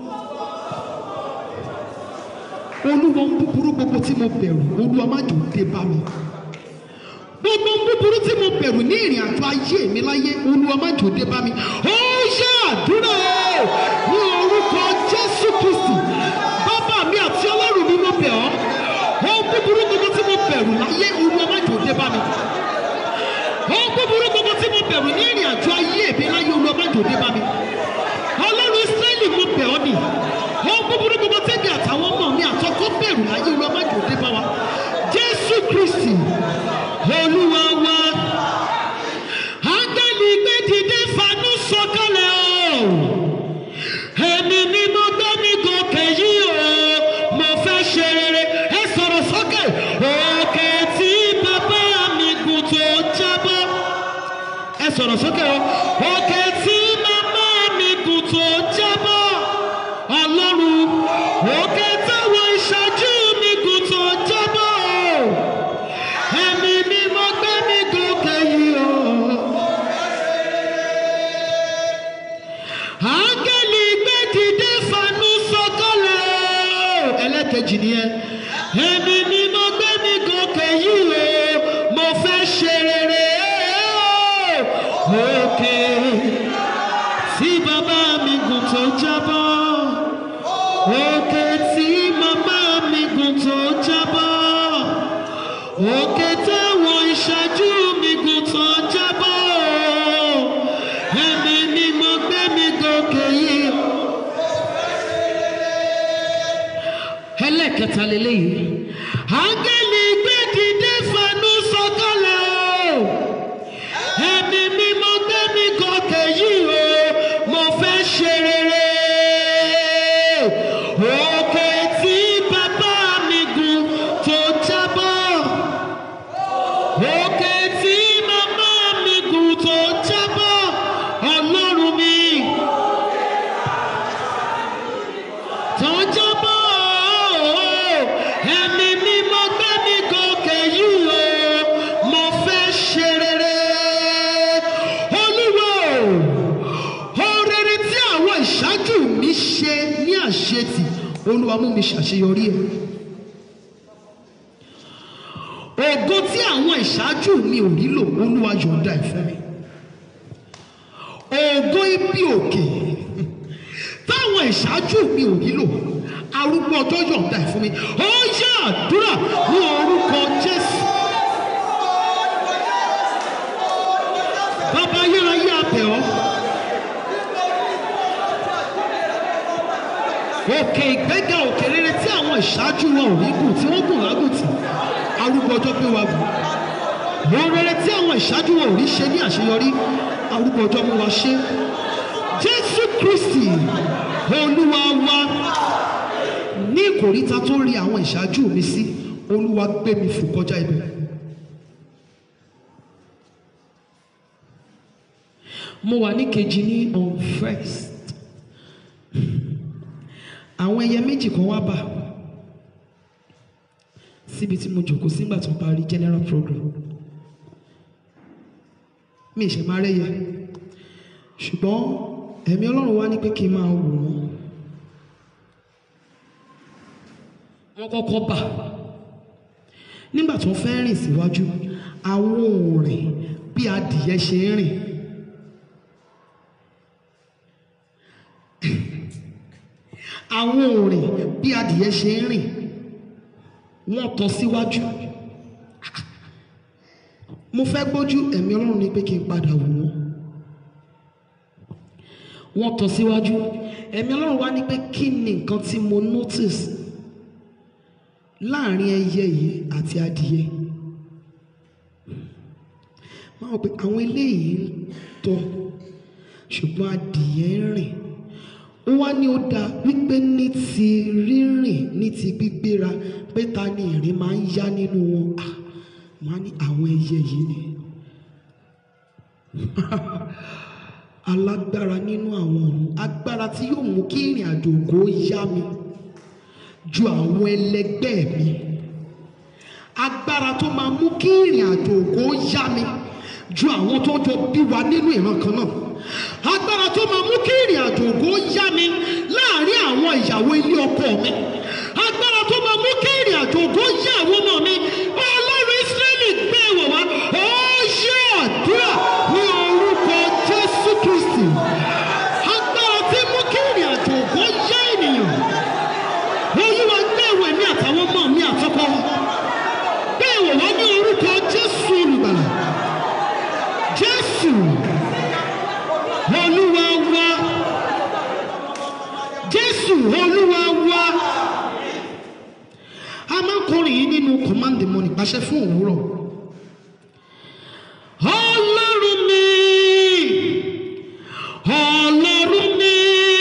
olúwa ń búburú gbogbo tí mo bẹ̀rù olúwa má jò dé bá mi gbogbo ń búburú tí mo bẹ̀rù ní ìrìn àjò ayé mi láyé olúwa má jò dé bá mi ó yá àdúrà ní orúkọ jésù kristi bàbá mi àti ọlọ́run mi mo bẹ̀ ọ́ ohun búburú gbogbo tí mo bẹ̀rù láyé olúwa má jò dé bá mi ohun búburú gbogbo tí mo bẹ̀rù ní ìrìn àjò ayé mi láyé olúwa má jò dé bá mi ọlọ́run israẹli mo bẹ̀ ọ́ nì ohun búburú gbogbo tẹ́bi àtàwọn ọmọ mi àtọkọ bẹ̀rù láyé olúwa má jò dé bá wa jésù kristi olúwa wa áńgẹ́lì gbé dìde fanú sọ̀kalẹ̀ o èmi ni mo gbé mi gòkè yìí o mo fẹ́ ṣe rere ẹ sọ̀rọ̀ sókè òkè tí bàbá mi gùn tó jábọ́ ẹ sọ̀rọ̀ sókè o òkè tí màmá mi gùn tó jábọ́ ọlọ́run òkè táwọn ìṣáájú mi gùn tó jábọ́ o ẹ̀mí mi mo gbé mi gòkè yìí o. áńgẹ́lì gbé dìde fanú sọ̀kalẹ̀ o. ẹlẹ́kejì nìyẹn ẹ̀mí mi mo gbé mi gòkè yìí o mo fẹ́ ṣe rere o. òkè tí bàbá mi gùn tó jábọ́ òkè tí màmá mi gùn tó jábọ́ òkè táwọn ìṣáájú mi gùn tó jábọ́ ẹ̀mí ni mo gbé mi gòkè yìí. ẹlẹ́kẹta lélẹ́yìí áńgẹ́lì gbé dìde fanú sọ̀kalẹ̀ o ẹ̀mí mi mo gbé mi gòkè yìí o mo fẹ́ ṣe rere òkè tí bàbá mi gùn tó jábọ́ òkè tí màmá mi gùn tó jábọ́ ọlọ́run mi tó jábọ́ ẹ̀mí mi mo gbé mi gòkè yìí o mo fẹ́ ṣe rere olúwo ohun rere tí àwọn ìṣáájú mi ṣe ní àṣetì olúwa mú mi ṣàṣeyọrí ẹ̀ ògo tí àwọn ìṣáájú mi ò nílò olúwa yọ̀ǹda ẹ̀ fún mi ògo ibi òkè táwọn ìṣáájú mi ò nílò arúgbó ọjọ́ yọ̀ǹda ẹ̀ fún mi ó yá àdúrà ní orúkọ jésù bàbá ayérayé abẹ̀ ọ́ òkè ìgbéga òkè rere tí àwọn ìṣáájú wọn ò rí gùn tí wọ́n gùn lágùntì arúgbó ọjọ́ pé wa gùn ohun rere tí àwọn ìṣáájú wọn ò rí ṣe ní àṣeyọrí arúgbó ọjọ́ mú wa ṣe jésù kristi olúwa wa ní ìkòríta tó rí àwọn ìṣáájú mi sí olúwa gbé mi fò kọjá ibẹ̀. mo wà ní kejì ní on first àwọn ẹyẹ méjì kan wá bà síbi tí mo jòkó sígbà tó parí general program mi ìṣẹ̀ máa rẹ́yẹ ṣùgbọ́n ẹ̀mí ọlọ́run wá ní pé kí n máa wò wọ́n wọ́n kọ́kọ́ bà nígbà tó fẹ́ rìn síwájú àwọn òrìn bí adìyẹ ṣe ń rìn àwọn òrìn bí adìyẹ ṣe ń rìn wọ́n tọ́ síwájú mo fẹ́ gbójú ẹ̀mí ọlọ́run ní pé kí n padà wò wọ́n wọ́n tọ́ síwájú ẹ̀mí ọlọ́run wá ní pé kí ni nǹkan tí mo notice láàrin ẹyẹ yìí àti adìyẹ máa wọ pé àwọn eléyìí ń tọ́ ṣùgbọ́n adìyẹ ń rìn ó wá ní ó dáa wípé ní ti rírìn ní ti gbígbéra pé ta ni ìrìn máa ń yá nínú wọn ah máa ní àwọn ẹyẹ yìí ni alágbára nínú àwọn ọ̀run agbára tí yóò mú kí ìrìn àjò ògo yá mi ju àwọn ẹlẹgbẹ́ mi agbára tó máa mú kí ìrìn àjò ògo yá mi ju àwọn tó jọ bí wa nínú ìran kan náà agbára tó máa mú kí ìrìn àjò ògo yá mi láàrin àwọn ìyàwó ilé ọkọ mi agbára tó máa mú kí ìrìn àjò ògo yá àwọn ọmọ mi ọlọ́run ìsírẹ́lì gbé wọ̀ wá ó ṣe àdúrà ní orúkọ jésù kristi agbára tí mú kí ìrìn àjò ògo yá ènìyàn olúwa gbé ìwé mi àtàwọn ọmọ mi àtọkọ gbé ìwé wá ní orúkọ jésù olùgbàlà jésù olúwa wá jésù olúwa wá a máa ń kọrin yìí nínú command the morning pàṣẹ fún òwúrọ̀ ọlọ́run mi ọlọ́run mi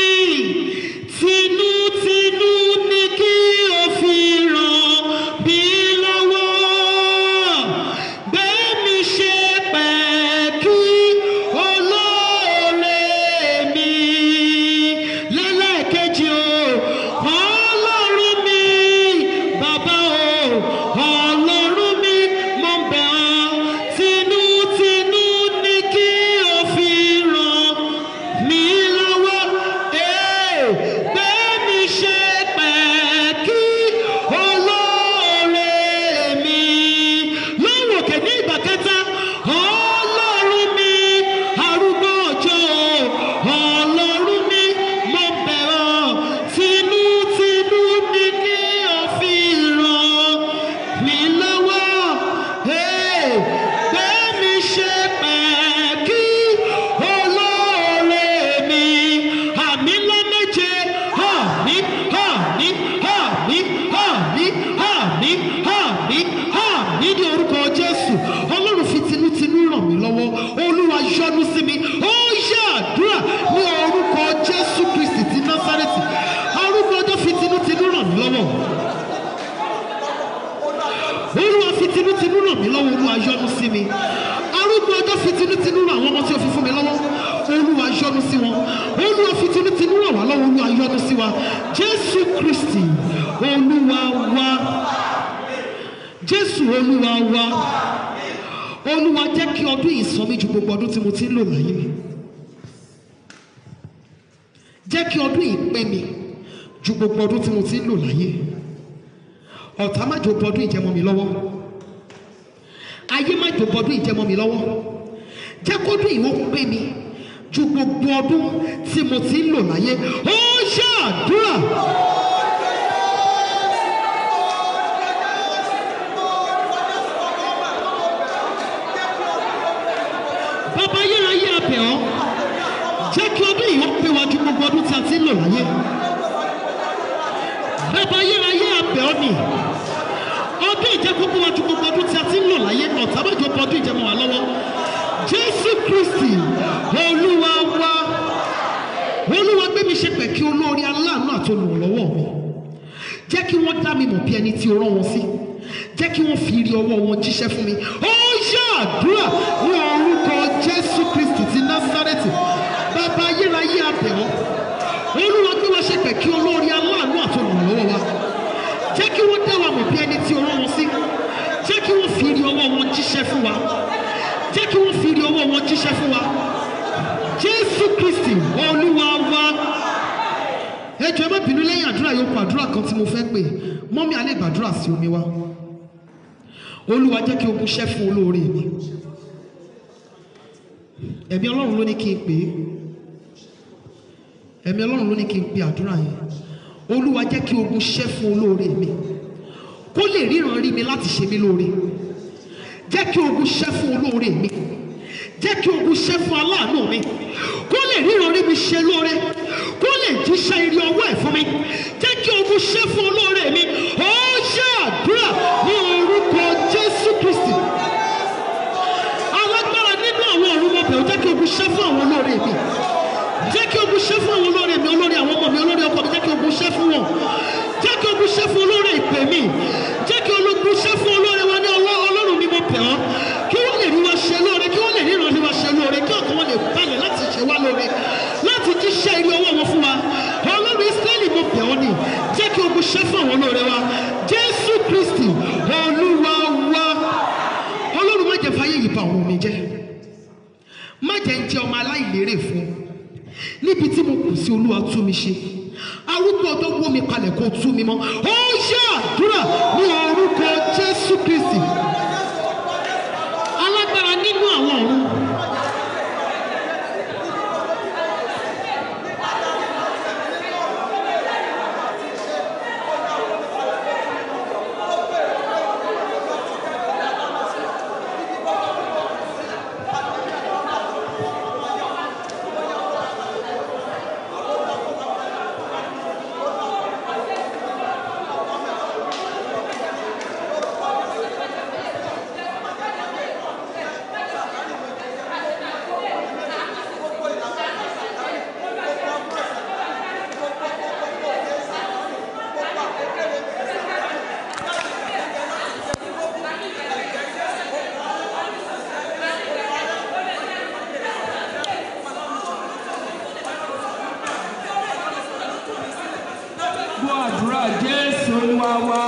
tinútinú ni kí o fi ràn mí lọ́wọ́ gbé mi ṣe pẹ̀kí olóore mi lẹ́lẹ́kejì o ọlọ́run mi bàbá o ọlọ́run mi mo bẹ̀ ọ́ tinútinú ni kí o fi ràn mí lọ́wọ́ ee gbé mi ṣe pẹ̀kí olóore mi lọ́wọ́ òkè ní ìgbà kẹta ọlọ́run mi arúgbó ọjọ́ ọlọ́run mi mo bẹ̀ ọ́ tinútinú ni kí o fi ràn mí lọ́wọ́ ee gbé mi ṣe pẹ̀kí olóore mi àmì ńlá méje àmì àmì àmì àmì àmì àmì àmì ní orúkọ jésù ọlọ́run fi tinútinú ràn mí lọ́wọ́ olúwa yọ́nú sí mi ó yá àdúrà ní orúkọ jésù kristi ti násárẹ́tì arúgbó ọjọ́ fi tinútinú ràn mí lọ́wọ́ olúwa fi tinútinú ràn mí lọ́wọ́ olúwa yọ́nú sí mi arúgbó ọjọ́ fi tinútinú ràn àwọn ọmọ tí o fi fún mi lọ́wọ́ olúwa yọ́nú sí wọn olúwa fi tinútinú ràn wá lọ́wọ́ olúwa yọ́nú sí wa jésù kristi olúwa wa jésù olúwa wa olúwa jẹ́ kí ọdún yìí sọ mí ju gbogbo ọdún tí mo ti ń lò láyé mi jẹ́ kí ọdún yìí pé mi ju gbogbo ọdún tí mo ti ń lò láyé ọ̀tá má jò bọdún ìjẹmọ́ mi lọ́wọ́ ayé má jò bọdún ìjẹmọ́ mi lọ́wọ́ jẹ́ kọ́dún ìwọ pé mi ju gbogbo ọdún tí mo ti ń lò láyé ó ṣàdúrà. bàbá ayérayé abẹ̀ ọ́ jẹ́ kí ọdún ìwọ pé wa ju gbogbo ọdún tí a ti ń lò láyé bàbá ayérayé abẹ̀ ọ́ ni ọdún ìjẹ́ gbogbo wa ju gbogbo ọdún tí a ti ń lò láyé ọ̀tá má jọ bọ ọdún ìjẹ́ mọ́ wa lọ́wọ́ jésù kristi olúwa wa olúwa gbé mi ṣe pẹ̀kí olórí aláàánú àti olùrànlọ́wọ́ mi jẹ́ kí wọ́n dá mi mọ̀ bí ẹni tí o rán wọn sí jẹ́ kí wọ́n fi rí ọwọ́ wọn jíṣẹ́ fún mi ó yá àdúrà ní orúkọ jésù kristi ti násárẹ́tì bàbá ayérayé abẹ̀ ọ́ olúwa gbé wa ṣe pẹ̀kí olórí aláàánú àti olùrànlọ́wọ́ wa jẹ́ kí wọ́n dá wa mọ̀ bí ẹni tí o rán wọn sí ṣe fún wa jésù kristi olúwa wa ẹ jọ̀ọ́ ẹ má bínú lẹ́yìn àdúrà yòókù àdúrà kan tí mo fẹ́ pè mọ́mí alẹ́ gbàdúrà sí omi wa olúwa jẹ́ kí ogun ṣẹ́ fún olóore mi ẹ̀mí ọlọ́run ló ní kí n pè é ẹ̀mí ọlọ́run ló ní kí n pe àdúrà yẹn olúwa jẹ́ kí ogun ṣẹ́ fún olóore mi kó lè ríran rí mi láti ṣe mí lóore jẹ́ kí ogun ṣẹ́ fún olóore mi jẹ́ kí ogun ṣẹ́ fún aláàánú mi kó lè ríran rí mi ṣe lóore kó lè jíṣẹ́ ire ọwọ́ ẹ̀ fún mi jẹ́ kí ogun ṣẹ́ fún olóore mi ó ṣe àdúrà ní orúkọ jésù kristi alágbára nínú àwọn ọ̀run mọ̀bẹ̀ ó jẹ́ kí ogun ṣẹ́ fún àwọn olóore mi jẹ́ kí ogun ṣẹ́ fún àwọn olóore mi olóore àwọn ọmọ mi olóore ọkọ mi jẹ́ kí ogun ṣẹ́ fún wọn jẹ́ kí ogun ṣẹ́ fún olóore ìpè mi jẹ́ kí ogun ṣẹ́ fún olóore wa ní ọlọ́- ọlọ́run mi mo bẹ̀ ọ́ kí wọ́n lè rí wa ṣe lóore kí wọ́n lè ríran rí wa ṣe lóore kí ọkàn wọn lè balẹ̀ láti ṣe wá lóore láti jíṣẹ́ ire ọwọ́ wọn fún wa ọlọ́run israẹli mo bẹ̀ ọ́ ni jẹ́ kí ogun ṣẹ́ fún àwọn olóore wa jésù kristi olúwa wa ọlọ́run má jẹ́ fàyè yìí bà òun mi jẹ́ má jẹ́ ń jẹ́ ọmọ aláìlérè fún un níbi tí mo kù sí olúwa tú mi ṣe arúgbó ọjọ́ wó mi kalẹ̀ kó tú mi mọ́ ó yá àdúrà ní orúkọ jésù kristi alágbára nínú àwọn ọ̀run gbọ́ àdúrà jésù olúwa wa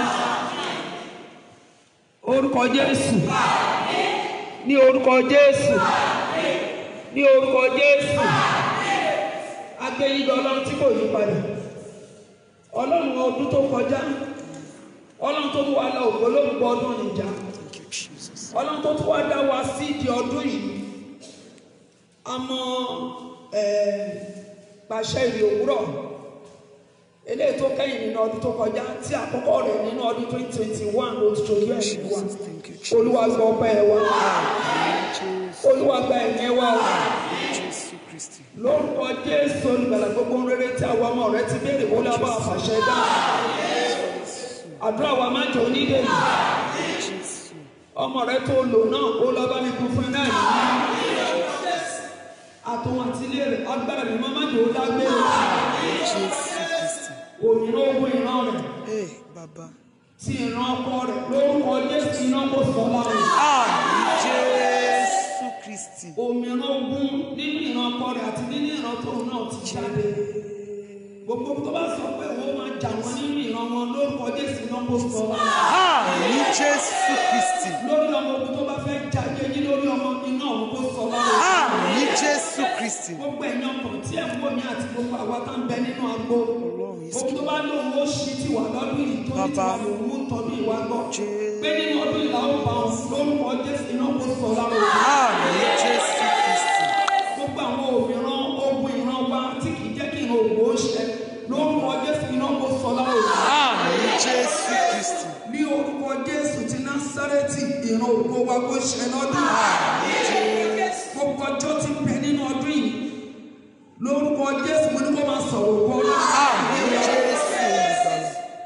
orúkọ jésù ní orúkọ jésù ní orúkọ jésù agbẹ́yìnbó ọlọ́run tí kò yí padà ọlọ́run ọdún tó kọjá ọlọ́run tó mú wa lọ ògbólógbò ọdún nìjà ọlọ́run tó tún wá dá wa sí ìdí ọdún yìí àmọ́ ẹ̀ pàṣẹ ìrì òwúrọ̀ eléyìí tó kẹ́yìn nínú ọdún tó kọjá tí àkọ́kọ́ rẹ̀ nínú ọdún twenty twenty one ló ti ṣojú ẹ̀mí wa olúwa gba ọpẹ́ ẹ wa olúwa gba ẹ̀yẹ wa o lórúkọ jésù olùgbàlà gbogbo ohun rere tí àwọn ọmọ rẹ ti béèrè wọlé ọba àfàṣẹ dá àdúrà wa máa jẹ onídé yìí ọmọ rẹ tó lò náà ó lọ bá mi kú fún ẹ náà yìí àtòun àti ilé rẹ agbára mi máa má jẹ ó dágbére òmìnira ogun ìran rẹ Hey, Baba. tí ìran ọkọ rẹ lórúkọ jésù iná kò sọ lára Àmì Jésù Kristi. òmìnira ogun nínú ìran ọkọ rẹ àti nínú ìran tóun náà ti jáde gbogbo tó bá sọ pé òun máa jà wọn nínú ìran wọn lórúkọ jésù iná kò sọ lára Àmì Jésù Kristi. lórí ọmọ ogun tó bá fẹ́ jáde yín lórí ọmọ iná òun kò sọ lára Àmì Jésù Kristi. gbogbo ẹ̀yàn ọkàn tí ẹ̀ ń wò mí àti gbogbo àwa tá ń bẹ nínú agbo ohun tó bá lóun ó ṣí ti wà lọ́dún yìí tó ní tiwa lòun mú tọdún ìwà gbọ́ pé nínú ọdún ìlà ó bá wọn lórúkọ jésù iná kò sọ lára òun. Àmì Jésù Kristi. gbogbo àwọn òmìrán ogun ìran wa tí kì í jẹ́ kí ìran ògbó ṣẹ lórúkọ jésù iná kò sọ lára òun. Àmì Jésù Kristi. ní orúkọ jésù ti násárẹ́tì ìran ògbó wa kò ṣẹ lọ́dún. gbogbo ọjọ́ ti bẹ nínú ọdún yìí lórúkọ jésù mo ní kó máa sọ̀rọ̀ ògbó náà. Àmì Jésù Olùgbàlà.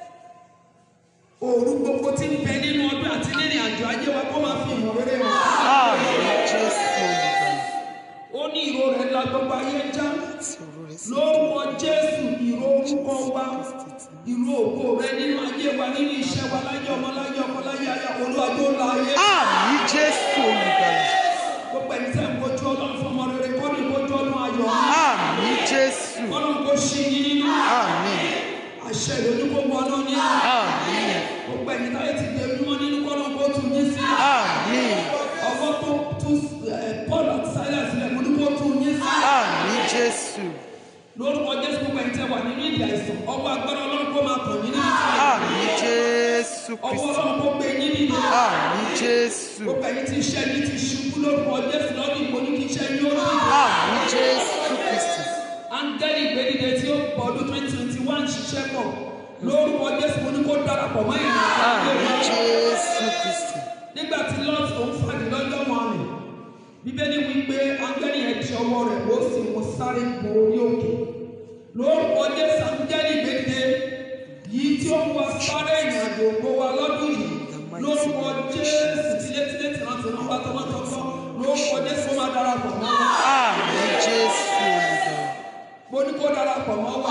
òru gbogbo tí ń bẹ nínú ọdún àti nínú àjò ayé wa kó máa fi ìmọ̀ rere hàn. Àmì Jésù Olùgbàlà. ó ní ìró rẹ̀ la gbogbo ayé já Tí òru rẹ̀ sì lórúkọ jésù ìró orúkọ wa ìró ògo rẹ nínú ayé wa nínú iṣẹ́ wa láyé ọmọ láyé ọkọ láyé aya olúwàjò ńlá ayé. Àmì Jésù Olùgbàlà. gbogbo ẹni tẹ́ ń kojú ọlọ́run fún ọmọ rere kọ́ ní kojú ọlọ́run ayọ̀ Àmì Jésù. ọlọ́run kò ṣí yín nínú Àmì. àṣẹ ìlú kó wọ ọlọ́run ní Àmì. gbogbo ẹni táyé ti dé mímọ́ nínú kọ́ ọlọ́run kó tún yín sí Àmì. ọwọ́ tó tú ẹ̀, Paul àti Jésù. lórúkọ jésù gbogbo ẹni tẹ wà nínú ìdí àìsàn ọwọ́ agbára ọlọ́run kó máa tàn yín nínú ìdí Àmì Jésù ọwọ́ Kristi. ọlọ́run kó gbé yín nínú Àmì Jésù. gbogbo ẹni tí iṣẹ́ yín ti ṣubú lórúkọ jésù lọ́dún ìbò ní kí iṣẹ́ yín ó rí Àmì Jésù Kristi. áńgẹ́lì ìgbédìde tí ó pọ̀ ọdún twenty twenty one ṣiṣẹ́ pọ̀ lórúkọ jésù mo ní kó darapọ̀ mọ́ ìrìn Àmì àjò Jésù Kristi. nígbà tí lọ́ọ̀tì tó ń fàdí lọ́jọ́ wọn rìn bíbélì wípé áńgẹ́lì yẹn ti ọwọ́ rẹ̀ ó sì mú sáré bo orí òkè lórúkọ jésù áńgẹ́lì ìgbédìde yìí tí ó ń wá sáré ìrìn àjò ògbó wa lọ́dún yìí lórúkọ jésù tilétilé tìrántìrán wá tọmọtọmọ lórúkọ jésù ó máa darapọ̀ mọ́ wa Àmì Jésù olùgbàlà. mo ní kó darapọ̀ mọ́ wa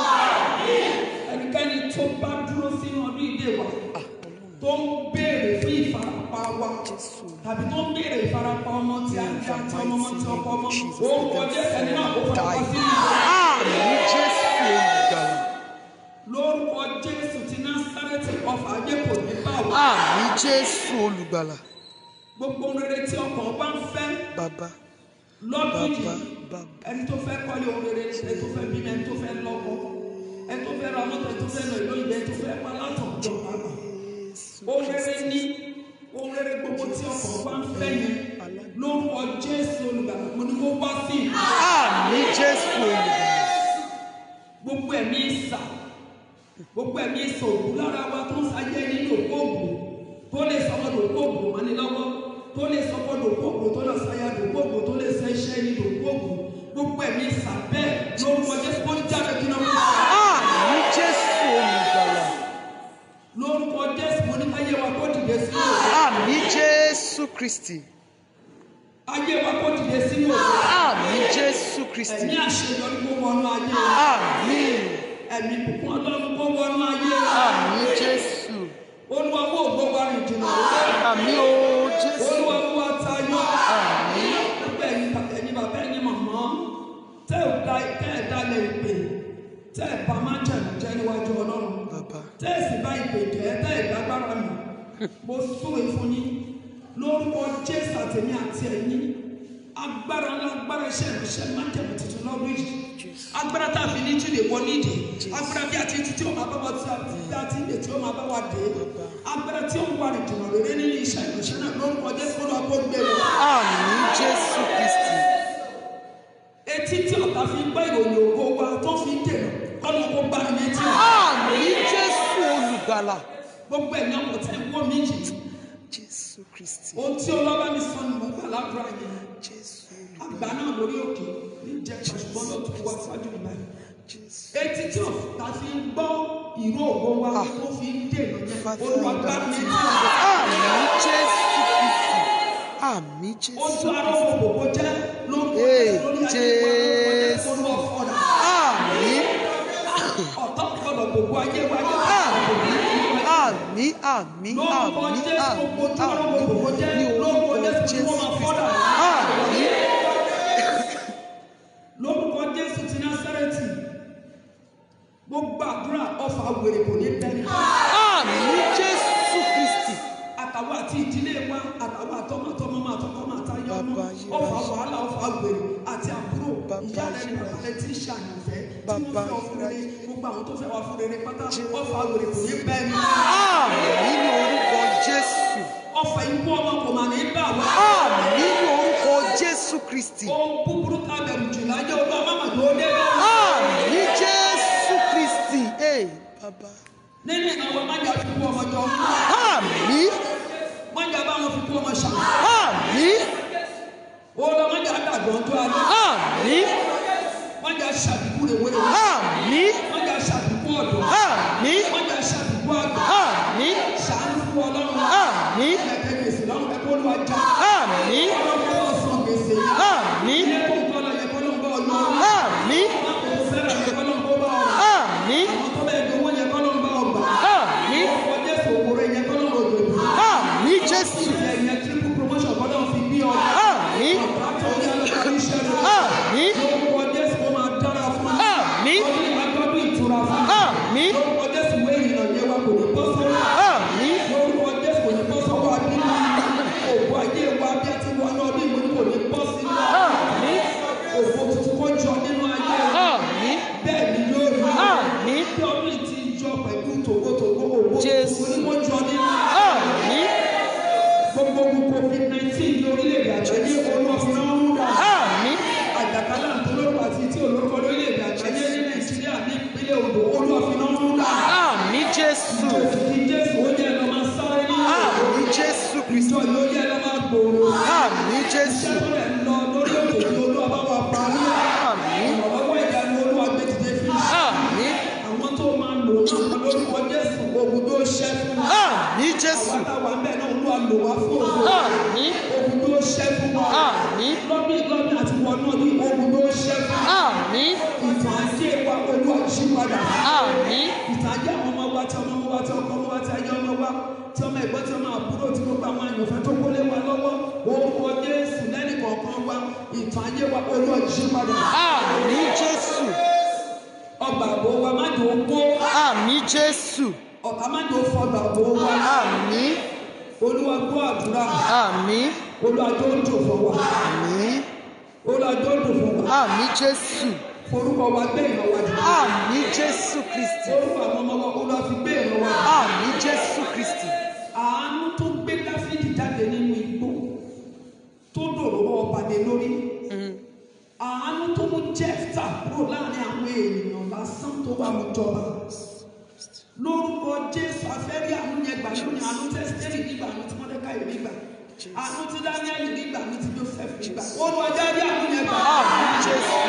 ẹnikẹ́ni tó bá dúró sínú ọdún ìdè wa tó ń béèrè fún ìfarapa wa tàbí tó ń béèrè ìfarapa ọmọ tí a ń àti ọmọ ọmọ tí ọkọ ọmọ orúkọ jésù ẹni náà kó farapa sínú ìdè Àmì Jésù olùgbàlà. lórúkọ jésù ti násárẹ́tì ọfà ayé kò ní bá wa Àmì Jésù olùgbàlà. gbogbo ohun rere tí ọkàn wa ń fẹ́ Bàbá. lọ́dún Bàbá. yìí Bàbá. ẹni tó fẹ́ kọ́lé ohun rere ẹni tó fẹ́ bímọ ẹni tó fẹ́ lọ́kọ ẹni tó fẹ́ ra mọ́tò ẹni tó fẹ́ lọ ìlú ìgbẹ́ ẹni tó fẹ́ pa látọ̀ jọ bàbá ohun rere ní ohun rere gbogbo tí ọkàn wa ń fẹ́ yẹn lórúkọ jésù olùgbàlà mo ní kó wá sí ìlú Àmì Jésù olùgbàlà. gbogbo ẹ̀mí ìsà gbogbo ẹ̀mí ìsà òkú lára wa tó ń sáyé nínú òkóògùn tó lè sọmọdò òkóògùn mọ́ni lọ́wọ́ tó lè sọmọdò òkóògùn tó lọ sáyàdò òkóògùn tó lè sẹ iṣẹ́ nínú òkóògùn gbogbo ẹ̀mí ìsà bẹ́ẹ̀ lórúkọ jésù kó jáde kí náà wọ́n Àmì Jésù olùgbàlà. lórúkọ jésù mo ní káyé wa kó dìde sínú òkè Àmì Jésù Kristi. ayé wa kó dìde sínú òkè Àmì Jésù Kristi. ẹ̀mí àṣeyọrí kó wọnú ayé wa Àmì. ẹ̀mí bùkún ọlọ́run kó wọnú ayé wa Àmì Jésù. olúwa wo ògbó wa rìn jìnnà lórí Àmì o Jésù. olúwa wo wa tayọ. Àmì. gbogbo ẹ̀yin bàbá ẹ̀yin bàbá ẹ̀yin màmá tẹ́ ẹ̀ da tẹ́ ẹ̀ dalẹ̀ ìpè tẹ́ ẹ̀ bá má jẹ̀mú jẹ́ níwájú ọlọ́run Bàbá. tẹ́ ẹ̀ sì bá ìpè jẹ́ tẹ́ ẹ̀ dágbára mi mo súre fún yín lórúkọ jésù àtẹ̀mí àti ẹ̀yin agbára ńlá agbára iṣẹ́ ìrìnsẹ̀ má jẹ̀mú tuntun lọ́dún yìí agbára tá a fi ní túnde wọ nídìí agbára bí a ti ti tí o máa bá wa tí a ti dá tí ilé tí o máa bá wa dé agbára tí o ń wà ní jùmọ̀ lórí nínú iṣẹ́ ìrìnsẹ̀ náà lórúkọ jésù kó lọ́ọ́ kó gbé wọn Àmì Jésù Kristi. etí tí ọ̀tá fi ń gbọ́ ìròyìn ògo wa tó fi ń dènà kọ́nà kó bá mi létí o. Àmì Jésù olùgbàlà. gbogbo ẹ̀yàn kò tẹ́ wọ́n mi yìí Jésù Kristi. ohun tí ọlọ́ba mi sọ ni mo gbà ládùúrà yẹn Jésù àgbà náà lórí òkè ní jẹ́ ṣùgbọ́n ló tún wá síwájú mi báyìí. Jésù. etí tí ọ̀tá fi ń gbọ́ ìró ògo wa tó fi ń dènà yẹn olúwa gbá mi létí o. Àmì Jésù Kristi. Àmì Jésù ojú ara Kristi. ọmọ gbogbo jẹ́ lórúkọ Ee, Jésù lórí ayé wa lórúkọ Jésù olúwa fọ́nà. Àmì. ọ̀tá gbọ́dọ̀ gbogbo ayé wa yẹ Àmì. Àmì. Àmì. lórúkọ Àmì. Jésù gbogbo ojú ara ọmọ gbogbo jẹ́ Àmì. Ní lórúkọ orúkọ Jésù Jésù kí wọ́n máa Kristi. fọ́nà. Àmì. lórúkọ jésù ti násárẹ́tì gbogbo àdúrà ọfà wèrè kò ní bẹ́ẹ̀ Àmì Jésù Kristi. àtàwọn àti ìdílé wa àtàwọn àtọmọtọmọ máa tọkọ máa ta yọ ọmọ Bàbá ayérayé. ọfà wàhálà ọfà wèrè àti àbúrò Bàbá ìyá rẹ ní bàbá rẹ tí ń ṣàyànfẹ́ tí wọ́n Bàbá fẹ́ ọ fún rere ayérayé. gbogbo àwọn tó fẹ́ wá fún rere pátá ọfà wèrè kò ní bẹ́ẹ̀ ni Àmì ní orúkọ Jésù. ọfà ikú ọmọ kò mà ní bà wá Àmì ní orúkọ Jésù Kristi. ohun búburú ká bẹ̀rù jù láyé olúwa má mà tó dé bẹ́ẹ̀ Àmì Jésù Kristi. Ee bàbá. nínú ìnáwó májà fi kú ọmọ jọ Àmì. májà bá wọn fi kú ọmọ ṣàmì Àmì. olùwà májà dàgbọ́n tó alẹ́. Àmì. wọ́n jà ṣàdìkú rẹ̀ wẹ́rẹ́ Àmì. wọ́n jà ṣàdìkú ọ̀dọ́ Àmì. wọ́n jà ṣàdìkú àgbà Àmì. ṣàánú fún ọlọ́run Àmì. ẹ̀ẹ́dẹ́ gbèsè lọ́rùn ẹ̀kọ́ olúwa já Àmì. ọlọ́run bá ọ̀sán gbèsè Àmì. ilé tó ń kọ́ lọ yẹ kọ́ ló ń bá ọlọ́run Àmì. lápò sẹ́rà yẹ kọ́ ló ń bá ọ̀rọ̀ Àmì. àwọn tó bẹ́ẹ̀ gbowó yẹ kọ́ ló ń bá ọgbà Àmì. ọkọ̀ jésù òwúrọ̀ yẹ kọ́ ló ń rògbò ìlú Àmì Jésù. ẹ̀yẹ triple promotion Jésù. àwọn táwa ń bẹ̀ náà olúwa lò wá fún ògo Àmín. ogun tó ṣẹ́ fún wa Àmín. lọ́bí lọ́bí àti wọnú ní ogun tó ṣẹ́ fún wa Àmín. ìtàn ajé wa olúwa jí padà Àmín. ìtàn ajé àwọn ọmọ wa tí ọmọ ọmọ wa tí ọkọ ọmọ wa tí ayé ọmọ wa tí ọmọ ẹ̀gbọ́n tí ọmọ àbúrò tí gbogbo àwọn àyànfẹ́ tó kólé wa lọ́wọ́ orúkọ jésù lẹ́nì kọ̀ọ̀kan wa ìtàn ajé wa olúwa jí padà Àmín Jésù. ọgbà àbò wa má jò ó kó Àmín Jésù. ọ̀tá má jò ó fọgbà àbò wa Àmín. olúwa gbọ́ àdúrà Àmín. olúwa tó ń dùn fún wa Àmín. olúwa tó ń dùn fún wa Àmín Jésù. forúkọ wa gbé ìran wa dìde Àmín Jésù Kristi. orúkọ àwọn ọmọ wa olúwa fi gbé ìran wa dìde. Àmín Jésù Kristi. àánú tó gbé dáfídì jáde nínú igbó tó dòrò ọba dé lórí àánú tó mú jẹ́fta kúrò láàrin àwọn ènìyàn lásán tó wà mú jọba lórúkọ jésù afẹ́rí àánú yẹn gbà lónìí àánú tẹ́sítẹ́rì nígbà àánú tí mọ́dékáì nígbà àánú tí dáníẹ́lì nígbà àánú tí joseph nígbà olùwàjáde àánú yẹn gbà Àmín Jésù.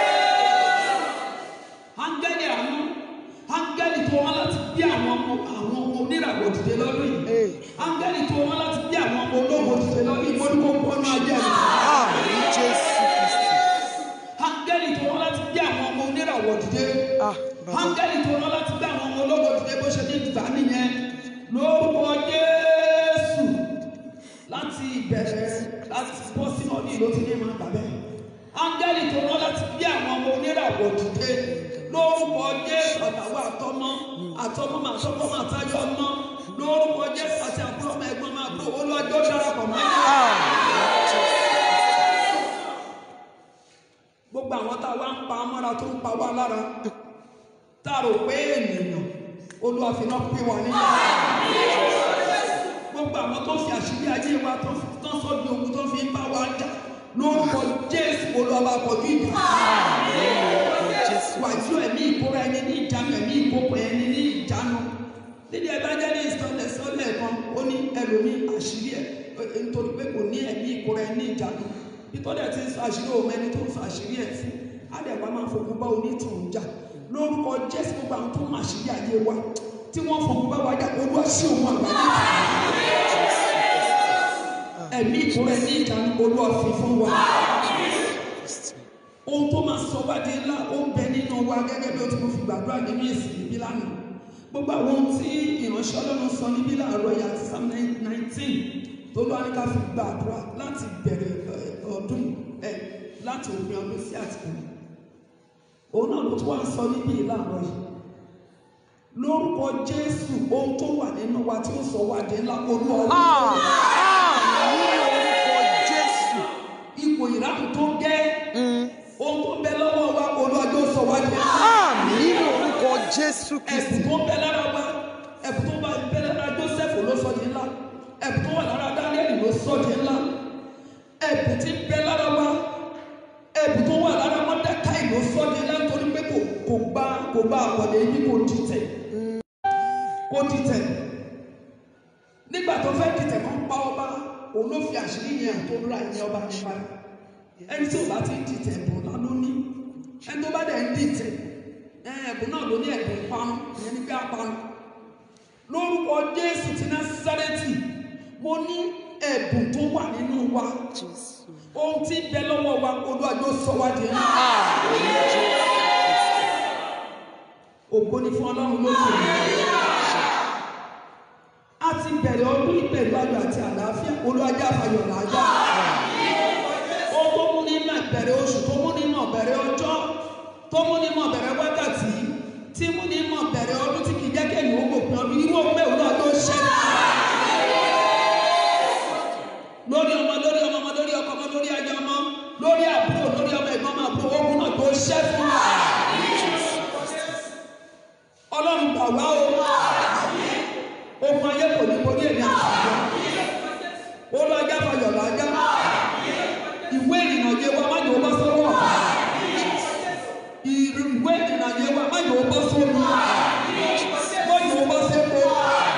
áńgẹ́lì àánú áńgẹ́lì tó wọ́n láti bí àwọn ọmọ àwọn ọmọ oníràwọ̀ dìde lọ́dún yìí Ee. áńgẹ́lì tó wọ́n láti bí àwọn ọmọ ológo dìde lọ́dún yìí wọ́n ní kó pọ́nú ajé rẹ̀ Àmín Jésù Kristi. áńgẹ́lì tó wọ́n láti bí àwọn ọmọ oníràwọ̀ dìde Ah, bàbá. áńgẹ́lì tó wọ́n láti bí àwọn ọmọ ológo dìde bó ṣe ní ìgbà nìyẹn lórúkọ Jésù láti ìbẹ̀rẹ̀ láti bọ́ sínú ọdún yìí ló ti ní ìmọ̀ àgbà bẹ́ẹ̀ áńgẹ́lì tó wọ́n láti bí àwọn ọmọ oníràwọ̀ dìde lórúkọ Jésù àtàwọn àtọmọ àtọmọ màá tọmọ màá táyọ ọmọ lórúkọ Jésù àti àbúrò ọmọ ẹ̀gbọ́n máa búrò olúwàjọ darapọ̀ mọ́ ẹ̀yìn. gbogbo àwọn tá a wá ń pa mọ́ra tó ń pa wá lára tá a rò pé ènìyàn olúwa fi náà pín wa níyà gbogbo àwọn tó fi àṣírí ayé wa tó fi- tó sọ di ogun tó fi ń bá wa jà lórúkọ jésù olúwa bá kọjú ìjà wàjú ẹ̀mí ìkóra ẹni ní ìjánu ẹ̀mí ìkókò ẹni ní ìjánu nídìí evangelist ọ̀lẹ̀ sọ́lẹ̀ kan ó ní ẹlòmíì àṣírí ẹ̀ ẹ̀, nítorí pé kò ní ẹ̀mí ìkóra ẹni ní ìjánu nítorí ẹ̀ ti ń sọ àṣírí òun ẹni tó ń sọ àṣírí ẹ̀ fún àdẹ̀wà máa fògùn bá onítùú jà lórúkọ jésù gbogbo àwọn tó ń mọ àṣírí ayé wa tí wọ́n fògùn bá wa jà olúwa sí òun àgbáyé ẹ̀mí ìkóra ẹni ìjánu olúwa fi fún wa ohun tó máa sọ wá di ńlá ó ń bẹ nínú wa gẹ́gẹ́ bí o ti mo fi gbàdúrà nínú ìsìn níbí lánàá gbogbo àwọn ohun tí ìránṣẹ́ ọlọ́run sọ níbí láàárọ̀ yìí àti psalm nineteen tó lọ́wọ́ ní ká fi gbàdúrà láti bẹ̀rẹ̀ ẹ, ọdún ẹ láti òpin ọdún sí àtìkù òun náà ló tún wá ń sọ níbí láàárọ̀ yìí lórúkọ jésù ohun tó wà nínú wa tí ó sọ wá di ńlá olú ọlọ́run Àmín orúkọ Jésù. ipò ìráhùn tó gẹ́ Mm. ohun tó ń bẹ lọ́wọ́ wa olú ọjọ́ sọ wá di ńlá. Àmín orúkọ Jésù Kristi. ẹ̀bùn tó ń bẹ lára wa ẹ̀bùn tó bá bẹ lára Joseph ló sọ di ńlá ẹ̀bùn tó wà lára Daniel ló sọ di ńlá ẹ̀bùn tí ń bẹ lára wa ẹ̀bùn tó wà lára Mọ́dákáì ló sọ di ńlá nítorí pé kò kò gba kò gba àwọ̀dé yìí kò dìtẹ̀ kò dìtẹ̀ nígbà tó fẹ́ dìtẹ̀ kan pa ọba òun ló fi àṣírí yẹn tó ra ìyẹn ọba yẹn padà ẹni tí ò bá ti ń dìtẹ̀ ẹ̀bùn náà ló ní ẹni tó bá dẹ̀ ń dìtẹ̀ ẹ, ẹ̀bùn náà ló ní ẹ̀bùn ìpanu ìyẹn ní pé apanu lórúkọ Jésù ti Násárẹ́tì mo ní ẹ̀bùn tó wà nínú wa ohun tí ń bẹ lọ́wọ́ wa Olúwa yóò sọ wá di ńlá Àmín Jésù. ògo ni fún Ọlọ́run lókè a ti bẹ̀rẹ̀ ọdún ìpẹ̀lú ayọ̀ àti àlàáfíà olùwàjà àfàyọ̀ làájá ohun tó mú ní mọ̀ bẹ̀rẹ̀ oṣù tó mú ní mọ̀ bẹ̀rẹ̀ ọjọ́ tó mú ní mọ̀ bẹ̀rẹ̀ wákàtí tí mú ní mọ̀ bẹ̀rẹ̀ ọdún tí kìí jẹ́ kéèyàn ó gòpin ọdún irú ọgbẹ́ òun náà ló ṣẹlẹ̀ lórí ọmọ lórí ọmọ ọmọ lórí ọkọ ọmọ lórí ajá ọmọ lórí àbúrò lórí ọmọ ẹ̀gbọ́n ọmọ àbúrò ogun náà tó ṣẹ́ fún wa ọlọ́run gbà wá o ogun ayé kò ní borí èmi àtàwọn ó lọ ajá fayọ̀ lájá ìwé ìrìnà yé wa má yòó bá sọ́wọ́ ìwé ìrìnà yé wa má yòó bá sọ́wọ́ má yòó bá sẹ́kọ̀ọ́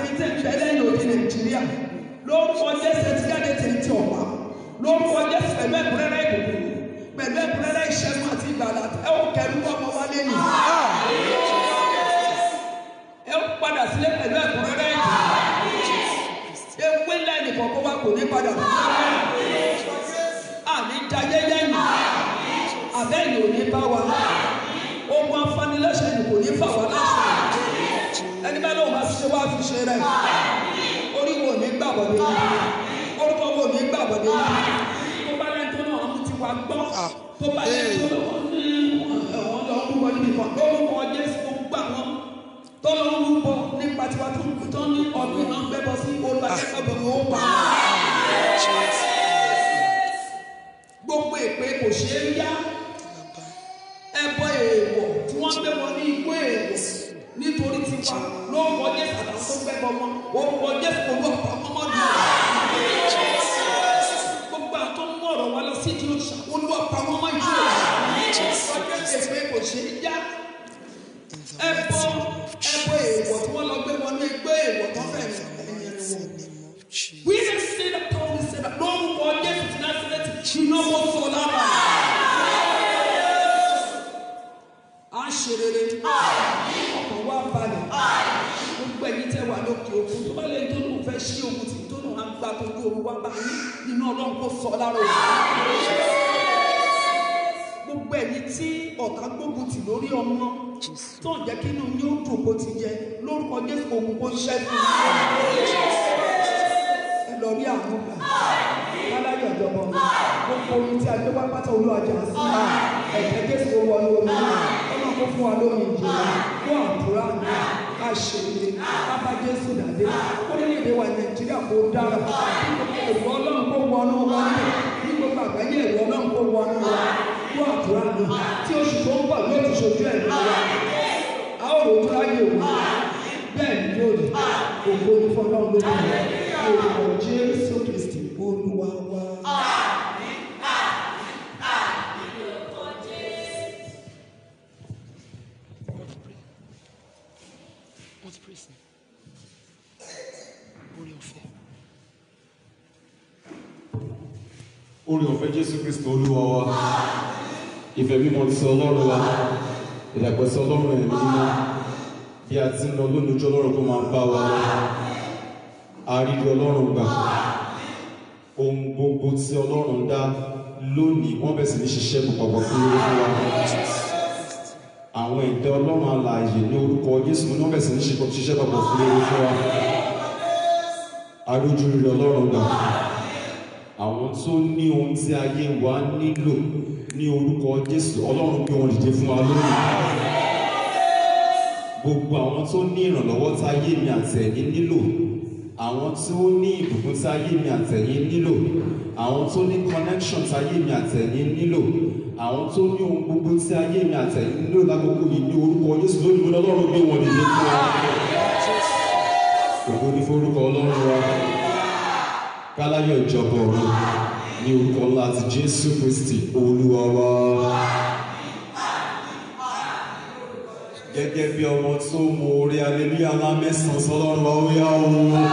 ẹ̀yin tẹ̀ ń fẹ́ lẹ́yìn òde nàìjíríà lórúkọ jésù ti jáde tẹ̀ ń ti ọ̀pá lórúkọ jésù pẹ̀lú ẹ̀kúnrẹ́rẹ́ ìbùkún pẹ̀lú ẹ̀kúnrẹ́rẹ́ ìṣẹ́gun àti ìgbàlà ẹ ò kẹrù ọmọ wálé nì ẹ ó padà sílé pẹ̀lú ẹ̀kúnrẹ́rẹ́ ìbùkún ewé lẹ́yìn kọ̀ọ̀kan wa kò ní padà àní jayé lẹ́yìn àbẹ́yìn ò ní bá wa ogun afanilẹ́sẹ̀ ni kò ní fà wá lẹ́sẹ̀ ẹni bá lóun bá fi ṣe wá fi ṣe rẹ̀ orí wo ní gbàgbọ́dé orúkọ wo ní gbàgbọ́dé tó bá lẹ́ni tó náà mú ti wá gbọ́ tó bá lẹ́ni tó lọ́wọ́ ní ẹ̀wọ̀n lọ rúbọ níbi kan lórúkọ Jésù tó gbà wọ́n tó lọ rúbọ nípa tiwa tó tó ní ọdún náà gbẹ́bọ sí olùbàdàn ó pa gbogbo èpè kò ṣeé yá ẹbọ èèwọ̀ tí wọ́n gbé wọn ní igbó èèwọ̀ nítorí tiwa ló ń wọ jésù àtàwọn tó gbẹ bọ wọn ó ń wọ jésù kò lọ pa ọmọ dùn gbogbo àwọn tó ń mú ọ̀rọ̀ wa lọ sí ìdí òṣà olúwa pa wọn mọ́ ìdí òṣà ọjọ́ èpè kò ṣe é yá ẹbọ ẹbọ èèwọ̀ tí wọ́n lọ gbé wọn ní igbó èèwọ̀ tó fẹ́ ẹ̀yìn rẹ̀ wọ̀. We just say that Paul said that no one gets to Nazareth, you know what's all about. À ń ṣe rere, ọkàn wa balẹ̀, gbogbo ẹ̀yin tẹ́ wà lókè òkun tó bá lè tó lóun fẹ́ ṣí ogun tì tó lóun á gba tó ní oru wá bá yín nínú ọlọ́run kó sọ lára òun. Gbogbo ẹ̀yin tí ọ̀tá gbógun tì lórí ọmọ tó ń jẹ́ kí inú yín ó dùn kó ti jẹ lórúkọ Jésù ogun kó ṣẹ́ fún yín ẹ lọ rí àwọn gbà láláyọ̀ ìjọba gbogbo orin tí a gbé wá pátá olúwàjà sí ẹ̀jẹ̀ jésù ó wọnú omi ọlọ́run kó fún wa lómi ìjìnlẹ̀ fún àdúrà àṣeyẹ bàbá jésù dàdé orílẹ̀-èdè wa nàìjíríà kó dára èrò ọlọ́run kó wọnú wa ní gbogbo àgbáyé èrò ọlọ́run kó wọnú wa fún àdúrà náà tí oṣù tó ń bọ̀ yóò ti ṣojú ẹ̀ lọ́wọ́ a ó rò ó tó láyé òun bẹ́ẹ̀ ni yóò rí ògo ní fọlọ́run lórí rẹ̀ orúkọ jésù kristi olúwa wa. What's praising? Orí ọ̀fẹ́. orí ọ̀fẹ́ jésù kristo olúwa wa ìfẹ́ mímọ́ ti ọlọ́run wa ìdàgbẹ́sẹ̀ ọlọ́run ẹ̀mí mímọ́ bí a ti ń lọ lónìí ojú ọlọ́run kó máa bá wa lọ àrírí ọlọ́run gbà ohun gbogbo tí ọlọ́run dá lónìí wọ́n bẹ̀ sí ní ṣiṣẹ́ púpọ̀ fún orí fún wa àwọn ẹ̀dá ọlọ́run alààyè ní orúkọ jésù ní wọ́n bẹ̀ sí ní ṣiṣẹ́ púpọ̀ fún orí fún wa àríjú rírì ọlọ́run gbà àwọn tó ní ohun tí ayé wa nílò ní orúkọ jésù ọlọ́run gbé wọn dìde fún wa lónìí gbogbo àwọn tó ní ìrànlọ́wọ́ tí ayé mi àtẹ̀yìn nílò àwọn tí ó ní ìbùkún tí ayé mi àtẹ̀yìn nílò àwọn tó ní connection tí ayé mi àtẹ̀yìn nílò àwọn tó ní ohun gbogbo tí ayé mi àtẹ̀yìn nílò lákòókò yìí ní orúkọ jésù lónìí mo ní ọlọ́run gbé wọn dìde fún wa ògo ní forúkọ ọlọ́run wa káláyọ̀ ìjọba ọ̀run ní orúkọ ńlá ti jésù kristi olúwa wa. gẹ́gẹ́ bí ọmọ tó mọ orí aleluya ńlá mẹ́sàn-án sọlọ́run wa ó yá o.